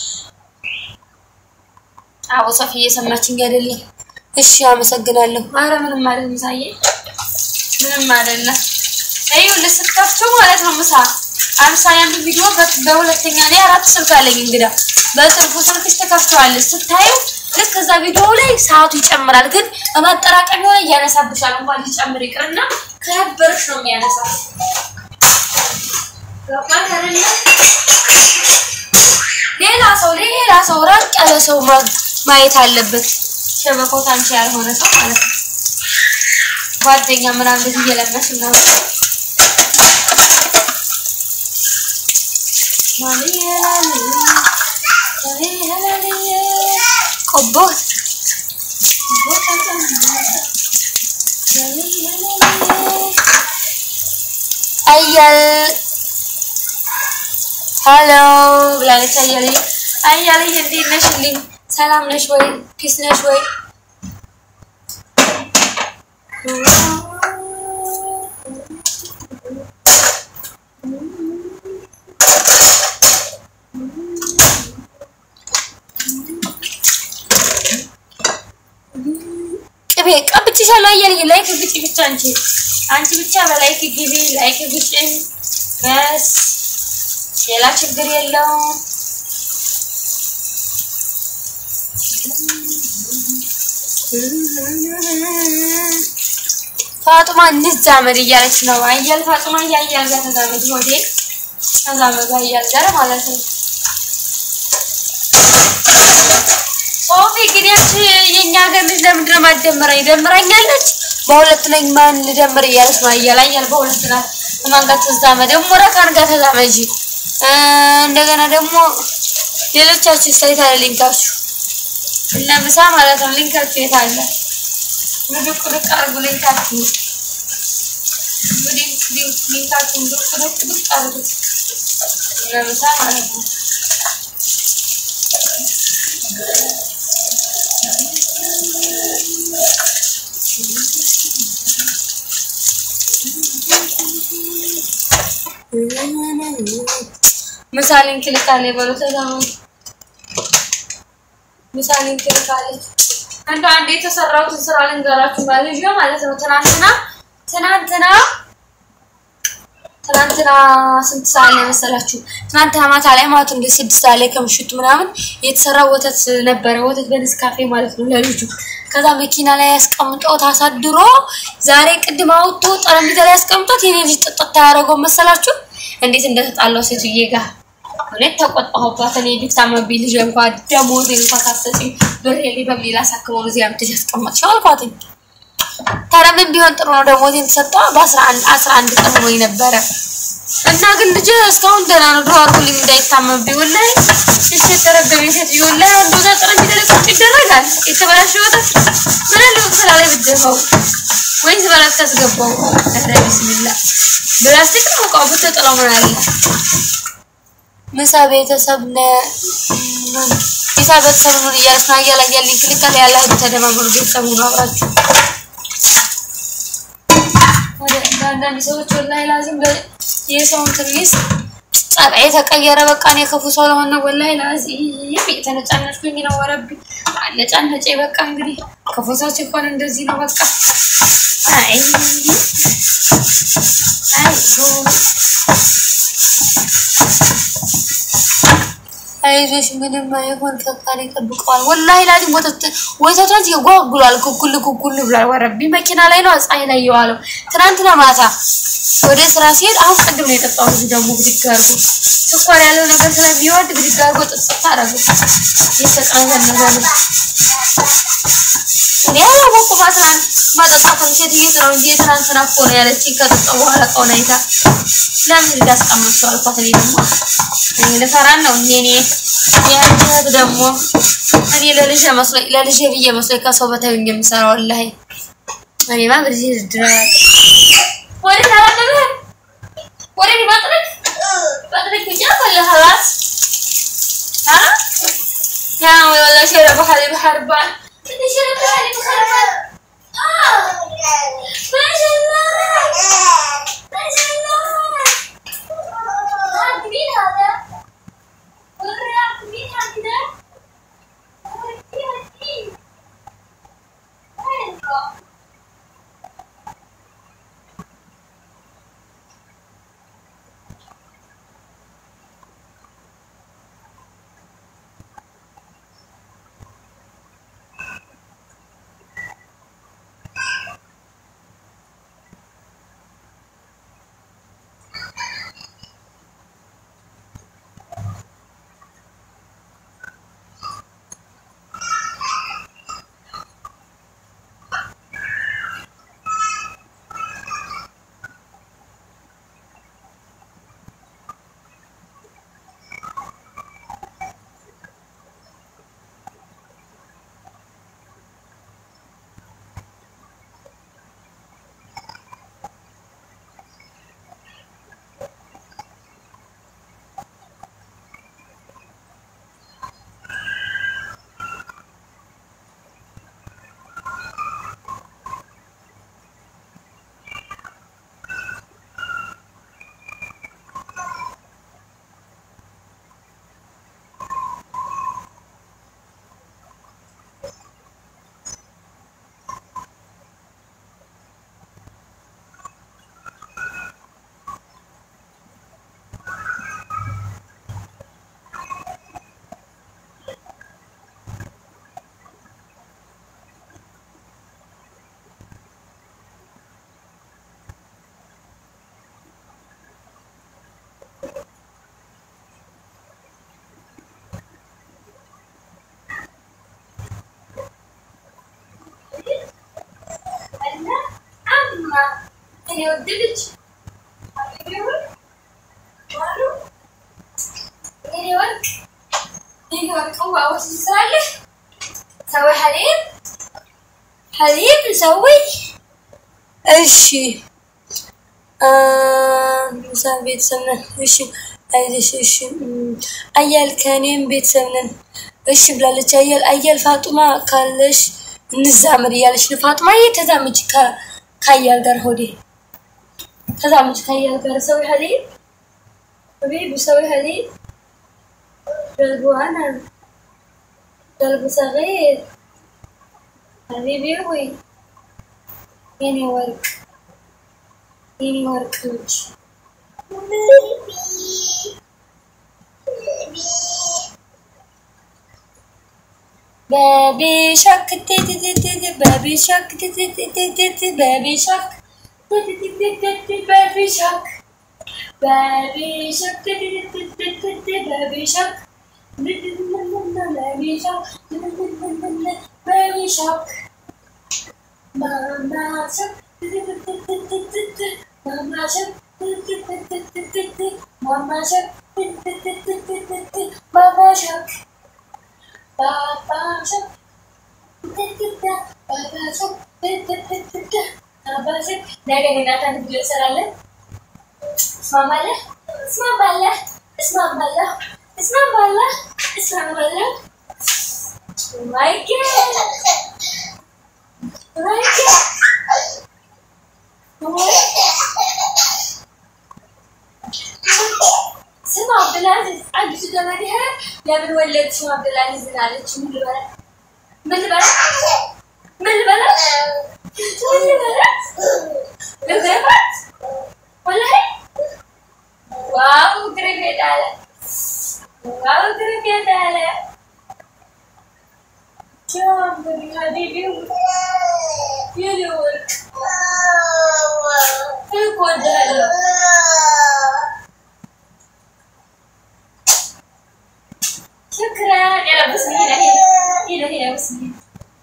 አዎ ሶፊ እየሰማችኝ አይደለም። እሺ አመሰግናለሁ። አረ ምንም ማለት ምሳዬ ምንም አይደለም። ይኸውልህ ስትከፍተው ማለት ነው ምሳ አምሳሌ አንዱ ቪዲዮ በሁለተኛ ላይ አራት ስልክ አለኝ እንግዳ በትርፉ ስልክሽ ተከፍተዋለች ስታዩ ልክ ከዛ ቪዲዮ ላይ ሰዓቱ ይጨምራል፣ ግን በማጠራቀሚያው ላይ እያነሳብሻል። እንኳን ሊጨምር ይቅርና ከነበረሽ ነው የሚያነሳው። ገባሽ አይደለ? ሌላ ሰው ሌላ ሰው ራቅ ያለ ሰው ማየት አለበት። ሸበኮት አንቺ ያልሆነ ሰው ማለት ነው። ጓደኛ ምናምን እንደዚህ እየለመሽ ምናምን ቆቦት አያል ሀሎ ብላለች። አያል አያል እንዴት ነሽልኝ? ሰላም ነሽ ወይ? ፒስ ነሽ ወይ? ቅቤ ቀብቼሻለሁ። አያልዬ ላይክ ግጭ ብቻ አንቺ አንቺ ብቻ በላይክ ግቢ፣ ላይክ ግጭ በስ ሌላ ችግር የለውም። ፋጡማ እንዛመድ እያለች ነው። አያል ፋጡማ እያያል ጋር ተዛመድ ሆዴ ተዛመዱ አያል ጋር ማለት ነው። ሶፊ ግን ያቺ የኛ ሀገር ልጅ ለምንድን ነው የማትደምረኝ? ደምራኛለች። በሁለት ነኝ ማን ልደምር እያለች ነው። አያል አያል በሁለት ናት። ከማን ጋር ተዛመድ? ደግሞ ረካን ጋር ተዛመጂ። እንደገና ደግሞ ሌሎቻችሁ ስታይት አለ ሊንካችሁ እነ ምሳ ማለት ነው። ሊንካችሁ የት አለ? ውድቅ ውድቅ አድርጉ ሊንካችሁ ሊንካችሁ ውድቅ ውድቅ ውድቅ አድርጉት እነ ምሳ ማለት ነው። ምሳሌን ክልካሌ በሉ ተዛመዱ። ምሳሌን ክልካሌ እንደ አንድ የተሰራሁትን ስራ ልንገራችሁ ማለት ነው ማለት ነው። ትናንትና ትናንትና ትናንትና ስንት ሰዓት ላይ መሰላችሁ? ትናንትና ማታ ላይ ማለት እንደ ስድስት ሰዓት ላይ ከምሽቱ ምናምን የተሰራ ወተት ነበረ። ወተት በኔስካፌ ማለት ነው ለልጁ። ከዛ መኪና ላይ ያስቀምጦት አሳድሮ ዛሬ ቅድም አውጥቶ ጠረጴዛ ላይ ያስቀምጦት የኔ ልጅ ጥጥት ያደረገው መሰላችሁ? እንዴት እንደተጣላው ሴትዬ ጋር እውነት ተቆጣሁባት። እኔ ቢታመብኝ ልጅ እንኳን ደሞዝ እንኳን ካሰጪኝ ብሬሌ በሚል አሳክመው ነው እዚህ አምጥተሽ ያስቀመጥሽው አልኳትኝ። ታዲያ ምን ቢሆን ጥሩ ነው ደሞዜን ተሰጠዋ በአስራ አንድ አስራ አንድ ቀን ሆኖኝ ነበረ እና ግን ልጅ እስካሁን ደህና ነው። ድሮ አድርጉልኝ እንዳይታመብኝ ወላሂ። እሺ የተረገመ ሴትዮ ወላሂ አንዱ ወደ ጠረጴዛ ላይ ቁጭ ይደረጋል። የተበላሸ ወተት ምን አለ በስላ ላይ ብትደፋው ወይስ በላት ታስገባው? ኧረ ቢስሚላ ብላስቲክ ነው እቃው ብትጥለው ምን አለ ምሳ ቤተሰብ ነ ምሳ ቤተሰብ ነው እያለች ነው አያላ እያለኝ ክልካል ያለ ተደማመሩ ቤተሰብ ነው አብራችሁ ወደ አንዳንድ ሰዎች ወላሂ ላዝም የሰውን ትንሽ ጸባይ የተቀየረ በቃ እኔ ክፉ ሰው ለሆነ ወላሂ ላዚም የተነጫነጭኩኝ ነው። ወረቢ አነጫነጨ በቃ እንግዲህ ክፉ ሰው ሲሆን እንደዚህ ነው በቃ አይ አይ አይዞሽ ምንም አይሆን ፈጣሪ ይጠብቀዋል። ወላሂ ላዚም ወተት ወተቷን ይጓጉላል። ኩኩል ኩኩል ብሏል። ወረቢ መኪና ላይ ነው ፀሐይ ላይ የዋለው ትናንትና ማታ ወደ ስራ ሲሄድ አሁን ቅድም ነው የጠጣው ልጅ ደግሞ ብድግ አድርጎ ስኳር ያለው ነገር ስለሚወድ ብድግ አድርጎ ጥጥት አደረገው። የተቀነዘነዘ ነው እኔ አላወኩም። ትናንት ማጠጣትን ሴትዮት ነው እንጂ የትናንትና እኮ ነው ያለችኝ። ከጠጣሁ በኋላ እቃውን አይታ ለምን እዚህ አስቀመጥሽው አልኳት። እኔ ደግሞ እኔ ልፈራን ነው እንዴ እኔ ያንተ ደግሞ እኔ ለልጄ መስሎኝ ለልጄ ብዬ መስሎኝ ከሰው በታዩ የምሰራው ወላሂ እኔማ በዚህ ድራ ወደ ታላበበ ወደ ማጥረክ ማጥረክ ብቻ ፈለ خلاص ها يا والله شرب حليب حربان انت شرب حليب حربان اه ما شاء الله ما شاء الله هذا مين هذا؟ والرياض مين هذا؟ ودي ودي وين هو؟ እና አማ እኔ ወደደች ዋሉ እኔ ወርቅ እኔ ወርቅ ዋወስ ትስራለህ ሰዊ ሐሊብ ሐሊብ ሰዊ እሺ ምሳ ቤተሰብ ነን። እሺ አይዞሽ። እሺ አያል ከእኔም ቤተሰብ ነን። እሺ ብላለች። አያል አያል ፋጡማ ካለሽ እንዛመድ እያለች ነው። ፋጡማ ተዛመች ከአያል ጋር ሆዴ ተዛመች ከአያል ጋር ሰዊ ሐሊብ حبيبي بسوي حليب قلبه أنا قلبه صغير حبيبي يروي يني ورق يني ورق وجه Baby shark, baby shark, baby shark, baby shark. Baby shark, baby shark, baby shark, baby shark, mama shark, mama shark, mama shark, mama shark, papa shark, papa shark, papa shark. ነገ እኔና አንተ ቪዲዮ እንሰራለን። እስማማለህ? እስማማለህ? እስማማለህ? እስማማለህ? እስማማለህ? ማይ ጋድ ማይ ጋድ ስማ አብዱልአዚዝ አዲሱ ዘመድህ ለምን ወለድሽው አብዱልአዚዝን አለች። ምን ልበላት? ምን ልበላት? ምን ልበላት? ምን ልበላት? ልበላት? ወላሂ ዋው ግርግድ አለ። ዋው ግርግድ አለ። ሀቢቢ የኔ ወርቅ እኮ እወድሃለሁ። شكرا يلا بسم الله هنا هنا هنا بسم الله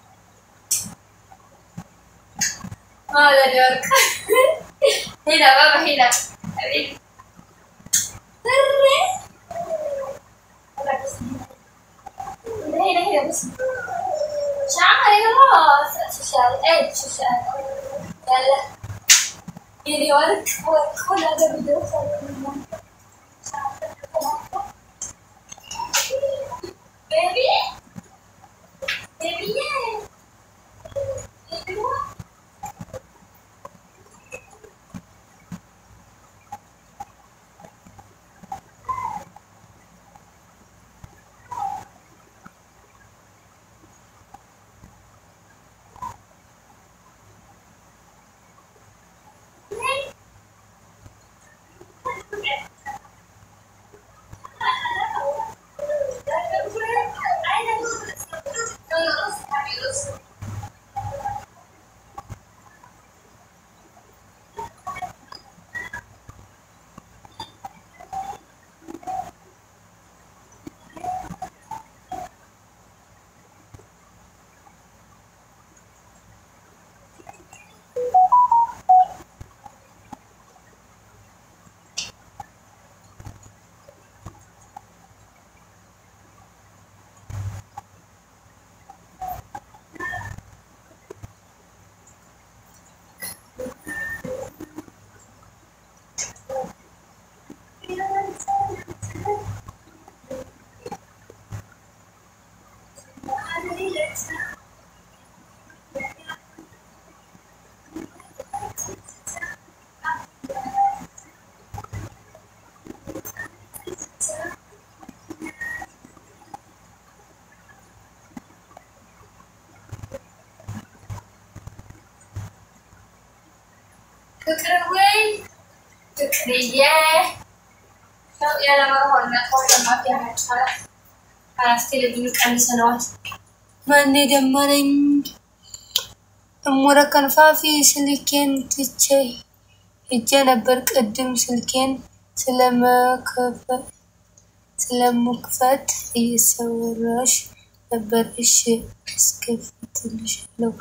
هذا دورك هنا بابا هنا حبيبي هنا هنا بسم الله شعري خلاص شو شعري ايه شو شعري يلا يلي ورك ورك كل هذا بدي اوصل Baby? Baby, yeah. Baby, what? ፍቅር ወይ ፍቅርዬ ያለመሆን መጥፎ ለማፊያ አራት ቴሌቪዥን ቀንሰነዋል። ማን ደመረኝ እሙረ ከንፋፊ ስልኬን ትቼ ሄጄ ነበር ቅድም ስልኬን ስለመከፈት ስለመክፈት እየሰወራሽ ነበር። እሺ አስከፍትልሻለሁ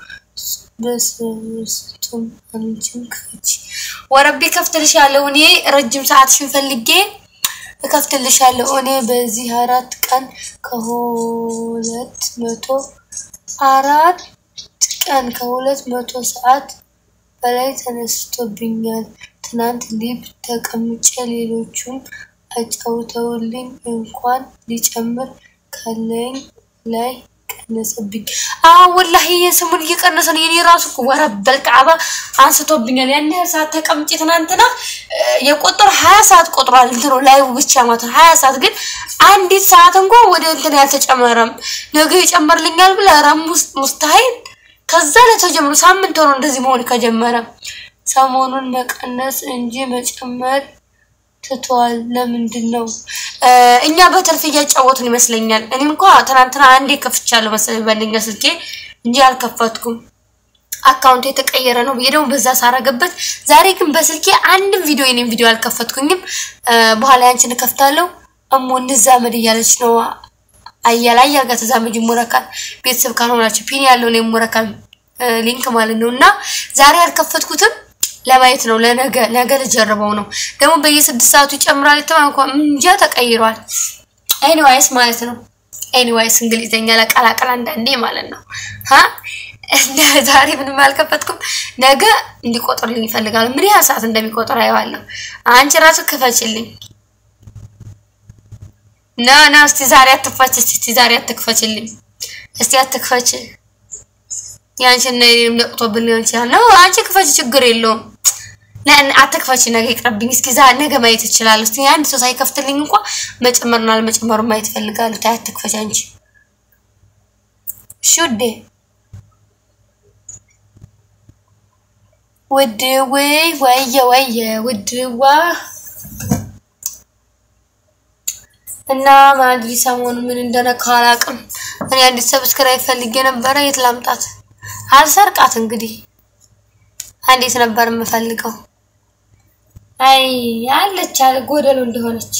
በስስቱም አንቺም ክፈች። ወረቤ ከፍትልሻለሁ። እኔ ረጅም ሰዓትሽን ፈልጌ እከፍትልሻለሁ። እኔ በዚህ አራት ቀን ከሁለት መቶ አራት ቀን ከሁለት መቶ ሰዓት በላይ ተነስቶብኛል። ትናንት ሊብ ተቀምጬ ሌሎቹም አጫውተውልኝ እንኳን ሊጨምር ካለኝ ላይ ቀነሰብኝ። አዎ ወላሂ የስሙን እየቀነሰ ነው። የኔ ራሱ እኮ ወረበል ከዓባ አንስቶብኛል። ያን ያህል ሰዓት ተቀምጬ ትናንትና የቆጠሩ ሀያ ሰዓት ቆጥሯል። እንትኑ ላይ ብቻ ማለት ነው ሀያ ሰዓት ግን አንዲት ሰዓት እንኳ ወደ እንትን ያልተጨመረም ነገ ይጨመርልኛል ብለ ረም ውስጥ ሙስታሂል ከዛ ላይ ተጀምሮ ሳምንት ሆኖ እንደዚህ መሆን ከጀመረ ሰሞኑን መቀነስ እንጂ መጨመር ትቷል። ለምንድን ነው እኛ በትርፍ እያጫወትን ይመስለኛል። እኔ እንኳ ትናንትና አንዴ ከፍቻለሁ መሰለኝ በአንደኛ ስልኬ እንጂ አልከፈትኩም። አካውንት የተቀየረ ነው ብዬ ደግሞ በዛ ሳረገበት፣ ዛሬ ግን በስልኬ አንድም ቪዲዮ የኔም ቪዲዮ አልከፈትኩኝም። በኋላ ያንቺን እከፍታለሁ እሞ እንዛመድ እያለች ነው አያላ አያል ጋር ተዛመጅ ይሞረካል። ቤተሰብ ካልሆናችሁ ፒን ያለው ነው ይሞረካል ሊንክ ማለት ነው። እና ዛሬ አልከፈትኩትም ለማየት ነው። ለነገ ነገ ልጀርበው ነው። ደግሞ በየስድስት ሰዓቱ ይጨምራል የተባለ እንኳን እንጃ ተቀይሯል። ኤኒዋይስ ማለት ነው። ኤኒዋይስ እንግሊዘኛ ለቀላቀል አንዳንዴ ማለት ነው። ሀ እንደ ዛሬ ምንም አልከፈትኩም። ነገ እንዲቆጥርልኝ ይፈልጋል። ምን ያህል ሰዓት እንደሚቆጥር አየዋለሁ። አንቺ ራሱ ክፈችልኝ። ና ና እስቲ ዛሬ አትክፈች። እስቲ ዛሬ አትክፈችልኝ። እስቲ አትክፈች። ያንቺን እና የኔንም ለቅቶብን ሊሆን ይችላል። ነው አንቺ ክፈች፣ ችግር የለውም። አትክፈች፣ ነገ ይቅርብኝ። እስኪ ዛ ነገ ማየት እችላለሁ። እስቲ አንድ ሰው ሳይከፍትልኝ እንኳ መጨመርና አለመጨመሩን ማየት እፈልጋለሁ። ታይ አትክፈች አንቺ። እሺ ውዴ፣ ውድ ወይ ወየ ወየ ውድዋ እና ማድሪ ሰሞኑ ምን እንደነካ አላውቅም። እኔ አዲስ ሰብስክራይብ ፈልጌ ነበረ። የት ላምጣት? አልሰርቃት እንግዲህ አንዴት ነበር የምፈልገው። አይ አለች አለ ጎደሎ እንደሆነች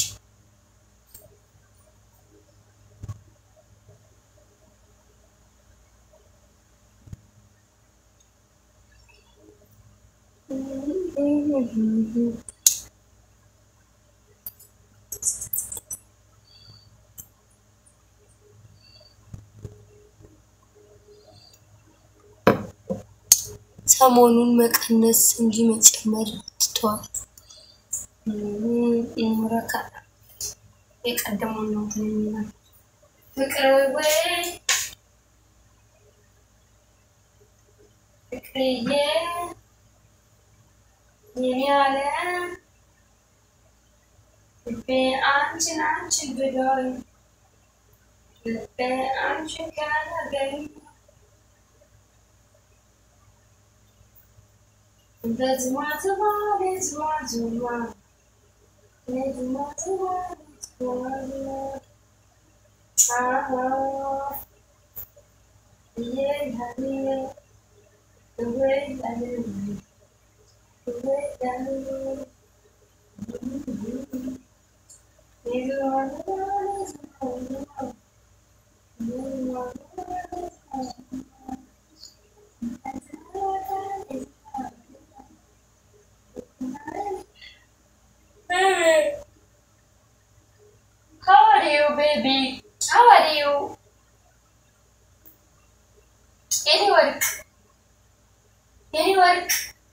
ሰሞኑን መቀነስ እንጂ መጨመር ትቷል። ሙረካ የቀደመው ነው ትንኛል ፍቅር ወይ ፍቅርዬ የኔ ያለ ልቤ አንቺን አንቺን ብሎኝ ልቤ አንቺን ካላገኝ ዝማ ዝማ ዝማ ዝማ ዝማ ዝማ Baby, how are you, baby? How are you? Any work? Any work?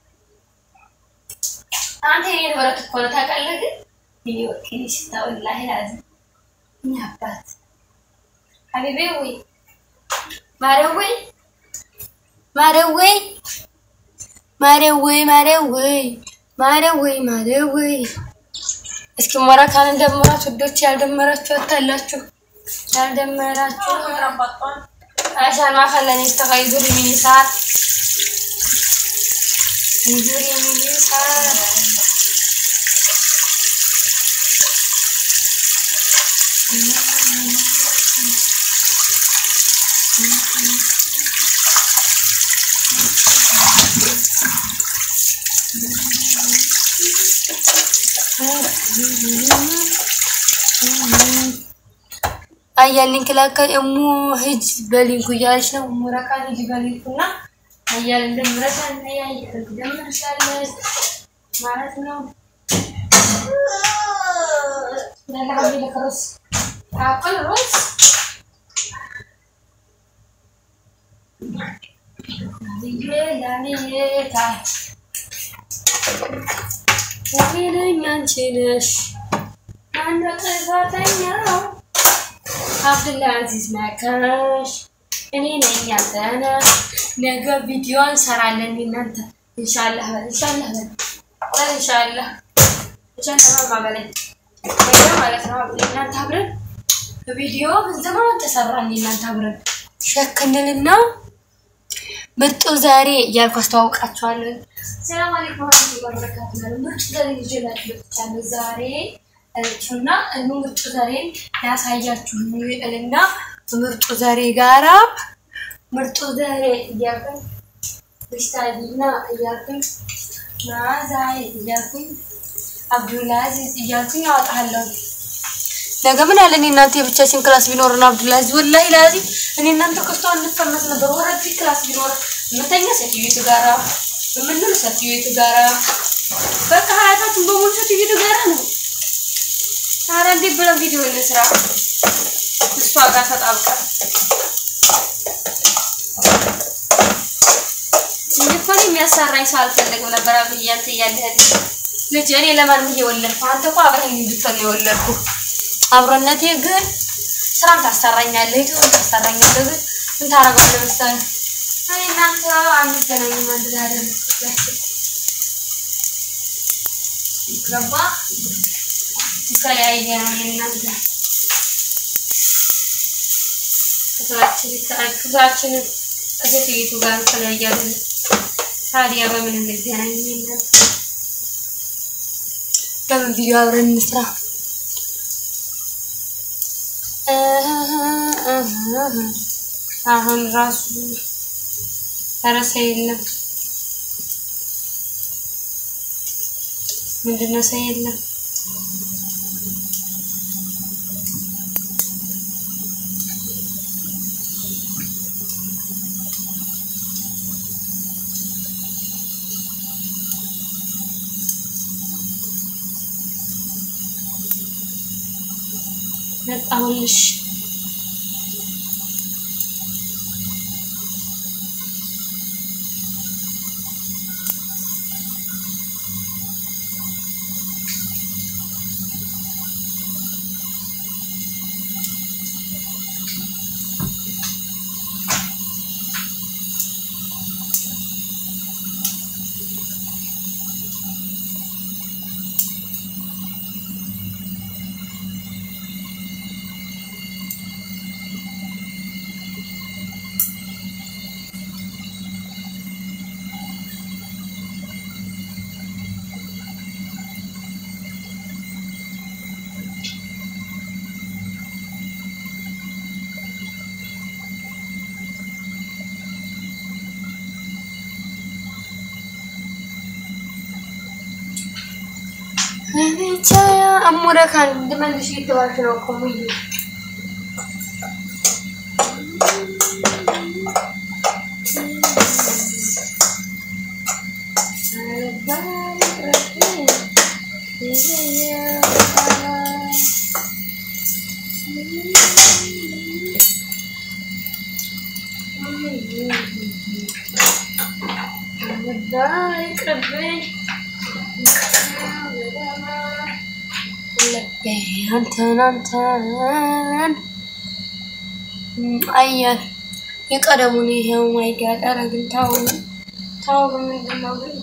አንተ የኔን ወረቅ እኮ ነው ታውቃለህ። ግን የኔ ወርቅ የኔ ሽታ ወላሂ ላዝም እኛ አባት ሀቢቤ ወይ ማረወይ ማረወይ ማረወይ ማረወይ ማረወይ ማረወይ እስኪ ሞራካን እንደምራት ውዶች፣ ያልደመራችሁ ወታላችሁ ያልደመራችሁ عشان ما خلاني اشتغل يدور يمين يسار يدور يمين يسار አያልኝ ክላካ እሙ ሂጅ በሊንኩ እያለች ነው። እሙ ረካን ሂጅ በሊንኩ እና አያል እንደምረታ እና ያያል ደምርሻለች ማለት ነው። ለላቢ ለክሮስ አቅል ሮስ ላሚታ ወይነኝ አንቺ ነሽ ማነው ጥፋተኛው? አብዱልአዚዝ ነካሽ እኔ ነኝ ያንተነ ነገ ቪዲዮ እንሰራለን እናንተ ኢንሻአላህ በል ኢንሻአላህ በል በል ኢንሻአላህ ኢንሻአላህ ማበለኝ ነገ ማለት ነው አብዱል እናንተ አብረን ቪዲዮ በዘመን ተሰራን እናንተ አብረን ሸክንልና ምርጡ ዛሬ እያልኩ አስተዋውቃችኋለሁ። ሰላም አለይኩም ወራህመቱላሂ ወበረካቱሁ። ምርጡ ዛሬ ይዤላችሁ መጥቻለሁ ዛሬ እና እኑ ምርጡ ዘሬን ያሳያችሁ እና ምርጡ ዘሬ ጋራ ምርጡ ዘሬ እያልኩኝ ብሽታዲና እያልኩኝ ናዛይ እያልኩኝ አብዱልአዚዝ እያልኩኝ አወጣለሁ። ነገ ምን አለ እኔ እናንተ የብቻችን ክላስ ቢኖርን አብዱልአዚዝ ወላሂ ላዚም እኔ እናንተ ከስቶ እንፈመስ ነበር። ወረድ ክላስ ቢኖር የምተኛ ሴትዮቱ ጋራ የምንል ሴትዮቱ ጋራ በቃ ሀያታችን በሙሉ ሴትዮቱ ጋራ ነው። ኧረ እንዴት ብለን ቪዲዮ እንስራ እሷ ጋር ተጣብቀን እንኳን የሚያሰራኝ ሰው አልፈለግም ነበር። አብዬ አንተ እያለህ ልጅ እኔ ለማንም እየወለድኩ አንተ እኮ አብረኸኝ እንድትሆን ነው የወለድኩ። አብሮነቴ ግን ስራም ታሰራኛለህ፣ ይቱን ታሰራኛለህ። ግን ምን ታደርጋለህ መሰለህ እኔ እናንተ አንገናኝም አንድ ላይ አይደለም ክፍላችን ገባ የተለያየ ነው የእናንተ ክፍላችን ክፍላችን ከሴትዮቱ ጋር የተለያየ አይደለም። ታዲያ በምን እንገናኝ? እናንተ በምን ቪዲዮ አብረን እንስራ? አሁን ራሱ ረሳ የለም ምንድነው ሰው የለም መጣሁልሽ ብቻ አሞረካን እንድመልሽ እየተባልሽ ነው እኮ ሙዬ ይቅርብኝ አንተን አንተን አየር የቀደሙን ይሄው ማይጋድ ኧረ ግን ታው ታው ምንድን ነው ግን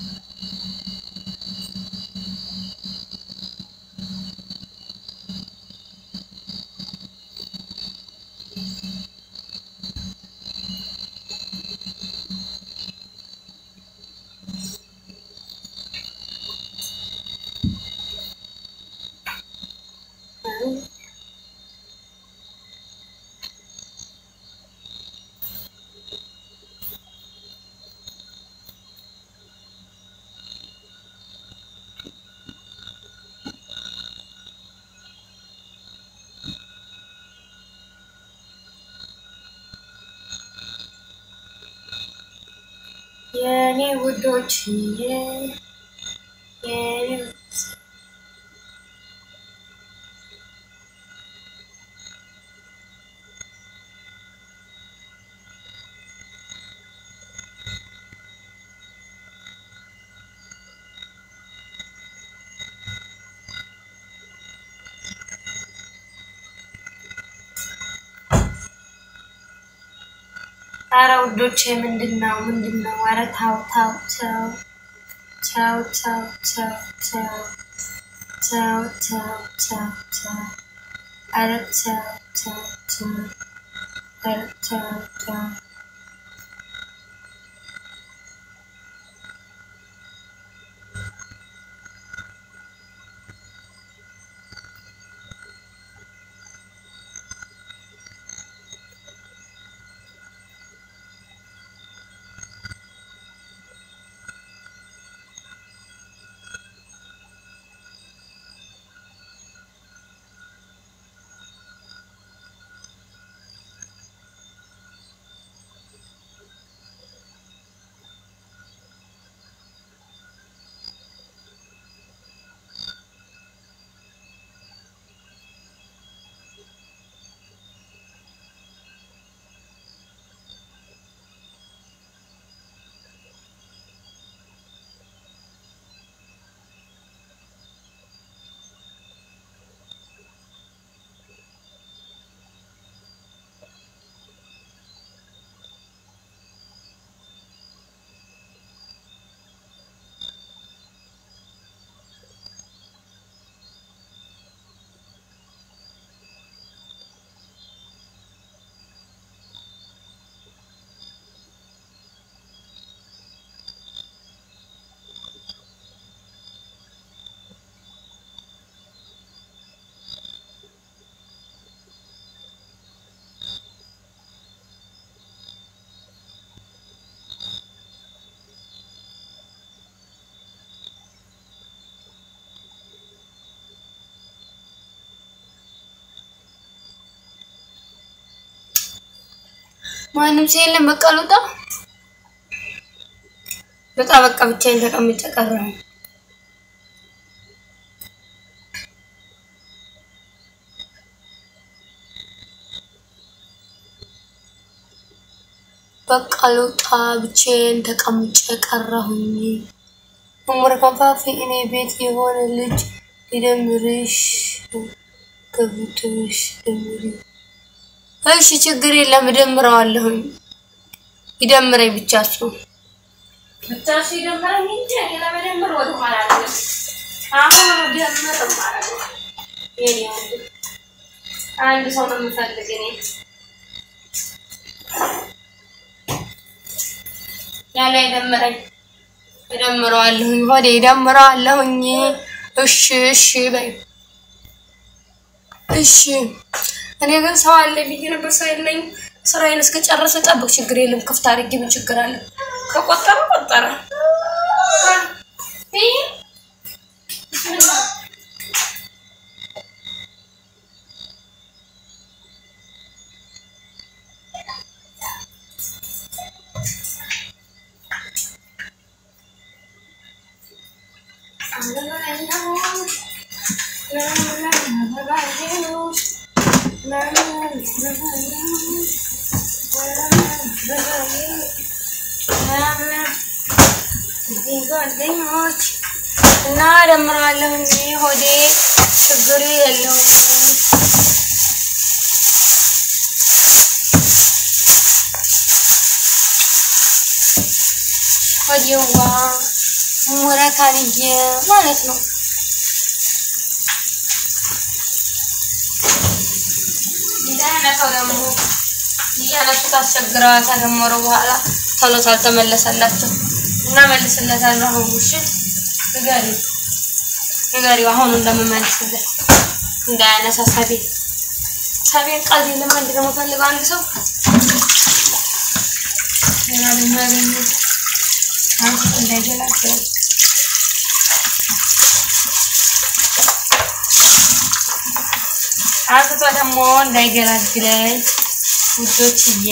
የኔ ውዶች የኔ ኧረ ውዶቼ ምንድን ነው ምንድን ነው? ኧረ ታው ታው ተው ተው ተው ተው ተው ተው ተው ተው ተው ኧረ ተው ተው ተው ኧረ ተው ተው ማንም ሰው የለም። በቃ ልውጣ ልውጣ። በቃ ብቻዬን ተቀምጬ ቀረሁ። በቃ ልውጣ። ብቻዬን ተቀምጬ ቀረሁኝ። እሙር ከንፋፊ እኔ ቤት የሆነ ልጅ ሊደምርሽ ገብቶሽ ደምሪ። እሺ ችግር የለም እደምረዋለሁኝ። ይደምረኝ ብቻ እሱ ብቻ እሱ ይደምረኝ እንጂ እኔ ለመደመር ወደኋላ አልልም። አሁን ደምር ማለት ነው። የኔ ወንድም አንድ ሰው ነው የምፈልግ እኔ ያለ ይደምረኝ እደምረዋለሁኝ። ሆዴ እደምረዋለሁኝ። እሺ እሺ በይ እሺ። እኔ ግን ሰው አለ ብዬ ነበር፣ ሰው የለኝ። ስራዬን እስከጨረሰ ጠብቅ፣ ችግር የለም። ክፍት አድርጌ ምን ችግር አለ? ከቆጠረ ቆጠረ። ጓደኞች እና እደምረዋለሁኝ። ሆዴ ችግር የለውም። ሆዴዋ ሙረካንዬ ማለት ነው። እንዳያነሳው ደግሞ እያነሱ ታስቸግረዋ ተደመሩ በኋላ ቶሎ ሳልተመለሰላቸው እና መልስለታለሁ። አሁን እሺ ንገሪ ንገሪው አሁን እንደምመልስለት እንዳያነሳ ሰቤን ሰቤን ቃል ለማንድ ደግሞ ፈልገው አንድ ሰው ሌላ ደግሞ ያገኘ አንስቶ እንዳይገላቸው አንስቶ ደግሞ እንዳይገላግለኝ ውዶችዬ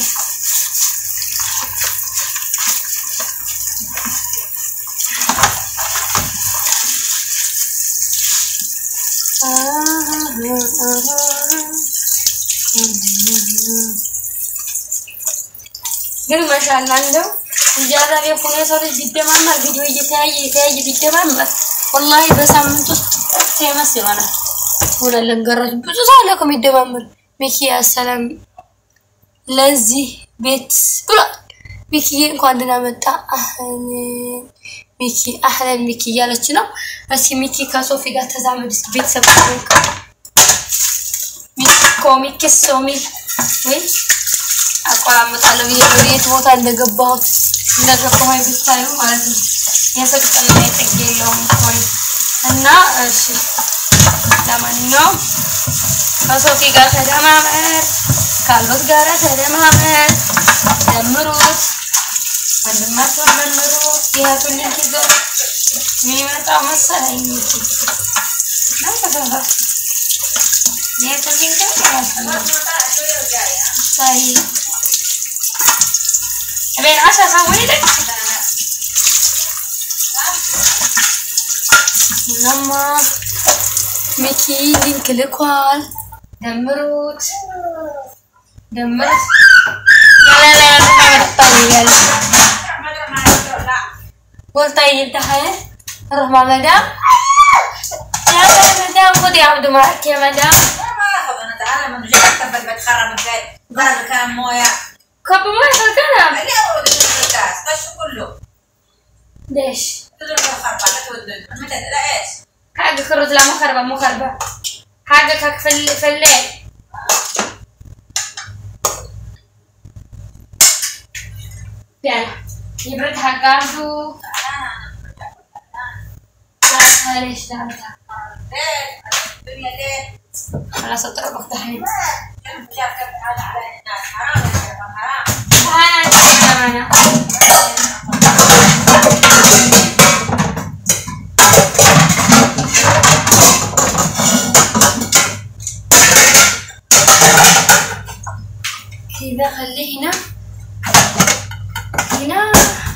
ግን ማሻአላ እንደው እንጀራ ላይ ሆነ ሰው ልጅ ቢደማመር ቪዲዮ እየተያየ እየተያየ ቢደማመር ወላሂ በሳምንት ውስጥ ፌመስ ይሆናል። ሆነ ለንገራች ብዙ ሰው አለ እኮ የሚደማመር ሚኪ አሰላም ለዚህ ቤት ብሏል። ሚኪዬ እንኳን ደህና መጣ። አህለን ሚኪ አህለን ሚኪ እያለች ነው። እስኪ ሚኪ ከሶፊ ጋር ተዛመድ እስኪ ቤተሰብ ሚኮ ሚኪ ሶሚ ወይ አቆራምጣለሁ ብዬ ወደ የት ቦታ እንደገባሁት እንደገባሁኝ ብታዩ ማለት ነው። የፍቅርና የጥግ የለውም ሆይ እና እሺ፣ ለማንኛውም ከሶፊ ጋር ተደማመር፣ ካሉት ጋር ተደማመር፣ ደምሩት፣ ወንድማቸውን ደምሩት። የእህቱን ልጅ ይዞ የሚመጣው መሰለኝ እንጂ እና ተፈራ የእህቱን ልጅ ግን ያሳያል ሳይ Ben aşağı sen buraya da Nama Miki link ልኳል ደምሩት ደምሩት ያለ ያለ ታይያል ወልታ ይልታህ روح مع مدام يا مدام خذي عبد معك يا مدام ما اخذ انا تعالى من جاي اكتب بتخرب البيت ظهر كان مويه كب ما الكلام اللي اول الكاس طشه كله ليش تضرب الخربة لا تودن متى لا ايش حاجة خرج لا مخربة مخربة حاجة كك في ال- في الليل يلا يبرد حقاته لا ليش لا لا. ليه الدنيا ليه خلاص اضربك دحين كم شاف كم حاجة على الناس حرام يا شيخ، حرام تعال أنا كذا خليه هنا هنا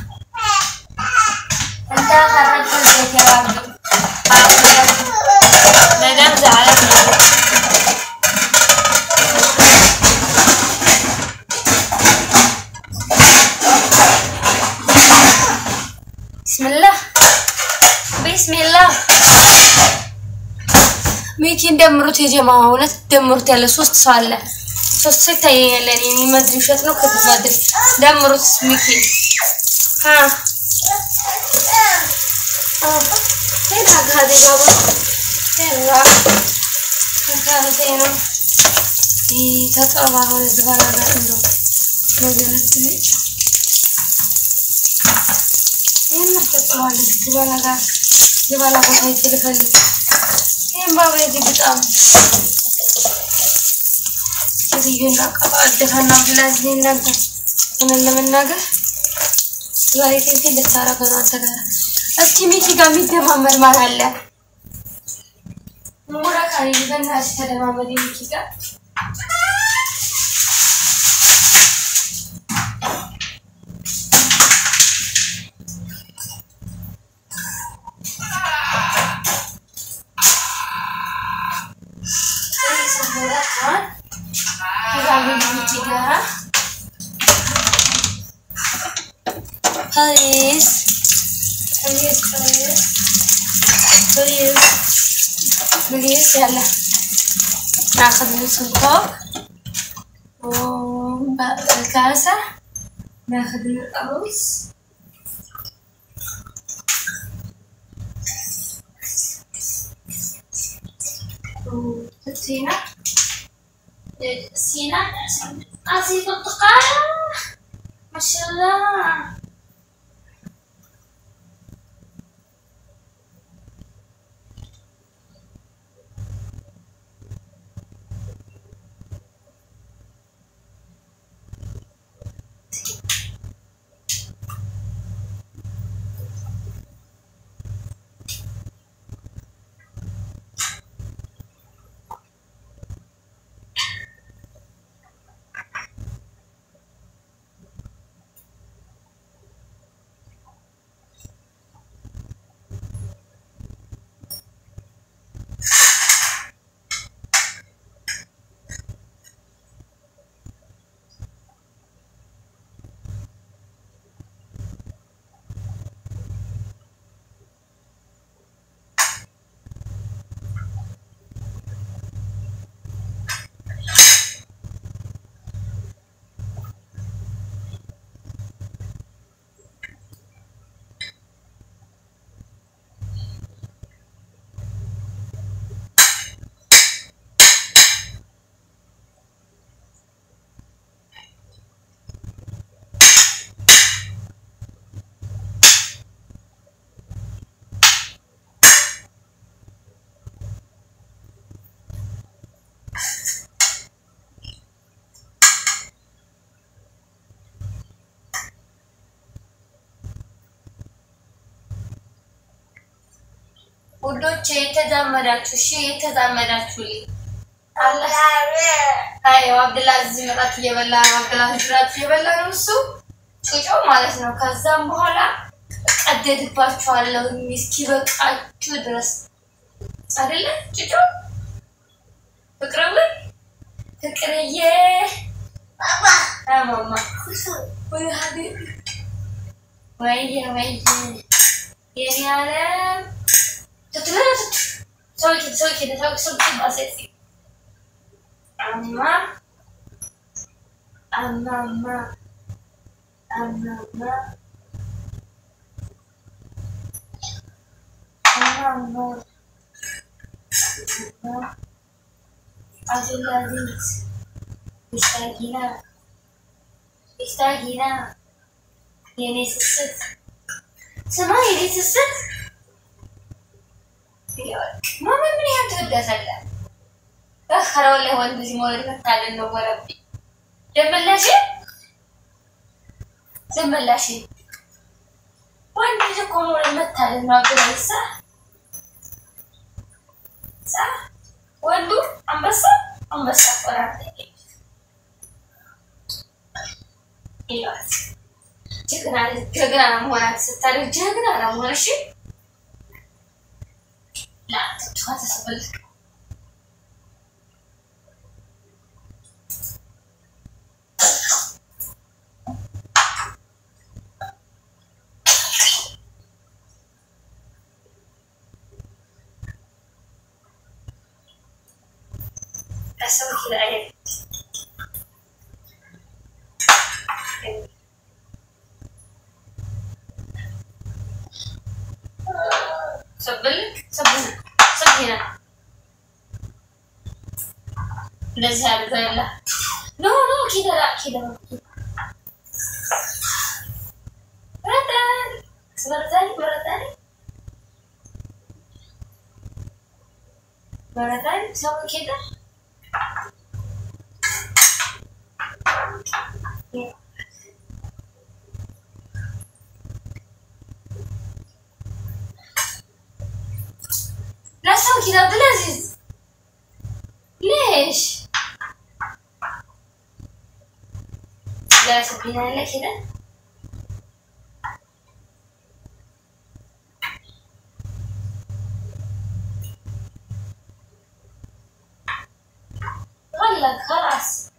انت خرجت البيت يا عبدو مدام زعلت منك بسم الله بسم الله ሚኪን ደምሩት የጀማ እውነት ደምሩት ያለ ሶስት ሰው አለ ሶስት ሰው ይታየኛል እኔ የሚመድር ውሸት ነው ከተማድር ደምሩት ሚኪ ሀ ሄዳ ጋዜ ባባ ሄራ ከካረቴ ነው ተጠባ ሆነ ዝበላ ጋር እንዶ ነገነት ነጭ ይህን ተጠባለች ዝበላ ጋር ዝበላ ቦታ ይትልፈልግ ይህም ባባ የዚህ በጣም ሴትዮና ቀጣደፈና ብላዝ እናንተ ሆነን ለመናገር ዛሬ ቴንቴ ልታረገ ነው አንተ ጋር እስኪ ሚኪ ጋር የሚደማመር ማን አለ? ሙራ ካሪ በእናትሽ ተደማመድ ሚኪ ጋር Please. Please, please. Please. Please, يلا ناخذ نص الكوب وباقي الكاسة ناخذ الأرز وتتينا سينا أعطي برتقالة ما شاء الله ውዶች የተዛመዳችሁ እሺ፣ የተዛመዳችሁልኝ አላህ አይ አብዱላዚዝ ምራት እየበላ ነው። አብዱላዚዝ ምራት እየበላ ነው እሱ ጩጮ ማለት ነው። ከዛም በኋላ ቀደድባችኋለሁ እስኪበቃችሁ ድረስ አይደለ ጩጮ ፍቅርብ ፍቅርዬ ማማ ወይ ሀቢብ ወይዬ ወይዬ የኔ ዓለም ሰው ሰው ሰው ሰው ባሴት አማ አማማ አማማ አማማ አብዱልአዚዝ ሚስታጊና ሚስታጊና የኔ ስስት ስማ የኔ ስስት ማመን ምን ያህል ትወዳታለህ? ኧረ ወላሂ ወንድ ልጅ መውለድ መታደል ነው። ወረቢ ደመላሽ ደመላሽ ወንድ ልጅ እኮ መውለድ መታደል ነው። አብዱላሂ ሳ ሳ ወንዱ አንበሳ አንበሳ ቆራጥ ይሏት ጀግና ጀግና ለመሆናት ስታደግ ጀግና ለመሆን እሺ ላትቷ ተሰበል أسوي كذا عيب سبلك سب هنا سب هنا نزهة بقول لا نو نو كذا لا كذا مرة ثانية مرة ثانية مرة ثانية مرة ثانية سوي كذا لا تسوي كذا عبد العزيز ليش؟ لا تسويها لنا كذا غلق خلاص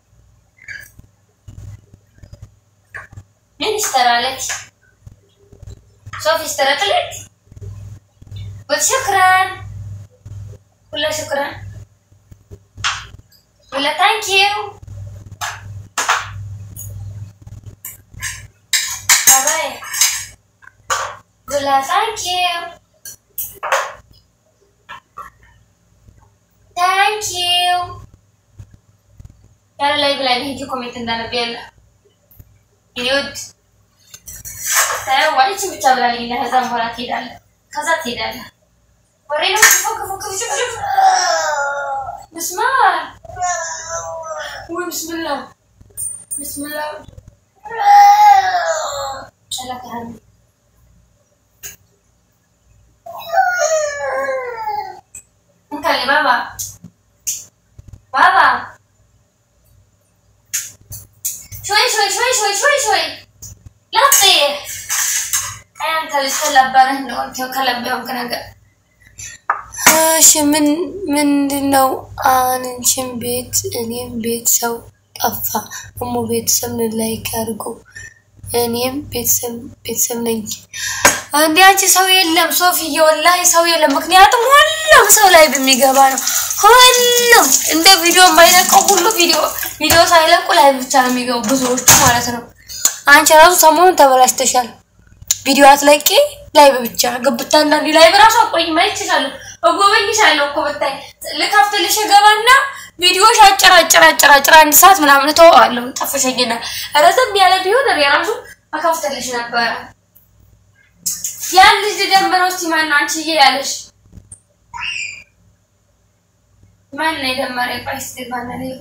مين اشترى لك؟ صوفي اشترت لك؟ قلت شكرا ولا شكرا ولا ثانك يو باي ولا ثانك يو ثانك يو ያለ ላይ ብላይ ሄጂ ኮሜንት እንዳነብ ያለ እኔ ውድ ዋሊች ብቻ ብላለኝ እና ከዛ በኋላ ትሄዳለህ ከዛ ትሄዳለህ ወሬ ነው ክፉ ክፉ ክፉ ሽፍ ሽፍ ብስማ ወይ ብስምላ ብስምላ ጨለከሃኒ እንካሌ ባባ ባባ شوي شوي شوي شوي شوي شوي لا تطيح انت اللي تلبى انه انت كلبهم كنقا እሺ ምን ምንድን ነው አንቺን ቤት እኔም ቤት ሰው ጠፋ እሞ ቤተሰብ ላይክ አድርጎ እኔም ቤተሰብ ቤተሰብ ነኝ እንዲ አንቺ ሰው የለም ሶፊዬ ወላሂ ሰው የለም ምክንያቱም ሁሉም ሰው ላይ በሚገባ ነው ሁሉም እንደ ቪዲዮ የማይለቀው ሁሉ ቪዲዮ ቪዲዮ ሳይለቁ ላይ ብቻ ነው የሚገቡ ብዙዎቹ ማለት ነው አንቺ ራሱ ሰሞኑን ተበላሽተሻል ቪዲዮ አትለቂ ላይ ብቻ ግብታ አንዳንዴ ላይ በራሱ አቆይ ማየት ይችላለሁ እጎበኝሻለሁ እኮ ብታይ ልከፍትልሽ ገባና ቪዲዮሽ አጭር አጭር አጭር አጭር አንድ ሰዓት ምናምን ተወዋለሁ ጠፍሸኝና ረዘም ያለ ቢሆን የራሱ አከፍትልሽ ነበረ ያን ልጅ ደምረው እስቲ ማነው አንቺዬ ያለሽ ማን ነው የደመረ ቆይ እስቲ ማን ነው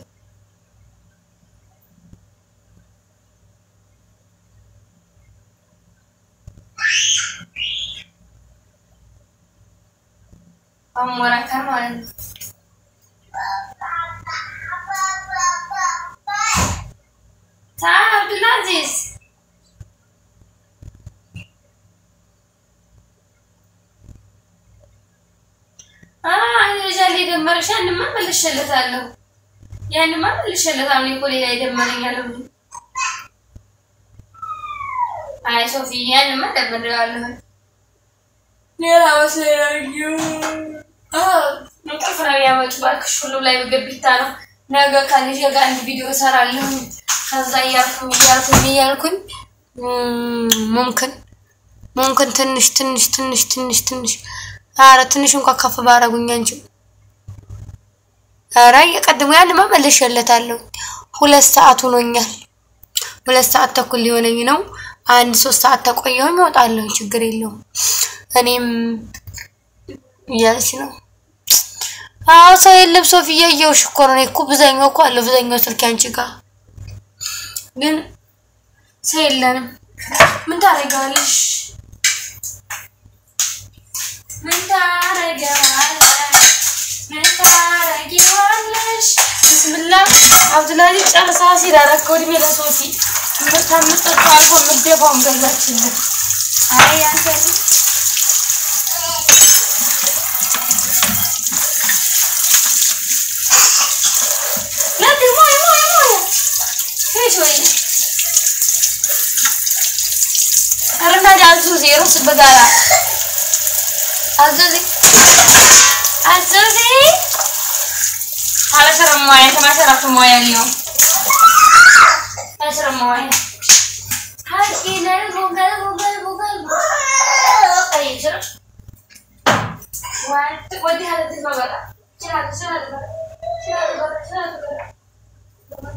አሞራካ ማለት ነው። ታ አብዱልአዚዝ አይ ልጅ አለ የደመረሽ ያንማ መልሼለታለሁ። ያንማ መልሼለታለሁ። እኔ እኮ ሌላ የደመረኛለሁ። አይ ሶፊ ያንማ ደምሬዋለሁ። ሌላ ወሰዳዩ እንቅልፍ ነው ያመጡ እባክሽ። ሁሉም ላይ ግቢታ ነው። ነገ ከልጄ ጋር አንድ ቪዲዮ እሰራለሁ። ከዛ እያልኩኝ እያልኩኝ እያልኩኝ ሙምክን ሙምክን ትንሽ ትንሽ ትንሽ ትንሽ ትንሽ ኧረ ትንሽ እንኳን ከፍ ባረጉኝ አንቺ ኧረ የቀድሞ ያንማ መልሼለታለሁ። ሁለት ሰዓት ሆኖኛል። ሁለት ሰዓት ተኩል ሊሆነኝ ነው። አንድ ሶስት ሰዓት ተቆየሁኝ እወጣለሁ። ችግር የለውም። እኔም እያለች ነው። አዎ ሰው የለም። ሶፊ እያየሁሽ እኮ ነው። እኔ እኮ ብዙኛው እኮ አለ ብዙኛው ስልክ አንቺ ጋር ግን ሰው የለንም። ምን ታደርጊዋለሽ? ምን ታደርጊዋለሽ? ምን ታደርጊዋለሽ? ብስምላ አብዱላዚዝ ጨርሳ ሲል አረከው እድሜ ለሶፊ ከምጠጡ አልፎ ምደፋውን ገዛችልን። አይ አንተ لكن مويه مويه مويه في شوية أرنا عزوزي رص البقالة عزوزي عزوزي على شرب مويه انت ما شربت مويه اليوم اشرب مويه هاي قلبه قلبه قلبه قلبه طيب شرب وانت ودي هذا البقالة شيل هذا شيل هذا البقالة شيل هذا البقالة شيل هذا البقالة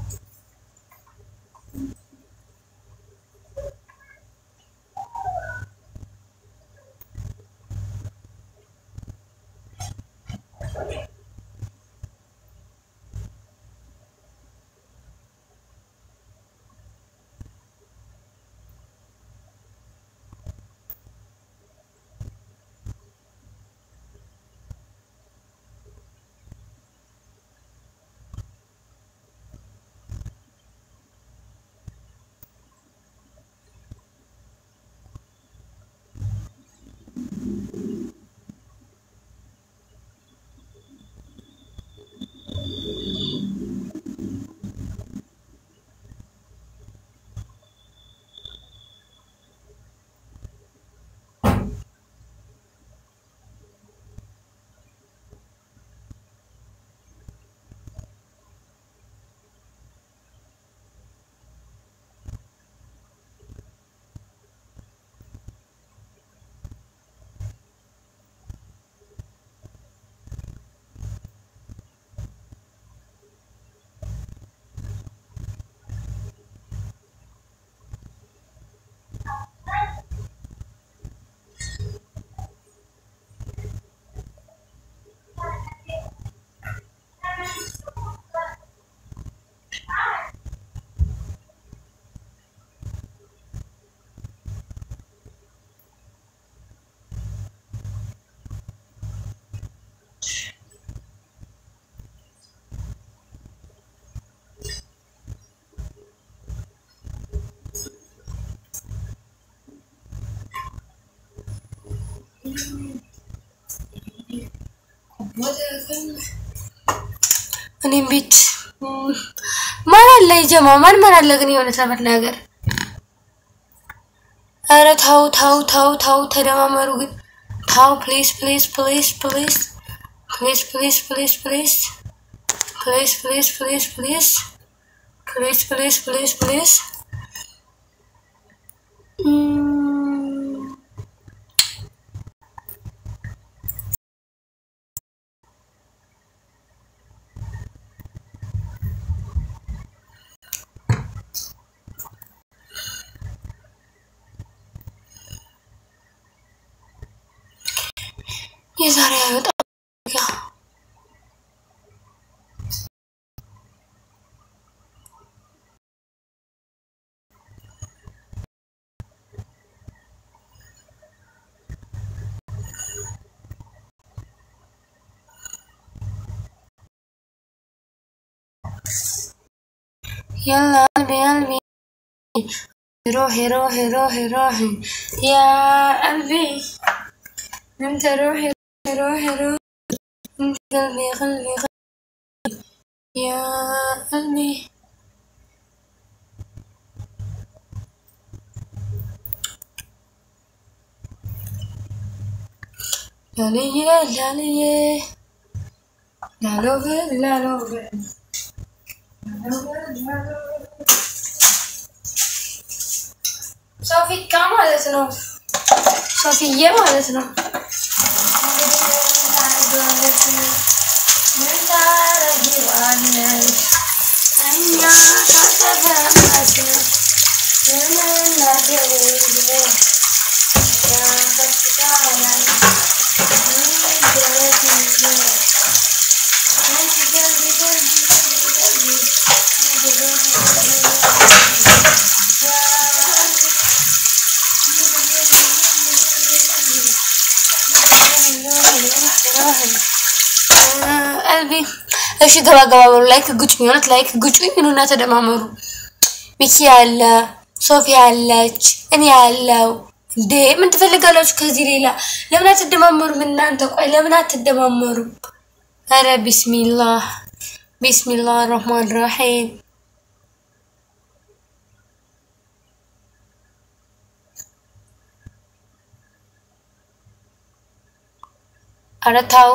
እኔም ቤት ማን አለ የጀማ ማን ማን አለ ግን የሆነ ለመናገር ኧረ ታው ታው ታው ታው ተደማመሩ ግን ታው ፕሊዝ ፕሊዝ ፕሊዝ ፕሊዝ ፕሊዝ ፕሊዝ ፕሊዝ ፕሊዝ ፕሊዝ ፕሊዝ ፕሊዝ ፕሊዝ ፕሊዝ ፕሊዝ ፕሊዝ ፕሊዝ የዛሬ አይወጣም ጋ يلا قلبي قلبي روحي روحي روحي روحي يا قلبي انت روحي روحي روحي انت قلبي قلبي قلبي يا قلبي لاليه لاليه لالوفر لالوفر ሶፊካ ማለት ነው። ሶፊዬ ማለት ነው። ምን ታረጊዋለሽ? እኛ ካተፈመስ የምናገር ያፈስታለን ሚደረግ አንቺ ገልቢ ገልቢ ገልቢ ቀልቢ እሺ ገባ ገባ በሉ። ላይክ ግጩኝ፣ እውነት ላይክ ግጩኝ። ኑና ተደማመሩ። ሚኪ አለ፣ ሶፊያ አለች፣ እኔ ያለው እንዴ ምን ትፈልጋላችሁ ከዚህ ሌላ? ለምን አትደማመሩም እናንተ? ቆይ ለምን አትደማመሩም? አረ ቢስሚላህ ቢስሚላህ ረህማን ረሂም አረ ታው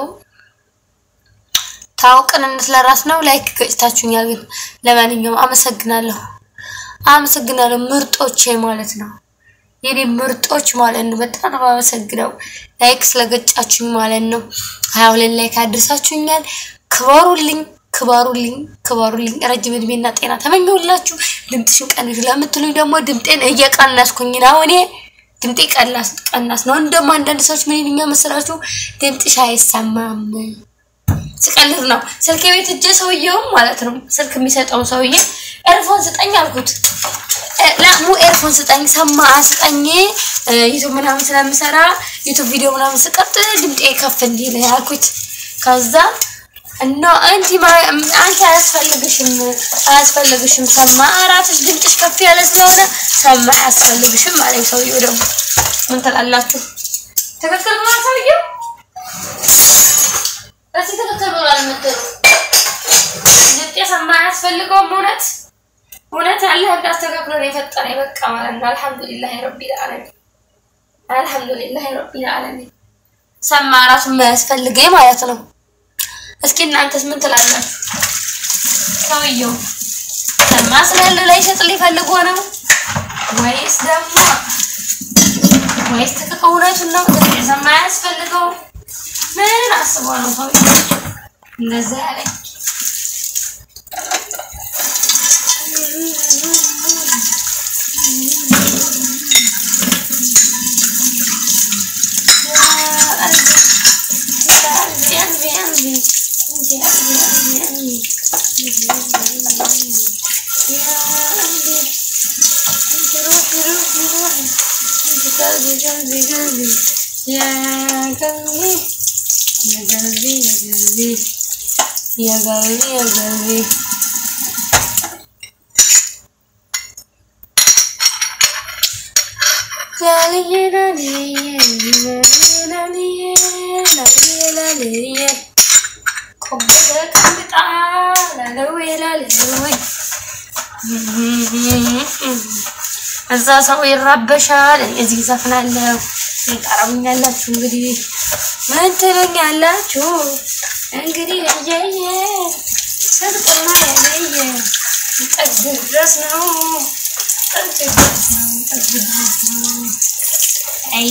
ታው ቅንነት ለራስ ነው። ላይክ ገጭታችሁኛል፣ ግን ለማንኛውም አመሰግናለሁ፣ አመሰግናለሁ ምርጦቼ ማለት ነው የኔ ምርጦች ማለት ነው። በጣም ነው የማመሰግነው ላይክ ስለገጫችሁኝ ማለት ነው። ሀያ ሁለት ላይክ አድርሳችሁኛል። ክበሩልኝ፣ ክበሩልኝ፣ ክበሩልኝ። ረጅም እድሜና ጤና ተመኘሁላችሁ። ድምፅሽን ቀንሽ ለምትሉኝ ደግሞ ድምጤን እየቀነስኩኝ ነው እኔ ድምጤ ቀናስ ቀናስ ነው። እንደውም አንዳንድ ሰዎች ምን ይሉኛል መሰላችሁ? ድምፅሽ አይሰማም። ስቀልድ ነው። ስልክ ቤት እጄ ሰውየውም ማለት ነው ስልክ የሚሰጠውን ሰውዬ ኤርፎን ስጠኝ አልኩት። ለሙ ኤርፎን ስጠኝ ሰማ ስጠኝ ዩቱብ ምናምን ስለምሰራ ዩቱብ ቪዲዮ ምናምን ስቀርጥ ድምጤ ከፍ እንዲል አልኩት። ከዛ እና አንቲ አንቺ አያስፈልግሽም አያስፈልግሽም ሰማ አራትሽ ድምፅሽ ከፍ ያለ ስለሆነ ሰማ አያስፈልግሽም አለኝ ሰውየው። ደግሞ ምን ትላላችሁ? ትክክል ብሏል ሰውየው። እዚህ ትክክል ብሏል የምትሉ ድምጤ ሰማ አያስፈልገውም እውነት እውነት አላህ እንዳስተካክሎ ነው የፈጠረኝ። በቃ ማለት ነው። አልሐምዱሊላህ ረቢል ዓለሚን አልሐምዱሊላህ ረቢል ዓለሚን። ሰማ ራሱ የማያስፈልገኝ ማለት ነው። እስኪ እናንተስ ምን ትላላችሁ? ሰውየው ሰማ ስላለ ላይ ሸጥልኝ ፈልጎ ነው ወይስ ደግሞ ወይስ ትክክል እውነቱን ነው? ሰማ አያስፈልገው ምን አስቦ ነው ሰውየው እንደዛ ያለኝ? يا قلبي يا قلبي እዛ ሰው ይራበሻል፣ እዚህ ዘፍናለሁ። ይጠራሙኛላችሁ እንግዲህ ምን ትሉኛላችሁ? እንግዲህ እየየ ስልጥና ያለየ ጠግ ድረስ ነው ጠግ ድረስ ነው ጠግ ድረስ ነው። አይ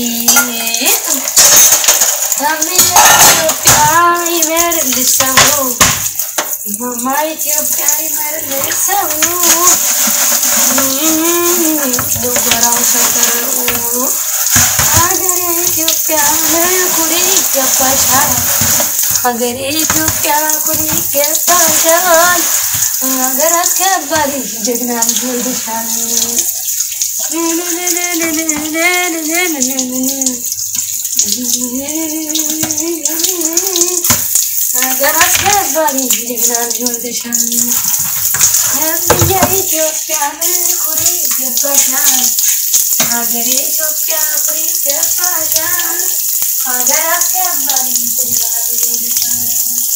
ታምኛ ኢትዮጵያ ይመርልሽ ሰው ማማ ኢትዮጵያ ይመርልሽ ሰው ድንበራው ሰፈሩ ሀገሬ ኢትዮጵያ ኩሪ ይገባሻል ሀገሬ ኢትዮጵያ ኩሪ ይገባሻል ሀገር አስከባሪ ጀግና ልጅ ወልደሻል ሀገር አስከባሪ ጀግና ልጅ ወልደሻል ነብየ ኢትዮጵያ ኩሪ ይገባሻል ሀገሬ ኢትዮጵያ ኩሪ ይገባሻል ሀገር አስከባሪ ጀግና ልጅ ወልደሻል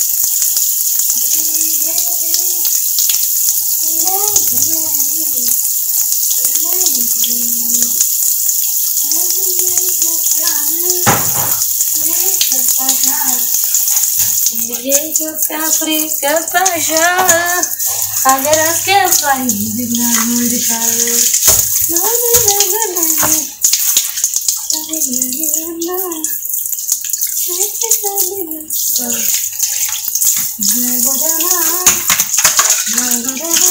የኢትዮጵያ ፍሬ ገባሻል ሀገር አስገባኝ ጀግና ወልደሻል። በጎዳና በጎዳና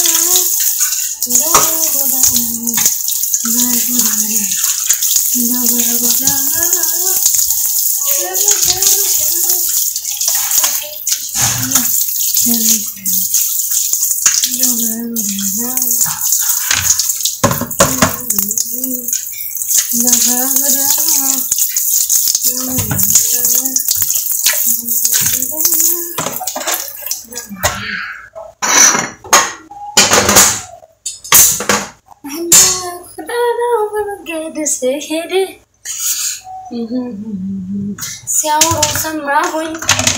ስሄድ ስሄድ ሲያወሩ ሰማሁኝ።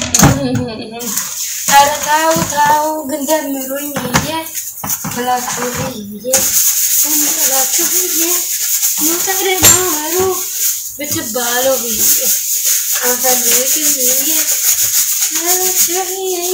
ኧረ ተው ተው ግን ደምሩኝ ብዬ ብላችሁ ብዬ እንበላችሁ ብዬ ሞተር ማመሩ ብትባሉ ብዬ አንፈልግም ብዬ አላችሁ ብዬ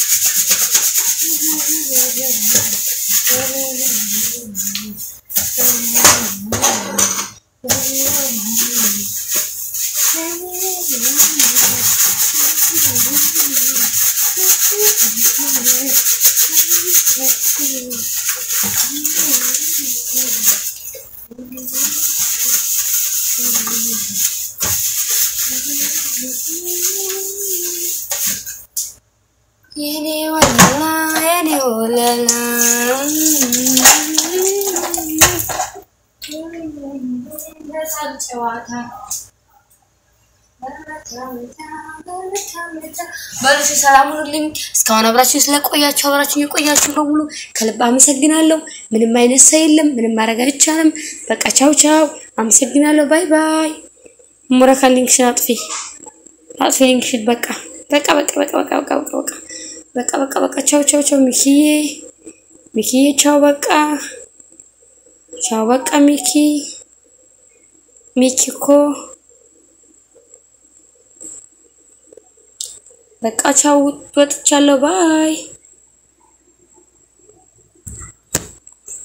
የኔ ወለላ የኔ ወለላ በሳል ጨዋታ በሉሽ ሰላም ሁኑልኝ። እስካሁን አብራችሁ ስለቆያችሁ አብራችሁ የቆያችሁ በሙሉ ከልብ አመሰግናለሁ። ምንም አይነት ሰው የለም፣ ምንም ማድረግ አይቻልም። በቃ ቻው ቻው፣ አመሰግናለሁ። ባይ ባይ። ሙረካ ሊንክሽን አጥፊ አጥፊ ሊንክሽን። በቃ በቃ በቃ በቃ በቃ በቃ በቃ በቃ በቃ በቃ በቃ ቻው ቻው ቻው። ሚኪዬ ሚኪዬ ቻው በቃ ቻው በቃ ሚኪ ሚኪ እኮ በቃ ቻው ወጥቻለሁ። ባይ